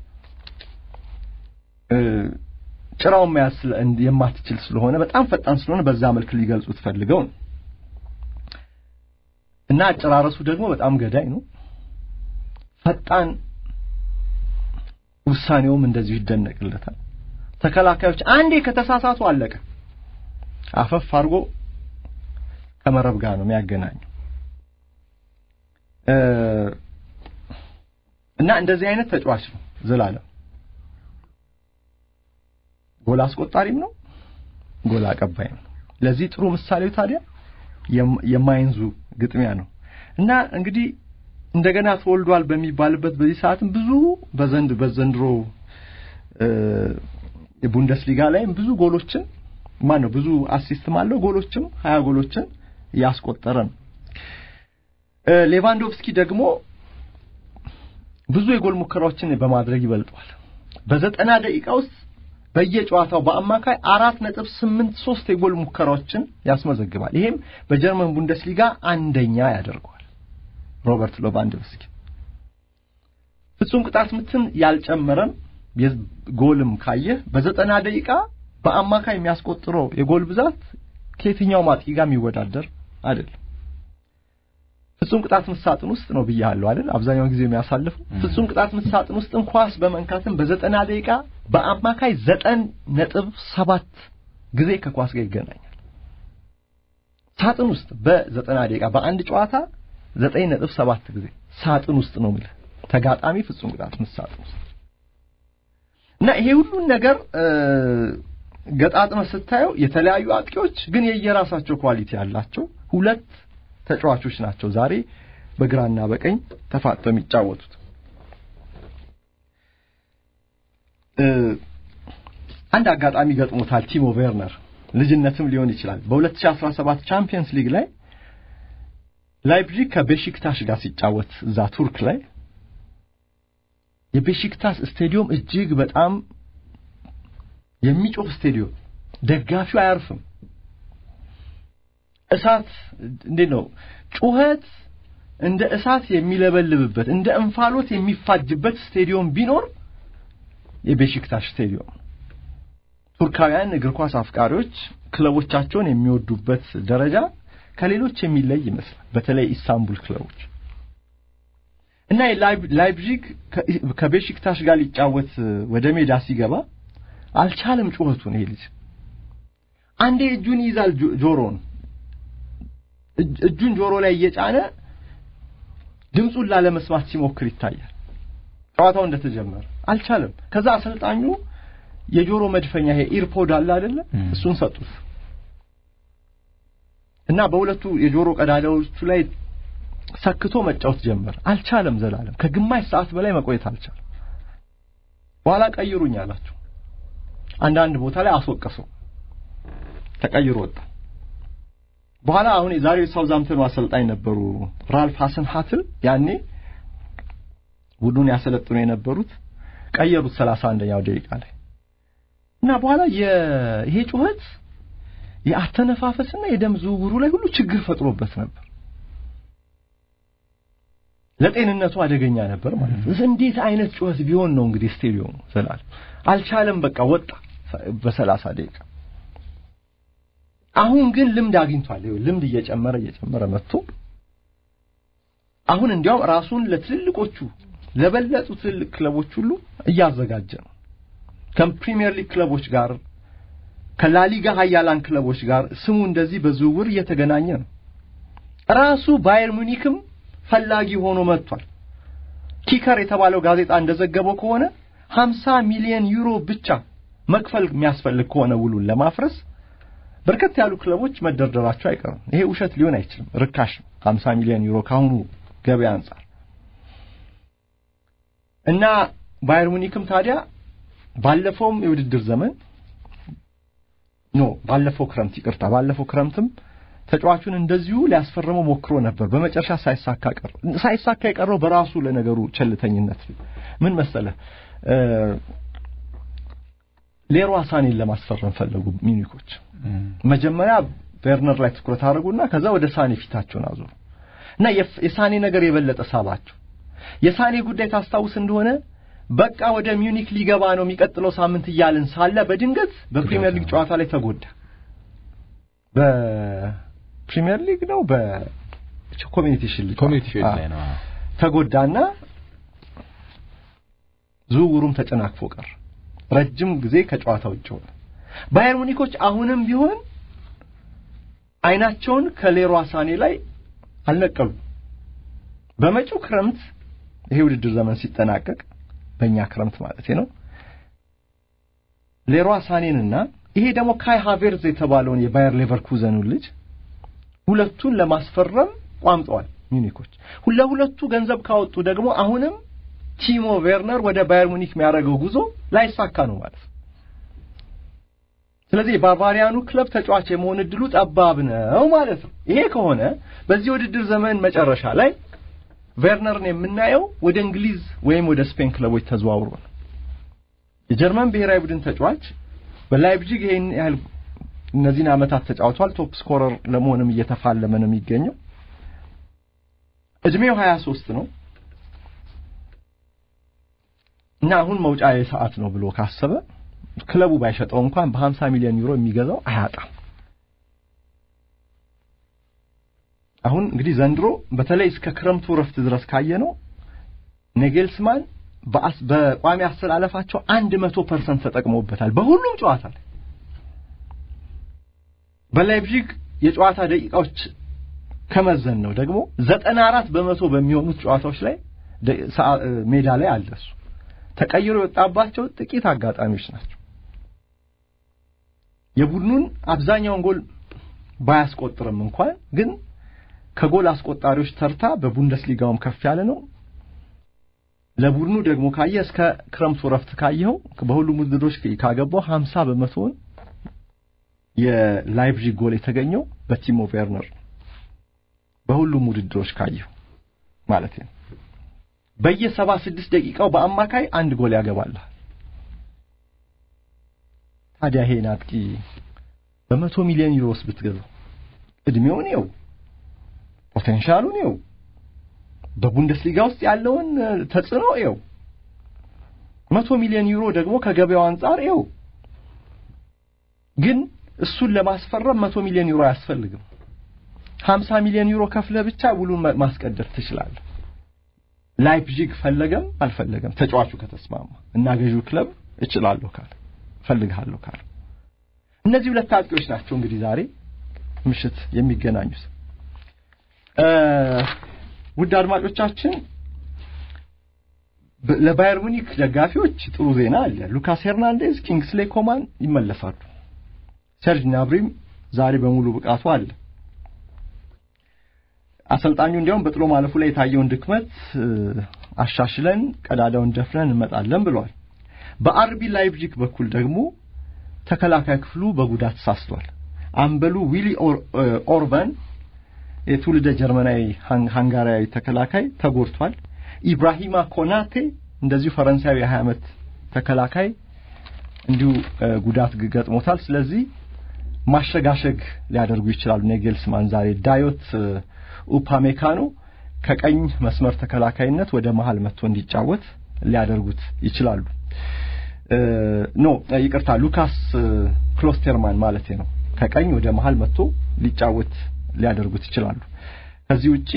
ጭራውን መያዝ የማትችል ስለሆነ በጣም ፈጣን ስለሆነ በዛ መልክ ሊገልጹት ፈልገው ነው። እና አጨራረሱ ደግሞ በጣም ገዳይ ነው። ፈጣን ውሳኔውም እንደዚሁ ይደነቅለታል። ተከላካዮች አንዴ ከተሳሳቱ አለቀ። አፈፍ አድርጎ ከመረብ ጋር ነው የሚያገናኘው እና እንደዚህ አይነት ተጫዋች ነው ዘላለም። ጎል አስቆጣሪም ነው፣ ጎል አቀባይም ነው። ለዚህ ጥሩ ምሳሌው ታዲያ የማይንዙ ግጥሚያ ነው እና እንግዲህ እንደገና ተወልዷል በሚባልበት በዚህ ሰዓትም ብዙ በዘንድ በዘንድሮ የቡንደስሊጋ ላይም ብዙ ጎሎችን ማን ነው ብዙ አሲስትም አለው ጎሎችም ሀያ ጎሎችን ያስቆጠረ ነው። ሌቫንዶቭስኪ ደግሞ ብዙ የጎል ሙከራዎችን በማድረግ ይበልጠዋል። በዘጠና ደቂቃ ውስጥ በየጨዋታው በአማካይ አራት ነጥብ ስምንት ሶስት የጎል ሙከራዎችን ያስመዘግባል። ይሄም በጀርመን ቡንደስሊጋ አንደኛ ያደርገዋል። ሮበርት ሎቫንዶቭስኪ ፍጹም ቅጣት ምትን ያልጨመረም ጎልም ካየህ በዘጠና ደቂቃ በአማካይ የሚያስቆጥረው የጎል ብዛት ከየትኛው አጥቂ ጋር የሚወዳደር አይደለም። ፍጹም ቅጣት ምት ሳጥን ውስጥ ነው ብያለሁ አይደል? አብዛኛውን ጊዜ የሚያሳልፈው ፍጹም ቅጣት ምት ሳጥን ውስጥም ኳስ በመንካትም በዘጠና ደቂቃ በአማካይ ዘጠኝ ነጥብ ሰባት ጊዜ ከኳስ ጋር ይገናኛል። ሳጥን ውስጥ በዘጠና ደቂቃ በአንድ ጨዋታ ዘጠኝ ነጥብ ሰባት ጊዜ ሳጥን ውስጥ ነው የምልህ ተጋጣሚ ፍጹም ቅጣት ምት ሳጥን ውስጥ እና ይሄ ሁሉን ነገር ገጣጥመ ስታየው የተለያዩ አጥቂዎች ግን የየራሳቸው ኳሊቲ ያላቸው ሁለት ተጫዋቾች ናቸው ዛሬ በግራና በቀኝ ተፋጠው የሚጫወቱት። አንድ አጋጣሚ ገጥሞታል ቲሞ ቬርነር ልጅነትም ሊሆን ይችላል። በ2017 ቻምፒየንስ ሊግ ላይ ላይፕዚግ ከቤሺክታሽ ጋር ሲጫወት እዛ ቱርክ ላይ የቤሺክታስ ስቴዲዮም እጅግ በጣም የሚጮህ ስቴዲዮም፣ ደጋፊው አያርፍም። እሳት እንዴት ነው ጩኸት እንደ እሳት የሚለበልብበት እንደ እንፋሎት የሚፋጅበት ስቴዲዮም ቢኖር የቤሺክታሽ ስቴዲዮም ቱርካውያን እግር ኳስ አፍቃሪዎች ክለቦቻቸውን የሚወዱበት ደረጃ ከሌሎች የሚለይ ይመስላል። በተለይ ኢስታንቡል ክለቦች እና ላይፕዚግ ከቤሺክታሽ ጋር ሊጫወት ወደ ሜዳ ሲገባ አልቻለም ጩኸቱን። ይሄ ልጅ አንዴ እጁን ይይዛል ጆሮን እጁን ጆሮ ላይ እየጫነ ድምፁን ላለመስማት ሲሞክር ይታያል። ጨዋታው እንደተጀመረ አልቻለም። ከዛ አሰልጣኙ የጆሮ መድፈኛ ይሄ ኢርፖድ አለ አይደለ? እሱን ሰጡት እና በሁለቱ የጆሮ ቀዳዳዎቹ ላይ ሰክቶ መጫወት ጀመር። አልቻለም። ዘላለም ከግማሽ ሰዓት በላይ መቆየት አልቻለም። በኋላ ቀይሩኝ አላቸው። አንዳንድ ቦታ ላይ አስወቀሰው። ተቀይሮ ወጣ። በኋላ አሁን የዛሬው ሳውዛምፕተኑ አሰልጣኝ ነበሩ ራልፍ ሀሰን ሀትል ያኔ ቡድኑን ያሰለጥኑ የነበሩት ቀየሩት ሰላሳ አንደኛው ደቂቃ ላይ እና በኋላ ይሄ ጩኸት የአተነፋፈስና የደም ዝውውሩ ላይ ሁሉ ችግር ፈጥሮበት ነበር። ለጤንነቱ አደገኛ ነበር ማለት ነው። እንዴት አይነት ጩኸት ቢሆን ነው እንግዲህ ስቴዲየሙ ዘላለም አልቻለም። በቃ ወጣ በሰላሳ ደቂቃ አሁን ግን ልምድ አግኝቷል። ይኸው ልምድ እየጨመረ እየጨመረ መጥቶ አሁን እንዲያውም ራሱን ለትልልቆቹ ለበለጡ ትልልቅ ክለቦች ሁሉ እያዘጋጀ ነው። ከፕሪሚየር ሊግ ክለቦች ጋር ከላሊጋ ሀያላን ክለቦች ጋር ስሙ እንደዚህ በዝውውር እየተገናኘ ነው። ራሱ ባየር ሙኒክም ፈላጊ ሆኖ መጥቷል። ኪከር የተባለው ጋዜጣ እንደዘገበው ከሆነ 50 ሚሊዮን ዩሮ ብቻ መክፈል የሚያስፈልግ ከሆነ ውሉን ለማፍረስ በርከት ያሉ ክለቦች መደርደራቸው አይቀርም። ይሄ ውሸት ሊሆን አይችልም። ርካሽ ነው 50 ሚሊዮን ዩሮ ካሁኑ ገበያ አንጻር እና ባየር ሙኒክም ታዲያ ባለፈውም የውድድር ዘመን ኖ ባለፈው ክረምት ይቅርታ፣ ባለፈው ክረምትም ተጫዋቹን እንደዚሁ ሊያስፈርመው ሞክሮ ነበር። በመጨረሻ ሳይሳካ ቀረ። ሳይሳካ የቀረው በራሱ ለነገሩ ቸልተኝነት ምን መሰለህ ሌሮ ሳኔን ለማስፈረም ፈለጉ ሚኒኮች። መጀመሪያ ቬርነር ላይ ትኩረት አድርጉና ከዛ ወደ ሳኔ ፊታቸውን አዞሩ እና የሳኔ ነገር የበለጠ ሳባቸው። የሳኔ ጉዳይ ታስታውስ እንደሆነ በቃ ወደ ሚዩኒክ ሊገባ ነው የሚቀጥለው ሳምንት እያልን ሳለ በድንገት በፕሪሚየር ሊግ ጨዋታ ላይ ተጎዳ። በፕሪሚየር ሊግ ነው በኮሚኒቲ ሺልድ ኮሚኒቲ ሺልድ ላይ ነው ተጎዳና ዝውውሩም ተጨናክፎ ቀር ረጅም ጊዜ ከጨዋታ ውጭ ሆነ። ባየር ሙኒኮች አሁንም ቢሆን አይናቸውን ከሌሯ ሳኔ ላይ አልነቀሉ። በመጪው ክረምት ይሄ ውድድር ዘመን ሲጠናቀቅ በእኛ ክረምት ማለት ነው ሌሯ ሳኔንና ይሄ ደግሞ ካይ ሃቬርዝ የተባለውን የባየር ሌቨርኩዘኑን ልጅ ሁለቱን ለማስፈረም ቋምጠዋል ሚኒኮች። ለሁለቱ ገንዘብ ካወጡ ደግሞ አሁንም ቲሞ ቬርነር ወደ ባየር ሙኒክ የሚያደርገው ጉዞ ላይሳካ ነው ማለት ነው። ስለዚህ የባቫሪያኑ ክለብ ተጫዋች የመሆን እድሉ ጠባብ ነው ማለት ነው። ይሄ ከሆነ በዚህ ውድድር ዘመን መጨረሻ ላይ ቬርነርን የምናየው ወደ እንግሊዝ ወይም ወደ ስፔን ክለቦች ተዘዋውሮ ነው። የጀርመን ብሔራዊ ቡድን ተጫዋች በላይፕዚግ ይሄን ያህል እነዚህን ዓመታት ተጫውቷል። ቶፕ ስኮረር ለመሆንም እየተፋለመ ነው የሚገኘው። እድሜው 23 ነው እና አሁን መውጫ ሰዓት ነው ብሎ ካሰበ ክለቡ ባይሸጠው እንኳን በ50 ሚሊዮን ዩሮ የሚገዛው አያጣም። አሁን እንግዲህ ዘንድሮ በተለይ እስከ ክረምቱ ረፍት ድረስ ካየነው ኔጌልስማን በቋሚ አስተላለፋቸው አንድ መቶ ፐርሰንት ተጠቅመውበታል በሁሉም ጨዋታ ላይ። በላይፕዚግ የጨዋታ ደቂቃዎች ከመዘን ነው ደግሞ ዘጠና አራት በመቶ በሚሆኑት ጨዋታዎች ላይ ሜዳ ላይ አለ እሱ። ተቀይሮ የወጣባቸው ጥቂት አጋጣሚዎች ናቸው። የቡድኑን አብዛኛውን ጎል ባያስቆጥርም እንኳን ግን ከጎል አስቆጣሪዎች ተርታ በቡንደስሊጋውም ከፍ ያለ ነው። ለቡድኑ ደግሞ ካየ እስከ ክረምቱ ረፍት ካየኸው በሁሉም ውድድሮች ካገባው 50 በመቶውን የላይፕዚግ ጎል የተገኘው በቲሞ ቬርነር በሁሉም ውድድሮች ካየው ማለት ነው። በየሰባ ስድስት ደቂቃው በአማካይ አንድ ጎል ያገባል። ታዲያ ይሄን አጥቂ በመቶ ሚሊዮን ዩሮስ ብትገዛው እድሜውን ይው ፖቴንሻሉን ይው በቡንደስሊጋ ውስጥ ያለውን ተጽዕኖ ይው መቶ ሚሊዮን ዩሮ ደግሞ ከገበያው አንጻር ይው ግን እሱን ለማስፈረም መቶ ሚሊዮን ዩሮ አያስፈልግም። ሀምሳ ሚሊዮን ዩሮ ከፍለህ ብቻ ውሉን ማስቀደር ትችላለህ። ላይፕዚግ ፈለገም አልፈለገም ተጫዋቹ ከተስማማ እና ገዢው ክለብ እችላለሁ ካለ ፈልግሃለሁ ካለ እነዚህ ሁለት አጥቂዎች ናቸው እንግዲህ ዛሬ ምሽት የሚገናኙት። ውድ አድማጮቻችን ለባየር ሙኒክ ደጋፊዎች ጥሩ ዜና አለ። ሉካስ ሄርናንዴዝ፣ ኪንግስሌ ኮማን ይመለሳሉ። ሰርጅ ናብሪም ዛሬ በሙሉ ብቃቱ አለ። አሰልጣኙ እንዲያውም በጥሎ ማለፉ ላይ የታየውን ድክመት አሻሽለን ቀዳዳውን ደፍነን እንመጣለን ብለዋል። በአርቢ ላይፕዚግ በኩል ደግሞ ተከላካይ ክፍሉ በጉዳት ተሳስቷል። አምበሉ ዊሊ ኦርባን የትውልደ ጀርመናዊ ሃንጋሪያዊ ተከላካይ ተጎድቷል። ኢብራሂማ ኮናቴ እንደዚሁ ፈረንሳዊ የ20 ዓመት ተከላካይ እንዲሁ ጉዳት ገጥሞታል። ስለዚህ ማሸጋሸግ ሊያደርጉ ይችላሉ። ኔጌልስማን ዛሬ ዳዮት ኡፓሜካኖ ከቀኝ መስመር ተከላካይነት ወደ መሃል መጥቶ እንዲጫወት ሊያደርጉት ይችላሉ። ኖ ይቅርታ፣ ሉካስ ክሎስተርማን ማለት ነው። ከቀኝ ወደ መሃል መጥቶ ሊጫወት ሊያደርጉት ይችላሉ። ከዚህ ውጪ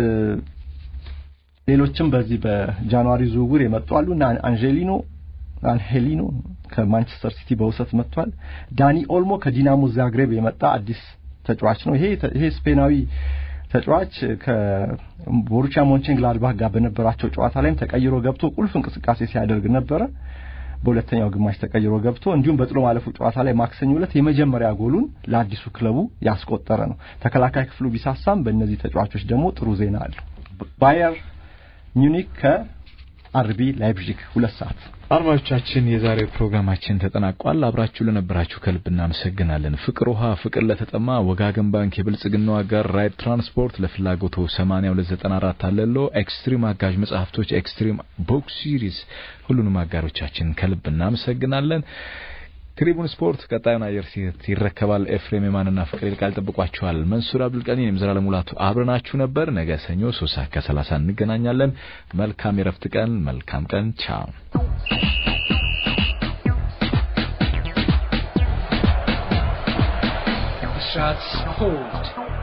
ሌሎችም በዚህ በጃንዋሪ ዝውውር የመጡ አሉ እና አንጀሊኖ አንሄሊኖ ከማንቸስተር ሲቲ በውሰት መጥቷል። ዳኒ ኦልሞ ከዲናሞ ዛግሬብ የመጣ አዲስ ተጫዋች ነው። ይሄ ይሄ ስፔናዊ ተጫዋች ከቦሩሲያ ሞንቸንግላድባህ ጋር በነበራቸው ጨዋታ ላይም ተቀይሮ ገብቶ ቁልፍ እንቅስቃሴ ሲያደርግ ነበረ። በሁለተኛው ግማሽ ተቀይሮ ገብቶ እንዲሁም በጥሎ ማለፉ ጨዋታ ላይ ማክሰኞ ዕለት የመጀመሪያ ጎሉን ለአዲሱ ክለቡ ያስቆጠረ ነው። ተከላካይ ክፍሉ ቢሳሳም በእነዚህ ተጫዋቾች ደግሞ ጥሩ ዜና አለው። ባየር ሚዩኒክ ከአርቢ ላይፕዚግ ሁለት ሰዓት አድማጮቻችን የዛሬው ፕሮግራማችን ተጠናቋል። አብራችሁ ለነበራችሁ ከልብ እናመሰግናለን። ፍቅር ውሃ፣ ፍቅር ለተጠማ ወጋገን ባንክ የብልጽግናው አጋር ራይድ ትራንስፖርት ለፍላጎቶ 8294 አለሎ ኤክስትሪም አጋዥ መጽሐፍቶች ኤክስትሪም ቦክስ ሲሪስ ሁሉንም አጋሮቻችን ከልብ እናመሰግናለን። ትሪቡን ስፖርት ቀጣዩን አየር ይረከባል። ኤፍሬም የማንና ፍቅር ይልቃል ጠብቋችኋል። መንሱር አብዱልቀኒ እኔም ዘላለም ሙላቱ አብረናችሁ ነበር። ነገ ሰኞ ሶስት ሰዓት ከሰላሳ እንገናኛለን። መልካም የረፍት ቀን፣ መልካም ቀን። ቻው ብስራት ስፖርት